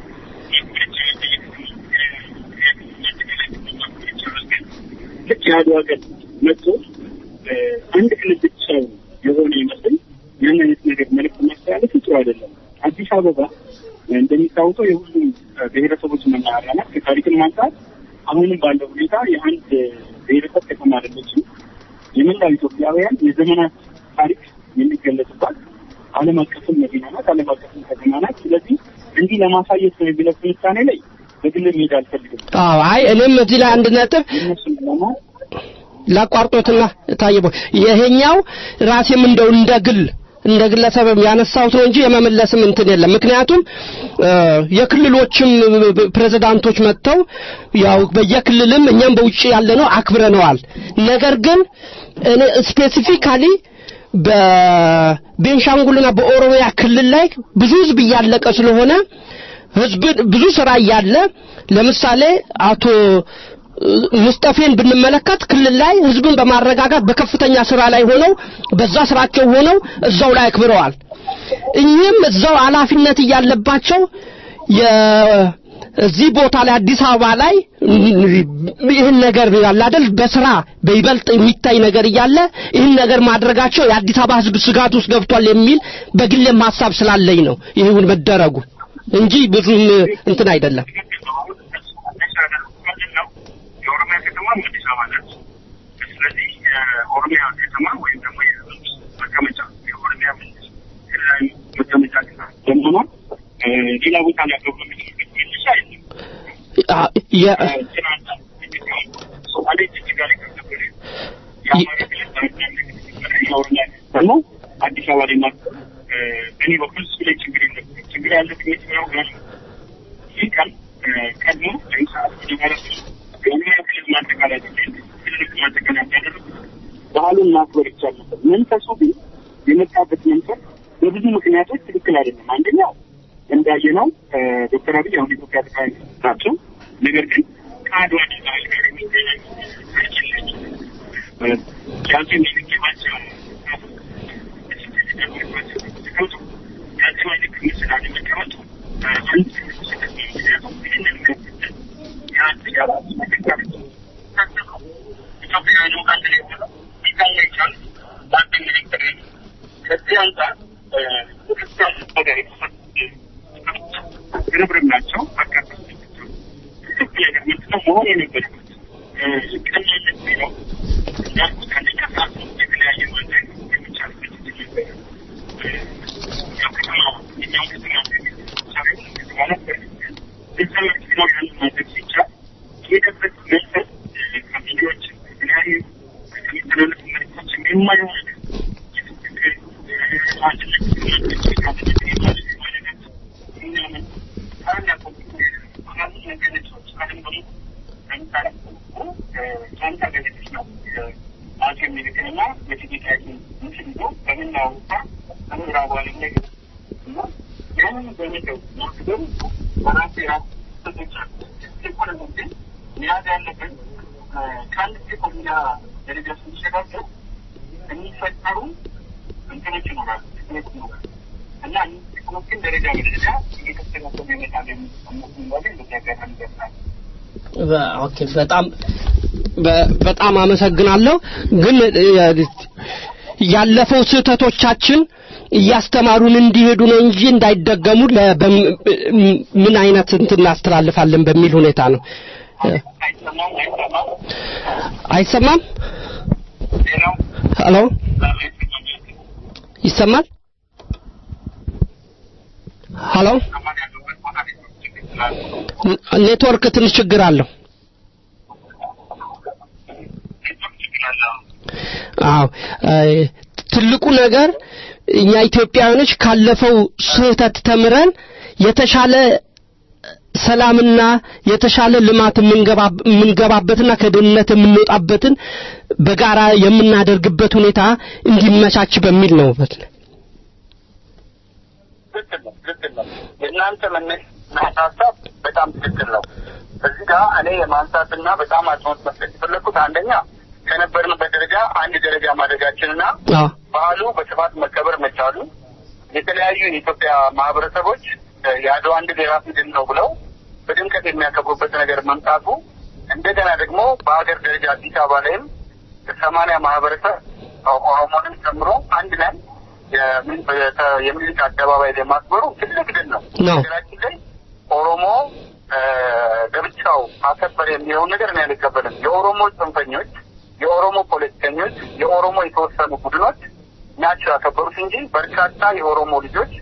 ልክ የአድዋ ቀን መጥቶ አንድ ክልል ብቻ የሆነ ይመስል ያን አይነት ነገር መልዕክት ማስተላለፍ ጥሩ አይደለም። አዲስ አበባ እንደሚታወቀው የሁሉም ብሔረሰቦች መናኸሪያ ናት። ከታሪክም አንጻር አሁንም ባለው ሁኔታ የአንድ ብሔረሰብ ከተማ አይደለችም። የመላው ኢትዮጵያውያን የዘመናት ታሪክ የሚገለጽባት ዓለም አቀፍም መዲና ናት፣ ዓለም አቀፍም ከተማ ናት። ስለዚህ እንዲህ ለማሳየት ነው የሚለው ትንታኔ ላይ በግል መሄድ አልፈልግም። አዎ አይ እኔም እዚህ ላይ አንድ ነጥብ እነሱን ደግሞ ላቋርጦትና ታየቦ ይሄኛው ራሴም እንደው እንደ ግል እንደ ግለሰብ ያነሳሁት ነው እንጂ የመመለስም እንትን የለም። ምክንያቱም የክልሎችም ፕሬዝዳንቶች መጥተው ያው በየክልልም እኛም በውጭ ያለ ነው አክብረነዋል። ነገር ግን እኔ ስፔሲፊካሊ በቤንሻንጉልና በኦሮሚያ ክልል ላይ ብዙ ህዝብ እያለቀ ስለሆነ ህዝብ ብዙ ስራ እያለ ለምሳሌ አቶ ሙስጠፌን ብንመለከት ክልል ላይ ህዝብን በማረጋጋት በከፍተኛ ስራ ላይ ሆነው በዛ ስራቸው ሆነው እዛው ላይ አክብረዋል። እኚህም እዛው ኃላፊነት እያለባቸው እዚህ ቦታ ላይ አዲስ አበባ ላይ ይህን ነገር ያለ አይደል በስራ በይበልጥ የሚታይ ነገር እያለ ይህን ነገር ማድረጋቸው የአዲስ አበባ ህዝብ ስጋት ውስጥ ገብቷል የሚል በግሌም ሀሳብ ስላለኝ ነው ይሁን መደረጉ እንጂ ብዙም እንትን አይደለም። የኦሮሚያ ከተማ አዲስ አበባ ናት። ስለዚህ የኦሮሚያ ከተማ ወይም ደግሞ የመንግስት መቀመጫ የኦሮሚያ መንግስት ክልላዊ መቀመጫ በመሆኗ ሌላ ቦታ ላይ ያገቡ የሚችሉበት መነሻ የለም። ሶማሌ ጅጅጋ ላይ ከነበረ የአማራ ክልል የኦሮሚያ ደግሞ አዲስ አበባ ላይ ማክበር በእኔ በኩል እሱ ላይ ችግር የለም። ችግር ያለብኝ የትኛው ጋር ነው? ይህ ቀን ቀድሞ ወይም ሰዓት መጀመሪያ የኦሮሚያ ክልል ማጠቃለያ ክልል ማጠቃለያ ያደረጉት ባህሉን ማክበር ይቻል ነበር። መንፈሱ ግን የመጣበት መንፈስ በብዙ ምክንያቶች ትክክል አይደለም። አንደኛው እንዳየነው ዶክተር አብይ አሁን የኢትዮጵያ ጠቅላይ ሚኒስትር ናቸው። ነገር ግን ከአድዋ ድል በዓል ጋር የሚገናኝ ያንተ የሚልኬባቸው ያንተ ልክ ምስል አለመቀመጡ አንድ ስህተት ነው። ምክንያቱም ይህንን የሚያስከትል የአንድ ጋር ኢትዮጵያውያኑ አንድ ላይ ሆነው ሊታያ ይቻል በአንድ ሚኒስትር ከዚህ አንጻር ክርስቲያን ነገር ግርብርብ ናቸው። በርካታ ትክክል ነገር ምንድነው መሆን የነበረበት ቀናነት ቢለው እንዳልኩት አንደኛ ሰዓት የተለያየ ማድረግ የሚቻልበት እድል ነበረ። ያው ከተማ የኛው ከተማ ሳይሆን ከተማ ነበር። እዛ ነው ያንን ማድረግ ሲቻል የሄደበት መንፈስ ከቪዲዮዎች ከተለያዩ ከሚተላለፉ መልዕክቶች የማይሆን ለምሳሌ ጃንታ ገለች ነው አጼ ምኒልክንና የእቴጌ ጣይቱን ምስል ይዞ በመላው አውሮፓ በምዕራቡ ዓለም ላይ እና ያንን በመተው ማክበሩ በራሱ የራሱ ስቶች አሉ። ኢኮኖሚ ግን መያዝ ያለብን ከአንድ ኢኮኖሚያ ደረጃ ስንሸጋገር የሚፈጠሩ እንትኖች ይኖራሉ፣ ጥቅሞች ይኖራሉ እና እነዚህ ጥቅሞችን ደረጃ በደረጃ እየተስተካከሉ ይመጣሉ የሚል እምነት እንዳለኝ በዚህ አጋጣሚ ይገልጻል። ኦኬ በጣም በ- በጣም አመሰግናለሁ። ግን እ፣ ያለፈው ስህተቶቻችን እያስተማሩን እንዲሄዱ ነው እንጂ እንዳይደገሙ ለ- በም- ምን አይነት እንትን እናስተላልፋለን በሚል ሁኔታ ነው። እ፣ አይሰማም አይሰማም አይሰማም? ሌላው ሄሎ ይሰማል? ሄሎ ኔ- ኔትወርክ ትንሽ ችግር አለው። አዎ እ፣ ትልቁ ነገር እኛ ኢትዮጵያውያኖች ካለፈው ስህተት ተምረን የተሻለ ሰላምና የተሻለ ልማት የምንገባ- የምንገባበትና ከድህነት የምንወጣበትን በጋራ የምናደርግበት ሁኔታ እንዲመቻች በሚል ነው። ትክክል ነው፣ ትክክል ነው። የእናንተ መነሻ ሀሳብ በጣም ትክክል ነው። እዚህ ጋር እኔ የማንሳትና በጣም አጽንኦት መስጠት የፈለግኩት አንደኛ ከነበርንበት ደረጃ አንድ ደረጃ ማድረጋችንና አዎ ባህሉ በስፋት መከበር መቻሉ የተለያዩ የኢትዮጵያ ማህበረሰቦች እ፣ የአድዋን ድል የራስ ድል ነው ብለው በድምቀት የሚያከብሩበት ነገር መምጣቱ እንደገና ደግሞ በሀገር ደረጃ አዲስ አበባ ላይም ሰማንያ ማህበረሰብ ኦ- ኦሮሞንም ጨምሮ አንድ ላይ የምን- በተ- የሚኒልክ አደባባይ ላይ ማክበሩ ትልቅ ድል ነው። ነው። ሀገራችን ላይ ኦሮሞ እ፣ ለብቻው አከበር የሚለውን ነገር እኔ አልቀበልም። የኦሮሞ ጽንፈኞች፣ የኦሮሞ ፖለቲከኞች፣ የኦሮሞ የተወሰኑ ቡድኖች ናቸው ያከበሩት እንጂ በርካታ የኦሮሞ ልጆች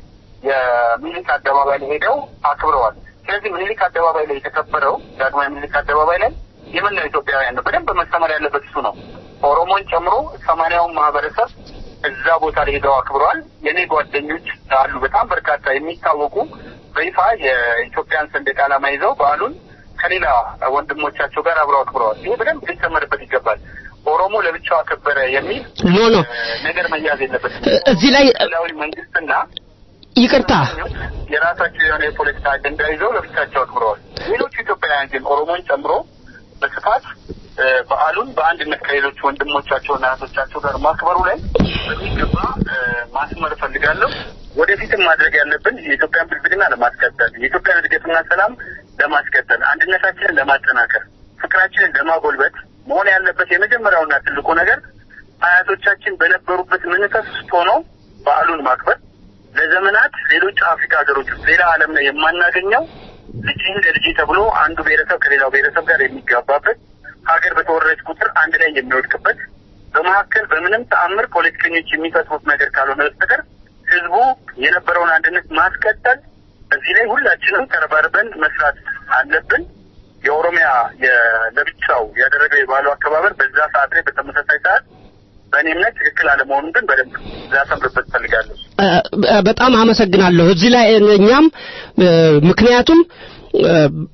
የሚኒልክ አደባባይ ላይ ሄደው አክብረዋል። ስለዚህ ሚኒልክ አደባባይ ላይ የተከበረው ዳግማዊ ሚኒልክ አደባባይ ላይ የምናው ኢትዮጵያውያን ነው። በደንብ መሰመር ያለበት እሱ ነው። ኦሮሞን ጨምሮ ሰማንያውን ማህበረሰብ እዛ ቦታ ላይ ሄደው አክብረዋል። የእኔ ጓደኞች አሉ፣ በጣም በርካታ የሚታወቁ በይፋ የኢትዮጵያን ሰንደቅ ዓላማ ይዘው በዓሉን ከሌላ ወንድሞቻቸው ጋር አብረው አክብረዋል። ይሄ በደንብ ሊሰመርበት ይገባል። ኦሮሞ ለብቻው አከበረ የሚል ኖ ኖ ነገር መያዝ የለበትም። እ- እዚህ ላይ ክልላዊ መንግስትና ይቅርታ የራሳቸው የሆነ የፖለቲካ አጀንዳ ይዘው ለብቻቸው አክብረዋል። ሌሎቹ ኢትዮጵያውያን ግን ኦሮሞን ጨምሮ በስፋት እ፣ በዓሉን በአንድነት ከሌሎች ወንድሞቻቸውና እህቶቻቸው ጋር ማክበሩ ላይ በሚገባ እ፣ ማስመር እፈልጋለሁ። ወደፊትም ማድረግ ያለብን የኢትዮጵያን ብልጽግና ለማስቀጠል የኢትዮጵያን እድገትና ሰላም ለማስቀጠል አንድነታችንን ለማጠናከር ፍቅራችንን ለማጎልበት መሆን ያለበት የመጀመሪያውና ትልቁ ነገር አያቶቻችን በነበሩበት መንፈስ ውስጥ ሆኖ በዓሉን ማክበር ለዘመናት ሌሎች አፍሪካ ሀገሮች ውስጥ ሌላ ዓለም ላይ የማናገኘው ልጅህ እንደ ልጅ ተብሎ አንዱ ብሔረሰብ ከሌላው ብሔረሰብ ጋር የሚጋባበት ሀገር በተወረረች ቁጥር አንድ ላይ የሚወድቅበት በመካከል በምንም ተአምር ፖለቲከኞች የሚፈጥሩት ነገር ካልሆነ በስተቀር ህዝቡ የነበረውን አንድነት ማስቀጠል እዚህ ላይ ሁላችንም ተረባርበን መስራት አለብን። የኦሮሚያ የ- ለብቻው ያደረገው የባህሉ አከባበር በዛ ሰዓት ላይ በተመሳሳይ ሰዓት በእኔ እምነት ትክክል አለመሆኑን ግን በደንብ ላሰምርበት እፈልጋለሁ። እ፣ በጣም አመሰግናለሁ። እዚህ ላይ እኛም እ፣ ምክንያቱም እ፣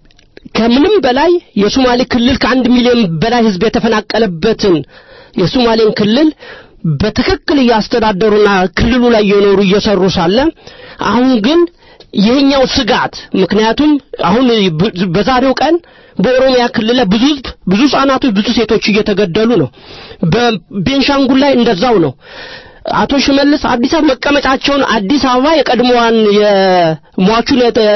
ከምንም በላይ የሶማሌ ክልል ከአንድ ሚሊዮን በላይ ህዝብ የተፈናቀለበትን የሶማሌን ክልል በትክክል እያስተዳደሩና ክልሉ ላይ እየኖሩ እየሰሩ ሳለ አሁን ግን ይህኛው ስጋት ምክንያቱም አሁን ብ- በዛሬው ቀን በኦሮሚያ ክልል ላይ ብዙ ህዝብ ብዙ ህጻናቶች ብዙ ሴቶች እየተገደሉ ነው በቤንሻንጉል ላይ እንደዛው ነው አቶ ሽመልስ አዲስ አበባ መቀመጫቸውን አዲስ አበባ የቀድሞዋን የሟቹን የተ-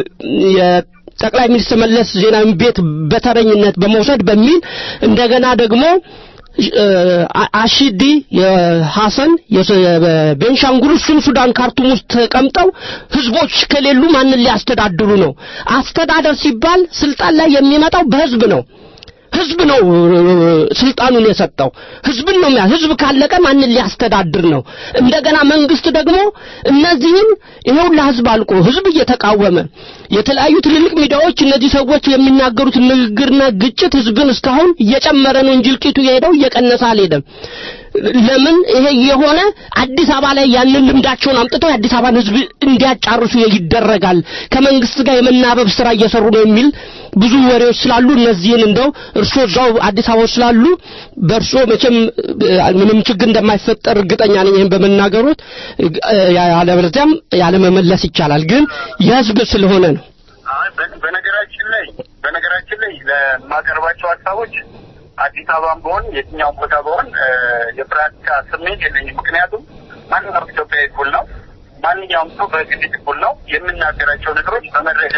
የጠቅላይ ሚኒስትር መለስ ዜናዊ ቤት በተረኝነት በመውሰድ በሚል እንደገና ደግሞ እ፣ አ- አሺዲ የሐሰን የቤንሻንጉል እሱም ሱዳን ካርቱም ውስጥ ተቀምጠው ህዝቦች ከሌሉ ማንን ሊያስተዳድሩ ነው? አስተዳደር ሲባል ስልጣን ላይ የሚመጣው በህዝብ ነው። ህዝብ ነው እ፣ ስልጣኑን የሰጠው ህዝብን ነው የሚያ ህዝብ ካለቀ ማንን ሊያስተዳድር ነው? እንደገና መንግስት ደግሞ እነዚህን ይኸውላ ህዝብ አልቆ ህዝብ እየተቃወመ የተለያዩ ትልልቅ ሚዲያዎች እነዚህ ሰዎች የሚናገሩት ንግግርና ግጭት ህዝብን እስካሁን እየጨመረ ነው እንጂ እልቂቱ የሄደው እየቀነሰ አልሄደም። ለምን ይሄ የሆነ አዲስ አበባ ላይ ያንን ልምዳቸውን አምጥተው የአዲስ አበባን ህዝብ እንዲያጫርሱ ይደረጋል ከመንግስት ጋር የመናበብ ስራ እየሰሩ ነው የሚል ብዙ ወሬዎች ስላሉ እነዚህን እንደው እርስዎ እዛው አዲስ አበባ ውስጥ ስላሉ በእርስዎ መቼም እ፣ ምንም ችግር እንደማይፈጠር እርግጠኛ ነኝ ይህን በመናገሮት እ፣ ያለበለዚያም ያለመመለስ ይቻላል ግን የህዝብ ስለሆነ ነው አይ፣ በ- በነገራችን ላይ በነገራችን ላይ ለማቀርባቸው ሀሳቦች አዲስ አበባም በሆን የትኛውም ቦታ በሆን እ፣ የፍራቻ ስሜት የለኝም። ምክንያቱም ማንኛውም ኢትዮጵያዊ እኩል ነው። ማንኛውም ሰው በግድት እኩል ነው። የምናገራቸው ነገሮች በመረጃ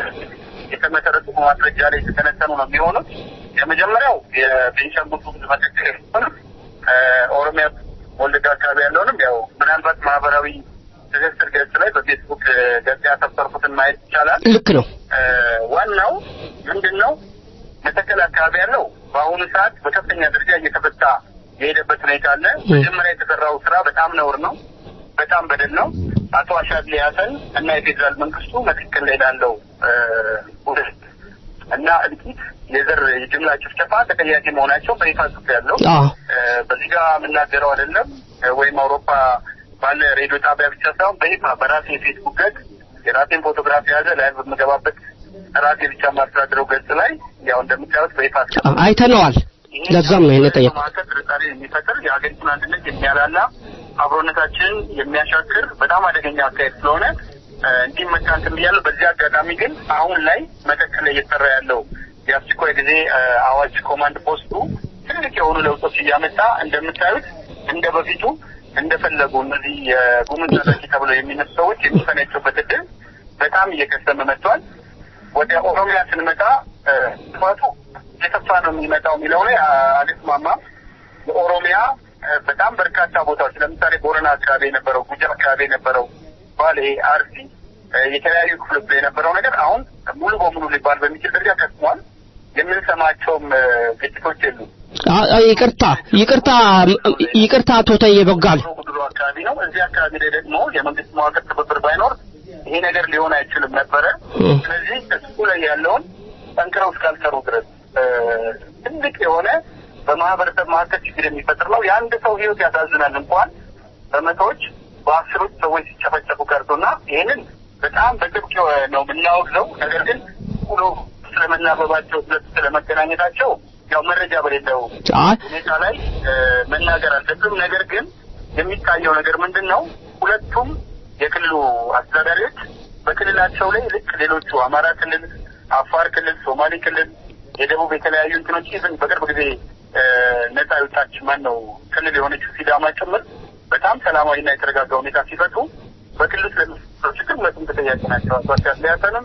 የተመሰረቱ በማስረጃ ላይ የተተነተኑ ነው የሚሆኑት። የመጀመሪያው የቤንሻንጉል ጉሙዝ መካከል የሆኑት ኦሮሚያ ወለጋ አካባቢ ያለውንም ያው ምናልባት ማህበራዊ ትስስር ገጽ ላይ በፌስቡክ እ፣ ገጽ ያሰፈርኩትን ማየት ይቻላል። ልክ ነው እ፣ ዋናው ምንድን ነው መተከል አካባቢ ያለው በአሁኑ ሰዓት በከፍተኛ ደረጃ እየተፈታ የሄደበት ሁኔታ አለ። መጀመሪያ የተሰራው ስራ በጣም ነውር ነው፣ በጣም በደል ነው። አቶ አሻድሊ ሀሰን እና የፌዴራል መንግስቱ መተከል ላይ ላለው እ፣ ውድት እና እልቂት የዘር የጅምላ ጭፍጨፋ ተጠያቂ መሆናቸው በይፋ ጽፍ ያለው አዎ እ፣ በዚህ ጋር የምናገረው አይደለም እ፣ ወይም አውሮፓ ባለ ሬዲዮ ጣቢያ ብቻ ሳይሆን በይፋ በራሴ የፌስቡክ ገጽ የራሴን ፎቶግራፊ የያዘ ላይ የምገባበት ራሴ ብቻ የማስተዳድረው ገጽ ላይ ያው እንደምታዩት በይፋ አስቀምጫለሁ። አይተነዋል ለዛም ነው ይሄን የጠየቁት መካከል ጥርጣሬ የሚፈጥር የሀገሪቱን አንድነት የሚያላላ አብሮነታችንን የሚያሻክር በጣም አደገኛ አካሄድ ስለሆነ እ፣ እንዲመታ እንትን ብያለሁ። በዚህ አጋጣሚ ግን አሁን ላይ መተከል ላይ እየተሰራ ያለው የአስቸኳይ ጊዜ እ፣ አዋጅ ኮማንድ ፖስቱ ትልቅ የሆኑ ለውጦች እያመጣ እንደምታዩት እንደ በፊቱ እንደፈለጉ እነዚህ የጉምዝ ተጠቂ ተብለው የሚነሱ ሰዎች የሚፈነጩበት እድል በጣም እየከሰመ መጥቷል። ወደ ኦሮሚያ ስንመጣ እ፣ ጥፋቱ የሰፋ ነው የሚመጣው የሚለው ላይ አ- አልስማማም። የኦሮሚያ እ፣ በጣም በርካታ ቦታዎች ለምሳሌ ቦረና አካባቢ የነበረው፣ ጉጂ አካባቢ የነበረው፣ ባሌ፣ አርሲ እ፣ የተለያዩ ክፍሎች ላይ የነበረው ነገር አሁን ሙሉ በሙሉ ሊባል በሚችል ደረጃ ከስሟል። የምንሰማቸውም እ፣ ግጭቶች የሉም። አ- አ- ይቅርታ ይቅርታ ይቅርታ አቶ ተዬ በጋል ጉድሮ አካባቢ ነው። እዚህ አካባቢ ላይ ደግሞ የመንግስት መዋቅር ትብብር ባይኖር ይሄ ነገር ሊሆን አይችልም ነበረ። ስለዚህ እሱ ላይ ያለውን ጠንክረው እስካልሰሩ ድረስ እ፣ ትልቅ የሆነ በማህበረሰብ መካከል ችግር የሚፈጥር ነው። የአንድ ሰው ህይወት ያሳዝናል እንኳን በመቶዎች በአስሮች ሰዎች ሲጨፈጨፉ ቀርቶና ይህንን በጣም በጥብቅ ነው የምናወግዘው። ነገር ግን ሁሎ ስለመናበባቸው ሁለቱ ስለመገናኘታቸው ያው መረጃ በሌለው አይ ሁኔታ ላይ እ፣ መናገር አልሰጥም። ነገር ግን የሚታየው ነገር ምንድን ነው? ሁለቱም የክልሉ አስተዳዳሪዎች በክልላቸው ላይ ልክ ሌሎቹ አማራ ክልል፣ አፋር ክልል፣ ሶማሌ ክልል፣ የደቡብ የተለያዩ እንትኖች ኢቭን በቅርብ ጊዜ እ፣ ነጻ የወጣች ማን ነው ክልል የሆነችው ሲዳማ ጭምር በጣም ሰላማዊና የተረጋጋ ሁኔታ ሲፈቱ በክልሉ ስለሚፈጠረው ችግር ሁለቱም ተጠያቂ ናቸው። አቶ አሻድሊ ሀሰንም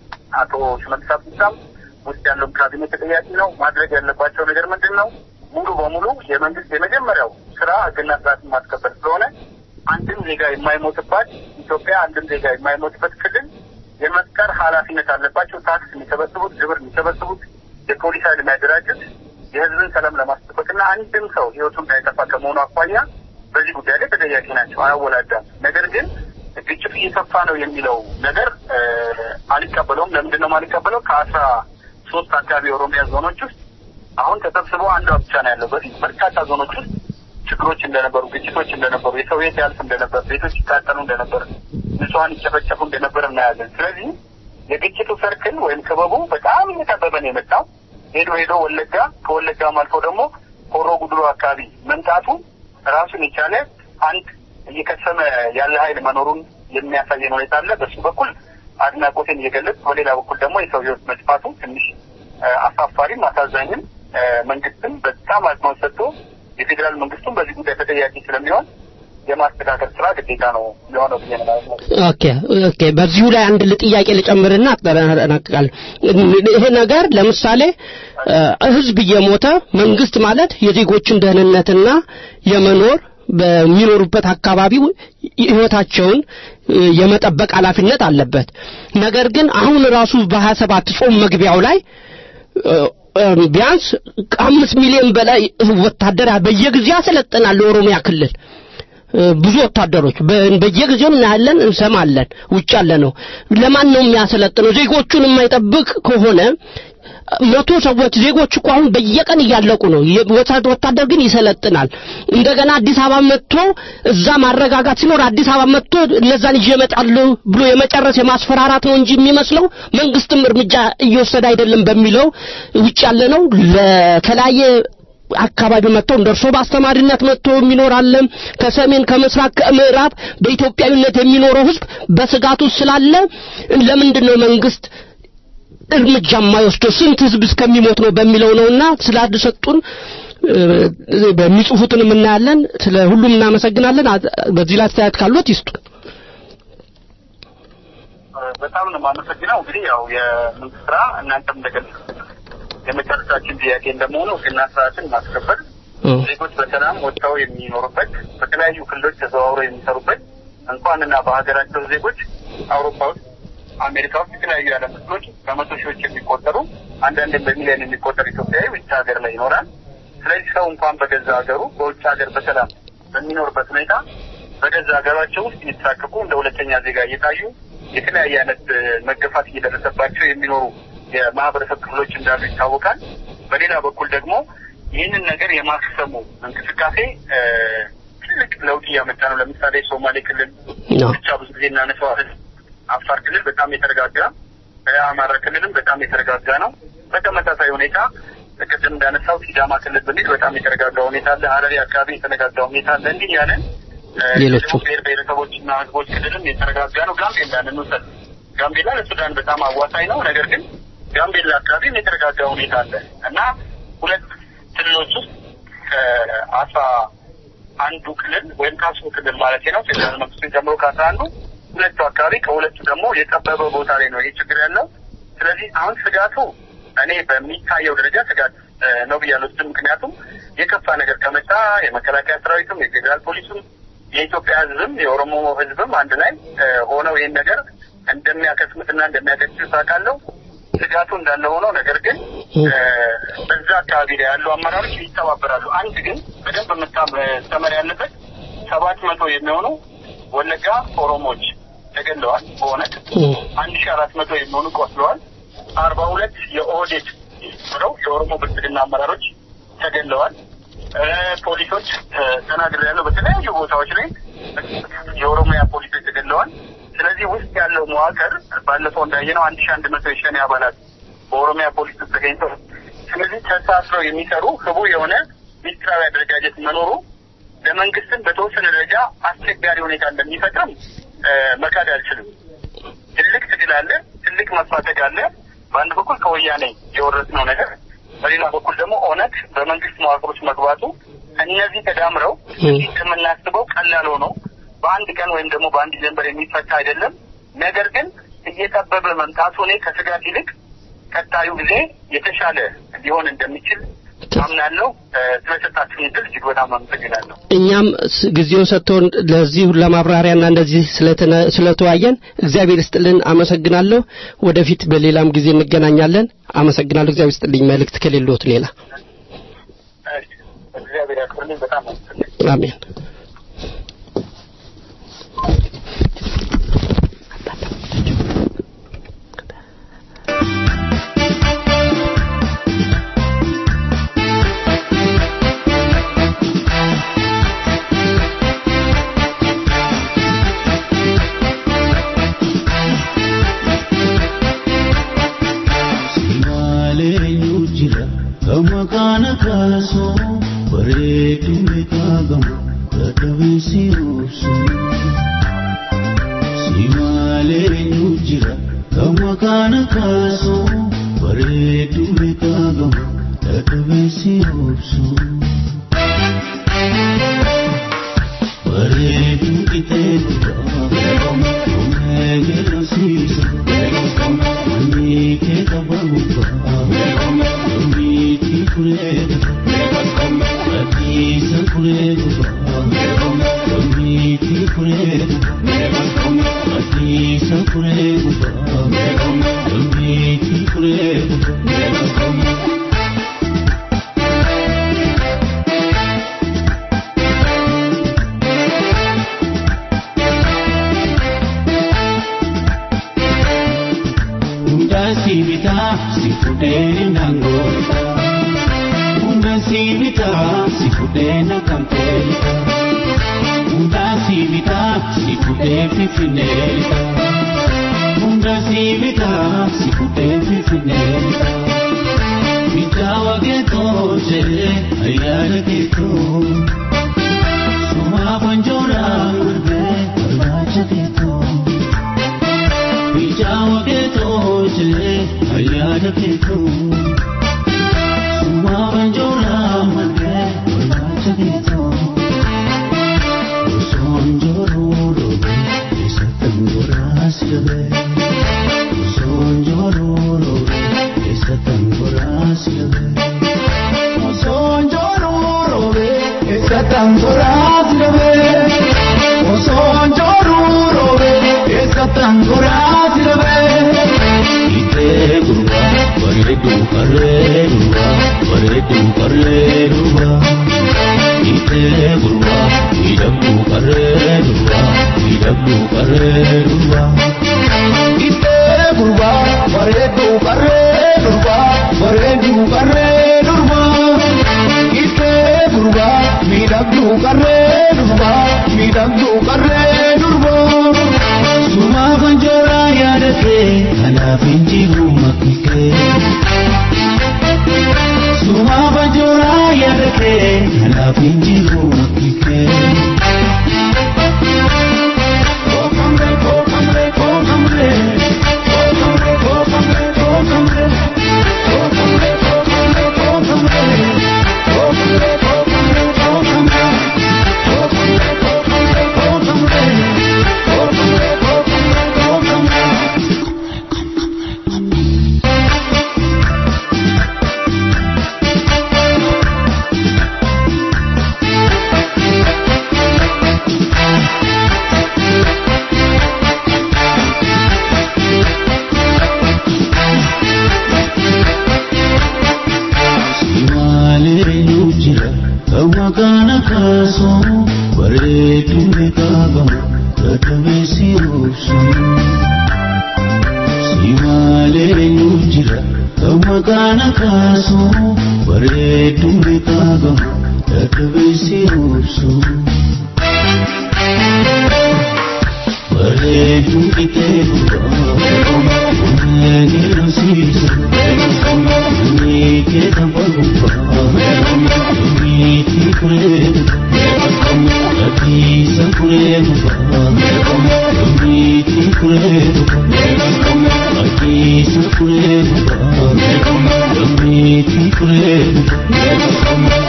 አቶ ሽመልስ አብዲሳም ውስጥ ያለውም ካቢኔ ተጠያቂ ነው። ማድረግ ያለባቸው ነገር ምንድን ነው? ሙሉ በሙሉ የመንግስት የመጀመሪያው ስራ ህግና ስርዓትን ማስከበር ስለሆነ አንድም ዜጋ የማይሞትባት ኢትዮጵያ አንድም ዜጋ የማይሞትበት ክልል የመፍጠር ኃላፊነት አለባቸው። ታክስ የሚሰበስቡት፣ ግብር የሚሰበስቡት፣ የፖሊስ ኃይል የሚያደራጁት የህዝብን ሰላም ለማስጠበቅና አንድም ሰው ህይወቱ እንዳይጠፋ ከመሆኑ አኳያ በዚህ ጉዳይ ላይ ተጠያቂ ናቸው። አያወላዳም። ነገር ግን ግጭት እየሰፋ ነው የሚለው ነገር እ፣ አልቀበለውም። ለምንድን ነው የማልቀበለው? ከአስራ ሶስት አካባቢ የኦሮሚያ ዞኖች ውስጥ አሁን ተሰብስበው አንዷ ብቻ ነው ያለው። በፊት በርካታ ዞኖች ውስጥ ችግሮች እንደነበሩ፣ ግጭቶች እንደነበሩ፣ የሰው ቤት ያልፍ እንደነበር፣ ቤቶች ይቃጠሉ እንደነበር፣ ንጹሐን ይጨፈጨፉ እንደነበር እናያለን። ስለዚህ የግጭቱ ሰርክል ወይም ክበቡ በጣም እየጠበበ ነው የመጣው። ሄዶ ሄዶ ወለጋ ከወለጋም አልፎ ደግሞ ሆሮ ጉድሩ አካባቢ መምጣቱ ራሱን የቻለ አንድ እየከሰመ ያለ ኃይል መኖሩን የሚያሳየን ሁኔታ አለ። በሱ በኩል አድናቆቴን እየገለጽ በሌላ በኩል ደግሞ የሰው ህይወት መጥፋቱ ትንሽ እ፣ አሳፋሪም አሳዛኝም እ፣ መንግስትም በጣም አጽንኦት ሰጥቶ የፌዴራል መንግስቱም በዚህ ጉዳይ ተጠያቂ ስለሚሆን የማስተካከል ስራ ግዴታ ነው የሆነው ብዬ ነው ማለት ነው። ኦኬ ኦኬ በዚሁ ላይ አንድ ጥያቄ ልጨምርና አጠናቅቃለሁ። ይሄ ነገር ለምሳሌ እ፣ ህዝብ እየሞተ መንግስት ማለት የዜጎችን ደህንነትና የመኖር በሚኖሩበት አካባቢ ህይወታቸውን እ፣ የመጠበቅ ኃላፊነት አለበት። ነገር ግን አሁን ራሱ በሀያ ሰባት ጾም መግቢያው ላይ እ፣ እ፣ ቢያንስ ከአምስት ሚሊዮን በላይ ወታደር በየጊዜው ያሰለጥናል የኦሮሚያ ክልል እ፣ ብዙ ወታደሮች በ- በየጊዜው እናያለን፣ እንሰማለን። ውጭ ያለ ነው። ለማን ነው የሚያሰለጥነው? ዜጎቹን የማይጠብቅ ከሆነ መቶ ሰዎች ዜጎች እኮ አሁን በየቀን እያለቁ ነው። የወታደር ወታደር ግን ይሰለጥናል። እንደገና አዲስ አበባ መጥቶ እዛ ማረጋጋት ሲኖር አዲስ አበባ መጥቶ እነዛን ይዤ እመጣለሁ ብሎ የመጨረስ የማስፈራራት ነው እንጂ የሚመስለው መንግስትም እርምጃ እየወሰደ አይደለም በሚለው ውጭ ያለ ነው ለተለያየ አካባቢ መጥተው እንደርሶ በአስተማሪነት መጥቶ የሚኖር አለ። ከሰሜን ከምስራቅ ከምዕራብ በኢትዮጵያዊነት የሚኖረው ህዝብ በስጋቱ ስላለ ለምንድን ነው መንግስት እርምጃ የማይወስደው ስንት ህዝብ እስከሚሞት ነው በሚለው ነውና ስላልሰጡን በሚጽፉትን እናያለን። ስለ ሁሉም እናመሰግናለን። በዚህ ላይ አስተያየት ካሉት ይስጡ። በጣም ነው የማመሰግነው። እንግዲህ ያው የመንግስት ስራ እናንተም እንደገለጹት የመጨረሻችን ጥያቄ እንደመሆኑ ህግና ስርዓትን ማስከበር ዜጎች በሰላም ወጥተው የሚኖሩበት በተለያዩ ክልሎች ተዘዋውረው የሚሰሩበት እንኳንና በሀገራቸው ዜጎች አውሮፓ ውስጥ አሜሪካ ውስጥ የተለያዩ የዓለም ክፍሎች በመቶ ሺዎች የሚቆጠሩ አንዳንድም በሚሊዮን የሚቆጠር ኢትዮጵያዊ ውጭ ሀገር ላይ ይኖራል። ስለዚህ ሰው እንኳን በገዛ ሀገሩ በውጭ ሀገር በሰላም በሚኖርበት ሁኔታ በገዛ ሀገራቸው ውስጥ እየተሳቀቁ እንደ ሁለተኛ ዜጋ እየታዩ የተለያየ አይነት መገፋት እየደረሰባቸው የሚኖሩ የማህበረሰብ ክፍሎች እንዳሉ ይታወቃል። በሌላ በኩል ደግሞ ይህንን ነገር የማክሰሙ እንቅስቃሴ ትልቅ ለውጥ እያመጣ ነው። ለምሳሌ ሶማሌ ክልል ብቻ ብዙ ጊዜ እናነሳዋለን። አፋር ክልል በጣም የተረጋጋ፣ አማራ ክልልም በጣም የተረጋጋ ነው። በተመሳሳይ ሁኔታ ቅድም እንዳነሳው ሲዳማ ክልል ብንል በጣም የተረጋጋ ሁኔታ አለ። ሀረሪ አካባቢ የተረጋጋ ሁኔታ አለ። እንዲህ ያለን ሌሎቹ ብሔር ብሔረሰቦችና ህዝቦች ክልልም የተረጋጋ ነው። ጋምቤላን እንውሰድ። ጋምቤላ ለሱዳን በጣም አዋሳኝ ነው። ነገር ግን ጋምቤላ አካባቢም የተረጋጋ ሁኔታ አለ እና ሁለት ክልሎች ውስጥ ከአስራ አንዱ ክልል ወይም ከአስሩ ክልል ማለት ነው ፌዴራል መንግስቱን ጨምሮ ከአስራ አንዱ ሁለቱ አካባቢ ከሁለቱ ደግሞ የጠበበ ቦታ ላይ ነው ይህ ችግር ያለው። ስለዚህ አሁን ስጋቱ እኔ በሚታየው ደረጃ ስጋት ነው ብዬ አልወስድም። ምክንያቱም የከፋ ነገር ከመጣ የመከላከያ ሰራዊቱም የፌዴራል ፖሊሱም የኢትዮጵያ ህዝብም የኦሮሞ ህዝብም አንድ ላይ ሆነው ይህን ነገር እንደሚያከስሙትና እንደሚያገጭ ታውቃለሁ። ስጋቱ እንዳለ ሆኖ ነገር ግን በዛ አካባቢ ላይ ያሉ አመራሮች ይተባበራሉ። አንድ ግን በደንብ መታመር ያለበት ሰባት መቶ የሚሆኑ ወለጋ ኦሮሞዎች ተገለዋል። በእውነት አንድ ሺ አራት መቶ የሚሆኑ ቆስለዋል። አርባ ሁለት የኦህዴድ ነው የኦሮሞ ብልጽግና አመራሮች ተገለዋል። ፖሊሶች ተናግር ያለው በተለያዩ ቦታዎች ላይ የኦሮሚያ ፖሊሶች ተገለዋል። ስለዚህ ውስጥ ያለው መዋቅር ባለፈው እንዳየነው አንድ ሺ አንድ መቶ የሸኔ አባላት በኦሮሚያ ፖሊስ ውስጥ ተገኝተው ስለዚህ ተሳስረው የሚሰሩ ህቡ የሆነ ሚኒስትራዊ አደረጃጀት መኖሩ ለመንግስትም በተወሰነ ደረጃ አስቸጋሪ ሁኔታ እንደሚፈጥርም መካድ አልችልም። ትልቅ ትግል አለ፣ ትልቅ መፋተግ አለ። በአንድ በኩል ከወያኔ የወረስነው ነገር፣ በሌላ በኩል ደግሞ ኦነግ በመንግስት መዋቅሮች መግባቱ እነዚህ ተዳምረው ከምናስበው ቀላል ሆነው በአንድ ቀን ወይም ደግሞ በአንድ ጀንበር የሚፈታ አይደለም። ነገር ግን እየጠበበ መምጣቱ እኔ ከስጋት ይልቅ ቀጣዩ ጊዜ የተሻለ ሊሆን እንደሚችል አምናለሁ። ስለሰጣችሁኝ እድል እጅግ በጣም አመሰግናለሁ። እኛም ጊዜው ሰጥቶን ለዚህ ለማብራሪያና እንደዚህ ስለተወያየን እግዚአብሔር ይስጥልን፣ አመሰግናለሁ። ወደፊት በሌላም ጊዜ እንገናኛለን። አመሰግናለሁ። እግዚአብሔር ይስጥልኝ። መልእክት ከሌሎት ሌላ እግዚአብሔር ያክብርልኝ። በጣም አመሰግናለሁ። አሜን። Kamakana kaso bareedu meekagamu dadhabee si obsu. Si malee eenyu jira kamakana kaso bareedu meekagamu dadhabee si obsu. Bareedu qixee dhugaa humnee geerrasiisa wanni kee qaba gubbaa. Hunda Hunda si bita si fude nangota Hunda si bita si fude na kampelita Hunda si bita si fude fifinelita Hunda si bita si fude fifinelita Bitawa geto je ayar geto Suma banjora urbe arbacha geto Bijawa geto je ayar geto Suma banjora urbe arbacha geto Sonjoro robe esatangora silbe Sonjoro robe esatangora silbe Sonjoro robe esatangora silbe Sonjoro robe esatangora silbe Ite gurwa baredu karreruwa baredu karreruwa Ite gurwa idabdu karreruwa idabdu karreruwa Ite gurwa baredu karreruwa baredu karreruwa Ite gurwa midabdu karreruwa midabdu karreruwa Suma banjora yadake kanaaf injiru makike Suma banjora yadake kanaaf injiru makike Kokamre kokamre kokamre Kokamre kokamre kokamre Kokamre kokamre kokamre Kokamre kokamre kokamre Kokamre kokamre kokamre Kokamre kokamre kokamre Simalee jira kawa kana kaso bareedu beekamu dadhabee si obsu. Simalee jira kawa kana kaso bareedu beekamu dadhabee si obsu. Bareedu itee dhugaa uummanni rasiisa. Ni ke tabaruba, ni ti kurebuba, ati sa kurebuba, ni ti kurebuba, ati sa kurebuba, ni ti kurebuba.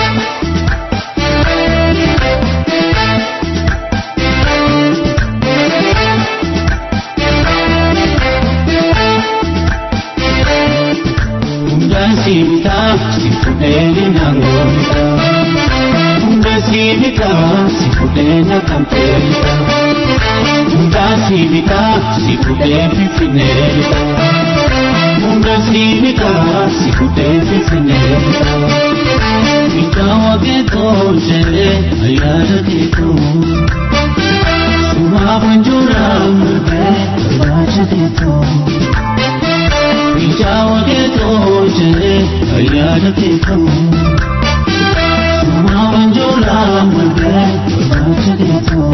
Hunda sibita sifudeni nangota Hunda sibita sifudena kampelita Hunda sibita sifude fifinelita Hunda sibita sifude fifinelita Ikawa geto jere ayada geto Suma banjura murbe kabaja geto Bijawa geto jere ayada geto Suma banjura murbe kabaja geto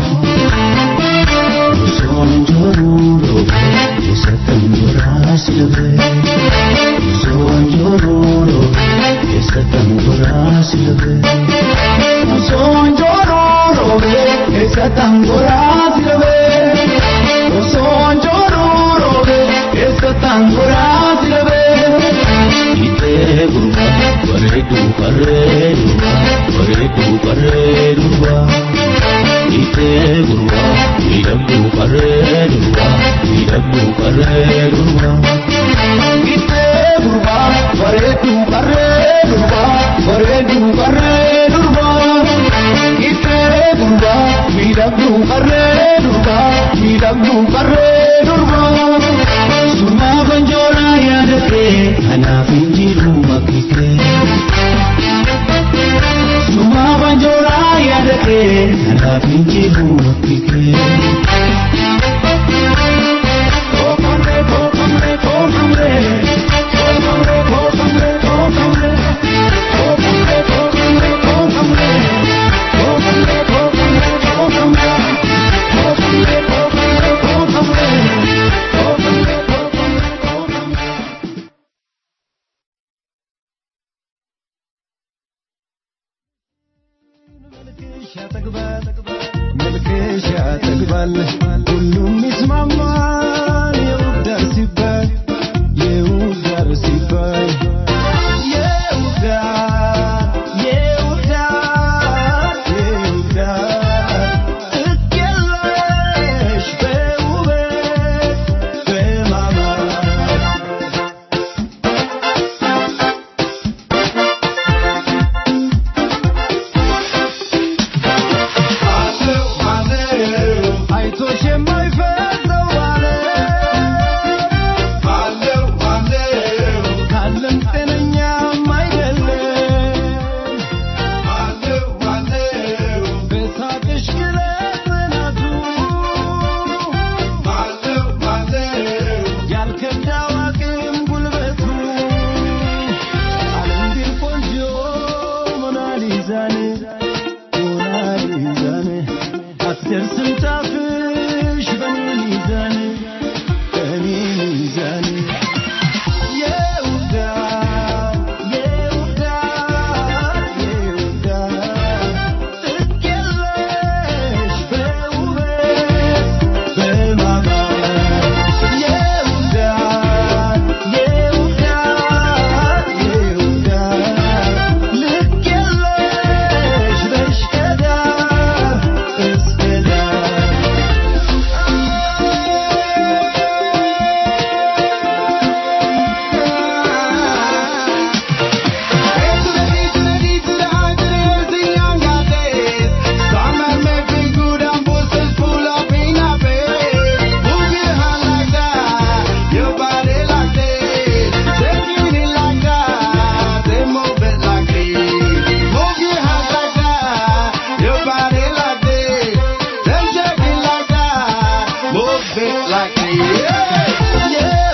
Sonjoro robe esatangora silbe Sonjoro robe esatangora silbe Sonjoro robe esatangora silbe Sonjoro robe esatangora silbe Ite gurwa baredu karreruwa baredu karreruwa Ite gurwa idabdu karreruwa idabdu karreruwa Ite gurwa baredu karreruwa baredu karreruwa Ite gurwa idabdu karreruwa idabdu karreruwa Suma banjora yadake anaaf injiru makike Suma banjora yadake anaaf injiru makike Kokamre kokamre kokamre ያልከዳው አቅም ጉልበቱ ዓለም ቢል ቆንጆ ሞናሊዛን ሞናሊዛን አትደርስም ጫፍሽ በኔ ሚዛን በኔ ሚዛን የውዳ የውዳ የውዳ ጥግ የለሽ በውበት በማማር የውዳ የውዳ የውዳ ልክ የለሽ በሽቀዳ እስከዳ Like yeah, yeah,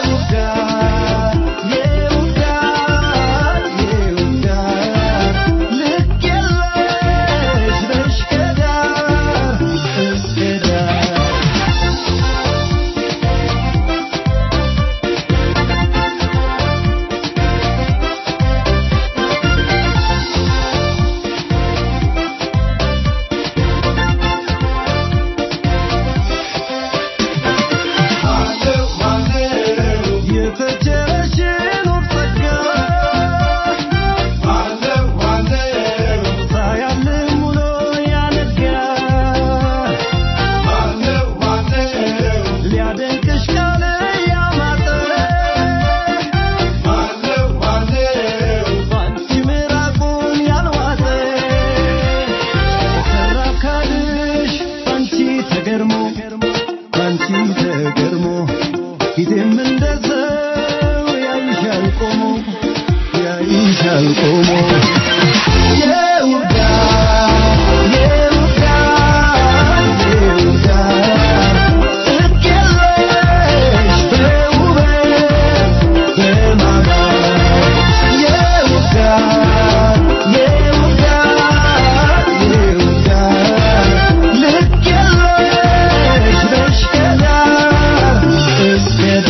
ልክ የለሽ በሽቀዳ እስከዳ የተቸረሽን ወፍጸጋ ሳያልም ውሎ ያነጋ ሊያደንቅሽ ካለ ያማጠ ባንቺ ምራቁን ያልዋጠ ሰራፍ ካልሽ ባንቺ ተገርሞ ባንቺ ተገርሞ ፊቴም እንደሰው ያይሻል ቆሞ ያይሻል ቆሞ የውዳ የውዳ የውዳ ጥግ የለሽ በውበት በማማር የውዳ የውዳ የውዳ ልክ የለሽ በሽቀዳ እስከዳ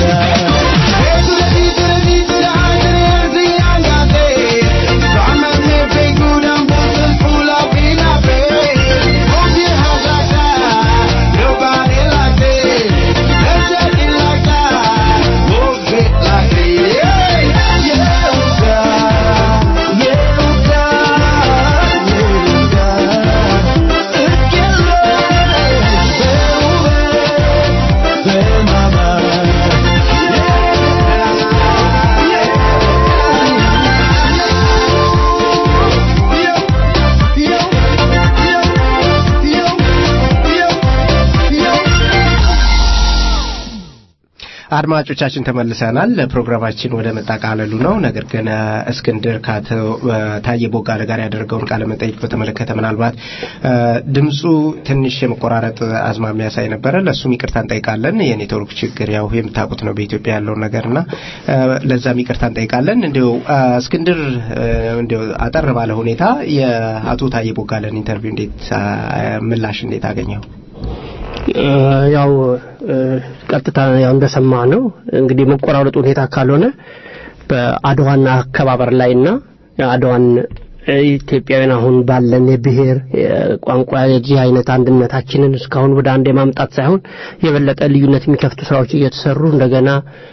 አድማጮቻችን ተመልሰናል። ፕሮግራማችን ወደ መጠቃለሉ ነው። ነገር ግን እ፣ እስክንድር ከአቶ እ፣ ታዬ ቦጋለ ጋር ያደረገውን ቃለ መጠይቅ በተመለከተ ምናልባት እ፣ ድምፁ ትንሽ የመቆራረጥ አዝማሚያ ሳይ ነበረ። ለእሱም ይቅርታ እንጠይቃለን። የኔትወርክ ችግር ያው የምታውቁት ነው በኢትዮጵያ ያለውን ነገርና እ፣ ለዛም ይቅርታ እንጠይቃለን። እንዲሁ እ፣ እስክንድር እ፣ እንዲሁ አጠር ባለ ሁኔታ የአቶ ታዬ ቦጋለን ኢንተርቪው እንዴት አ፣ ምላሽ እንዴት አገኘው? እ፣ ያው እ፣ ቀጥታ ያው እንደሰማ ነው እንግዲህ መቆራረጥ ሁኔታ ካልሆነ በአድዋና አከባበር ላይና አድዋን እ፣ ኢትዮጵያውያን አሁን ባለን የብሔር ቋንቋ የዚህ አይነት አንድነታችንን እስካሁን ወደ አንድ የማምጣት ሳይሆን የበለጠ ልዩነት የሚከፍቱ ስራዎች እየተሰሩ እንደገና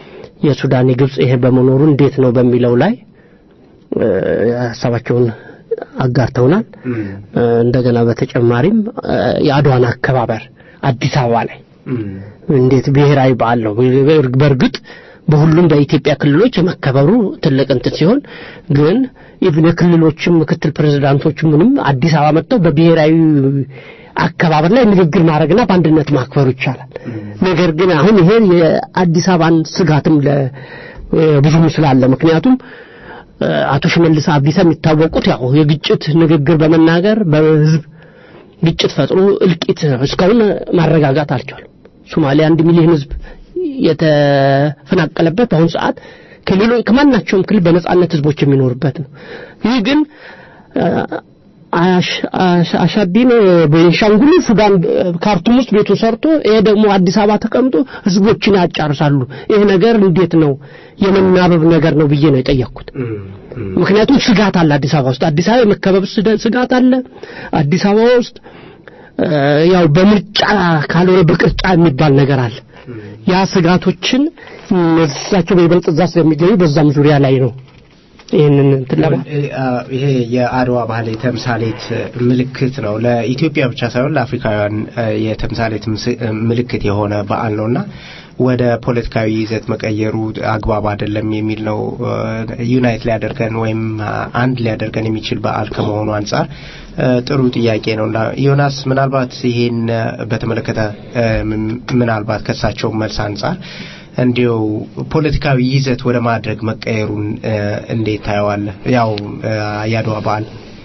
የሱዳን የግብጽ ይሄ በመኖሩ እንዴት ነው በሚለው ላይ እ፣ ሀሳባቸውን አጋርተውናል። እ፣ እንደገና በተጨማሪም እ፣ የአድዋን አከባበር አዲስ አበባ ላይ እንዴት ብሔራዊ በዓል ነው። በእርግጥ በሁሉም በኢትዮጵያ ክልሎች የመከበሩ ትልቅ እንትን ሲሆን ግን ኢቭን የክልሎችም ምክትል ፕሬዝዳንቶች ምንም አዲስ አበባ መጥተው በብሔራዊ አከባበር ላይ ንግግር ማድረግና በአንድነት ማክበሩ ይቻላል። ነገር ግን አሁን ይሄ የአዲስ አበባን ስጋትም ብዙም ስላለ ምክንያቱም አቶ ሽመልስ አብዲሳ የሚታወቁት ያው የግጭት ንግግር በመናገር በህዝብ ግጭት ፈጥሮ እልቂት እስካሁን ማረጋጋት አልቻሉም። ሶማሊያ አንድ ሚሊዮን ህዝብ የተፈናቀለበት በአሁኑ ሰዓት ከሌሎች ከማናቸውም ክልል በነጻነት ህዝቦች የሚኖርበት ነው። ይህ ግን አሻዲን በቤንሻንጉል ሱዳን ካርቱም ውስጥ ቤቱን ሰርቶ ይሄ ደግሞ አዲስ አበባ ተቀምጦ ህዝቦችን ያጫርሳሉ። ይሄ ነገር እንዴት ነው የመናበብ ነገር ነው ብዬ ነው የጠየቅኩት። ምክንያቱም ስጋት አለ አዲስ አበባ ውስጥ አዲስ አበባ የመከበብ ስጋት አለ አዲስ አበባ ውስጥ ያው በምርጫ ካልሆነ በቅርጫ የሚባል ነገር አለ። ያ ስጋቶችን እሳቸው በይበልጥ እዛ ስለሚገኙ በዛም ዙሪያ ላይ ነው ይህንን ይሄ የአድዋ ባህል የተምሳሌት ምልክት ነው። ለኢትዮጵያ ብቻ ሳይሆን ለአፍሪካውያን የተምሳሌት ምልክት የሆነ በዓል ነውና ወደ ፖለቲካዊ ይዘት መቀየሩ አግባብ አይደለም የሚል ነው። ዩናይት ሊያደርገን ወይም አንድ ሊያደርገን የሚችል በዓል ከመሆኑ አንጻር ጥሩ ጥያቄ ነው እና ዮናስ ምናልባት ይሄን በተመለከተ ምናልባት ከሳቸው መልስ አንጻር እንዲው ፖለቲካዊ ይዘት ወደ ማድረግ መቀየሩን እንዴት ታየዋለህ? ያው የአድዋ በዓል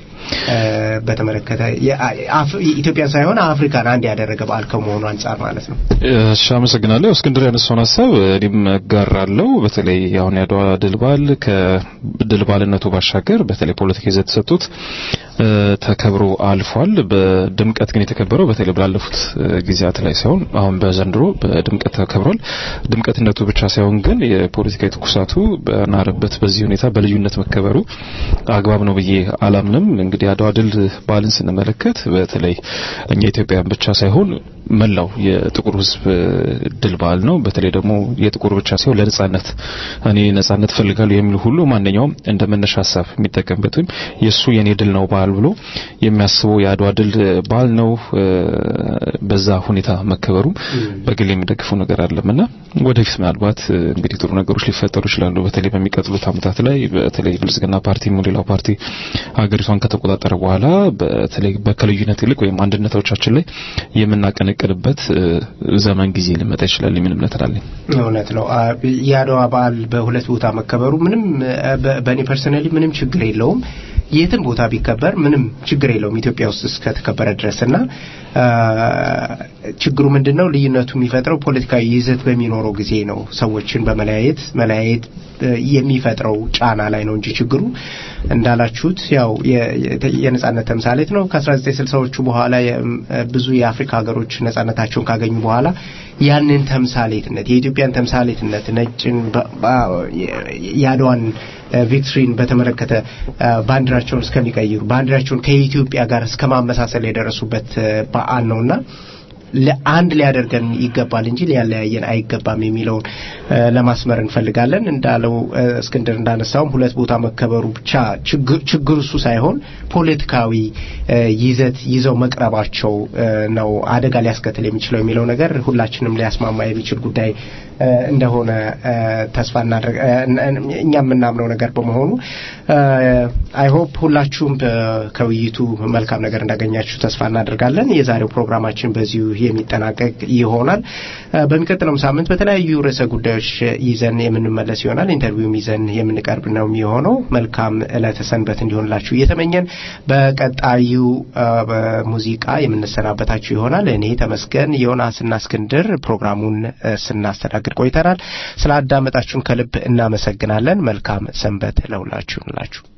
በተመለከተ ኢትዮጵያን ሳይሆን አፍሪካን አንድ ያደረገ በዓል ከመሆኑ አንጻር ማለት ነው። እሺ፣ አመሰግናለሁ። እስክንድር ያነሳውን ሀሳብ እኔም እጋራለሁ። በተለይ አሁን የአድዋ ድል በዓል ከድል በዓልነቱ ባሻገር በተለይ ፖለቲካ ይዘት ተሰጥቶት ተከብሮ አልፏል። በድምቀት ግን የተከበረው በተለይ ባለፉት ጊዜያት ላይ ሳይሆን አሁን በዘንድሮ በድምቀት ተከብሯል። ድምቀትነቱ ብቻ ሳይሆን ግን የፖለቲካዊ ትኩሳቱ በናረበት በዚህ ሁኔታ በልዩነት መከበሩ አግባብ ነው ብዬ አላምንም። እንግዲህ አድዋ ድል በዓልን ስንመለከት በተለይ እኛ ኢትዮጵያውያን ብቻ ሳይሆን መላው የጥቁር ሕዝብ ድል በዓል ነው። በተለይ ደግሞ የጥቁር ብቻ ሳይሆን ለነጻነት እኔ ነጻነት ፈልጋለሁ የሚል ሁሉ ማንኛውም እንደ መነሻ ሀሳብ የሚጠቀምበት ወይም የእሱ የኔ ድል ነው በዓል ብሎ የሚያስበው የአድዋ ድል በዓል ነው። በዛ ሁኔታ መከበሩ በግል የሚደግፈው ነገር አለምና ወደፊት ምናልባት እንግዲህ ጥሩ ነገሮች ሊፈጠሩ ይችላሉ። በተለይ በሚቀጥሉት ዓመታት ላይ በተለይ ብልጽግና ፓርቲ ሌላው ፓርቲ ሀገሪቷን ከተቆጣጠረ በኋላ በተለይ በከልዩነት ይልቅ ወይም አንድነቶቻችን ላይ የምናቀነቅንበት ዘመን ጊዜ ሊመጣ ይችላል የሚል እምነት አለኝ። እውነት ነው። የአድዋ በዓል በሁለት ቦታ መከበሩ ምንም በእኔ ፐርሰናሊ ምንም ችግር የለውም። የትም ቦታ ቢከበር ምንም ችግር የለውም ኢትዮጵያ ውስጥ እስከተከበረ ድረስና ችግሩ ምንድነው? ልዩነቱ የሚፈጥረው ፖለቲካዊ ይዘት በሚኖረው ጊዜ ነው። ሰዎችን በመለያየት መለያየት የሚፈጥረው ጫና ላይ ነው እንጂ ችግሩ እንዳላችሁት ያው የነጻነት ተምሳሌት ነው። ከ1960ዎቹ በኋላ ብዙ የአፍሪካ ሀገሮች ነጻነታቸውን ካገኙ በኋላ ያንን ተምሳሌትነት የኢትዮጵያን ተምሳሌትነት ነጭን የአድዋን ቪክትሪን በተመለከተ ባንዲራቸውን እስከሚቀይሩ ባንዲራቸውን ከኢትዮጵያ ጋር እስከ ማመሳሰል የደረሱበት በዓል ነውና አንድ ሊያደርገን ይገባል እንጂ ሊያለያየን አይገባም የሚለውን ለማስመር እንፈልጋለን። እንዳለው እስክንድር እንዳነሳውም ሁለት ቦታ መከበሩ ብቻ ችግር እሱ ሳይሆን ፖለቲካዊ ይዘት ይዘው መቅረባቸው ነው አደጋ ሊያስከትል የሚችለው የሚለው ነገር ሁላችንም ሊያስማማ የሚችል ጉዳይ እንደሆነ ተስፋ እናደርግ እኛ የምናምነው ነገር በመሆኑ አይ ሆፕ ሁላችሁም ከውይይቱ መልካም ነገር እንዳገኛችሁ ተስፋ እናደርጋለን። የዛሬው ፕሮግራማችን በዚሁ የሚጠናቀቅ ይሆናል። በሚቀጥለውም ሳምንት በተለያዩ ርዕሰ ጉዳዮች ይዘን የምንመለስ ይሆናል። ኢንተርቪውም ይዘን የምንቀርብ ነው የሚሆነው። መልካም ዕለተ ሰንበት እንዲሆንላችሁ እየተመኘን በቀጣዩ ሙዚቃ የምንሰናበታችሁ ይሆናል። እኔ ተመስገን ዮናስና እስክንድር ፕሮግራሙን ስናስተናግድ ቆይተናል። ስለ አዳመጣችሁን ከልብ እናመሰግናለን። መልካም ሰንበት ለሁላችሁ እንላችሁ።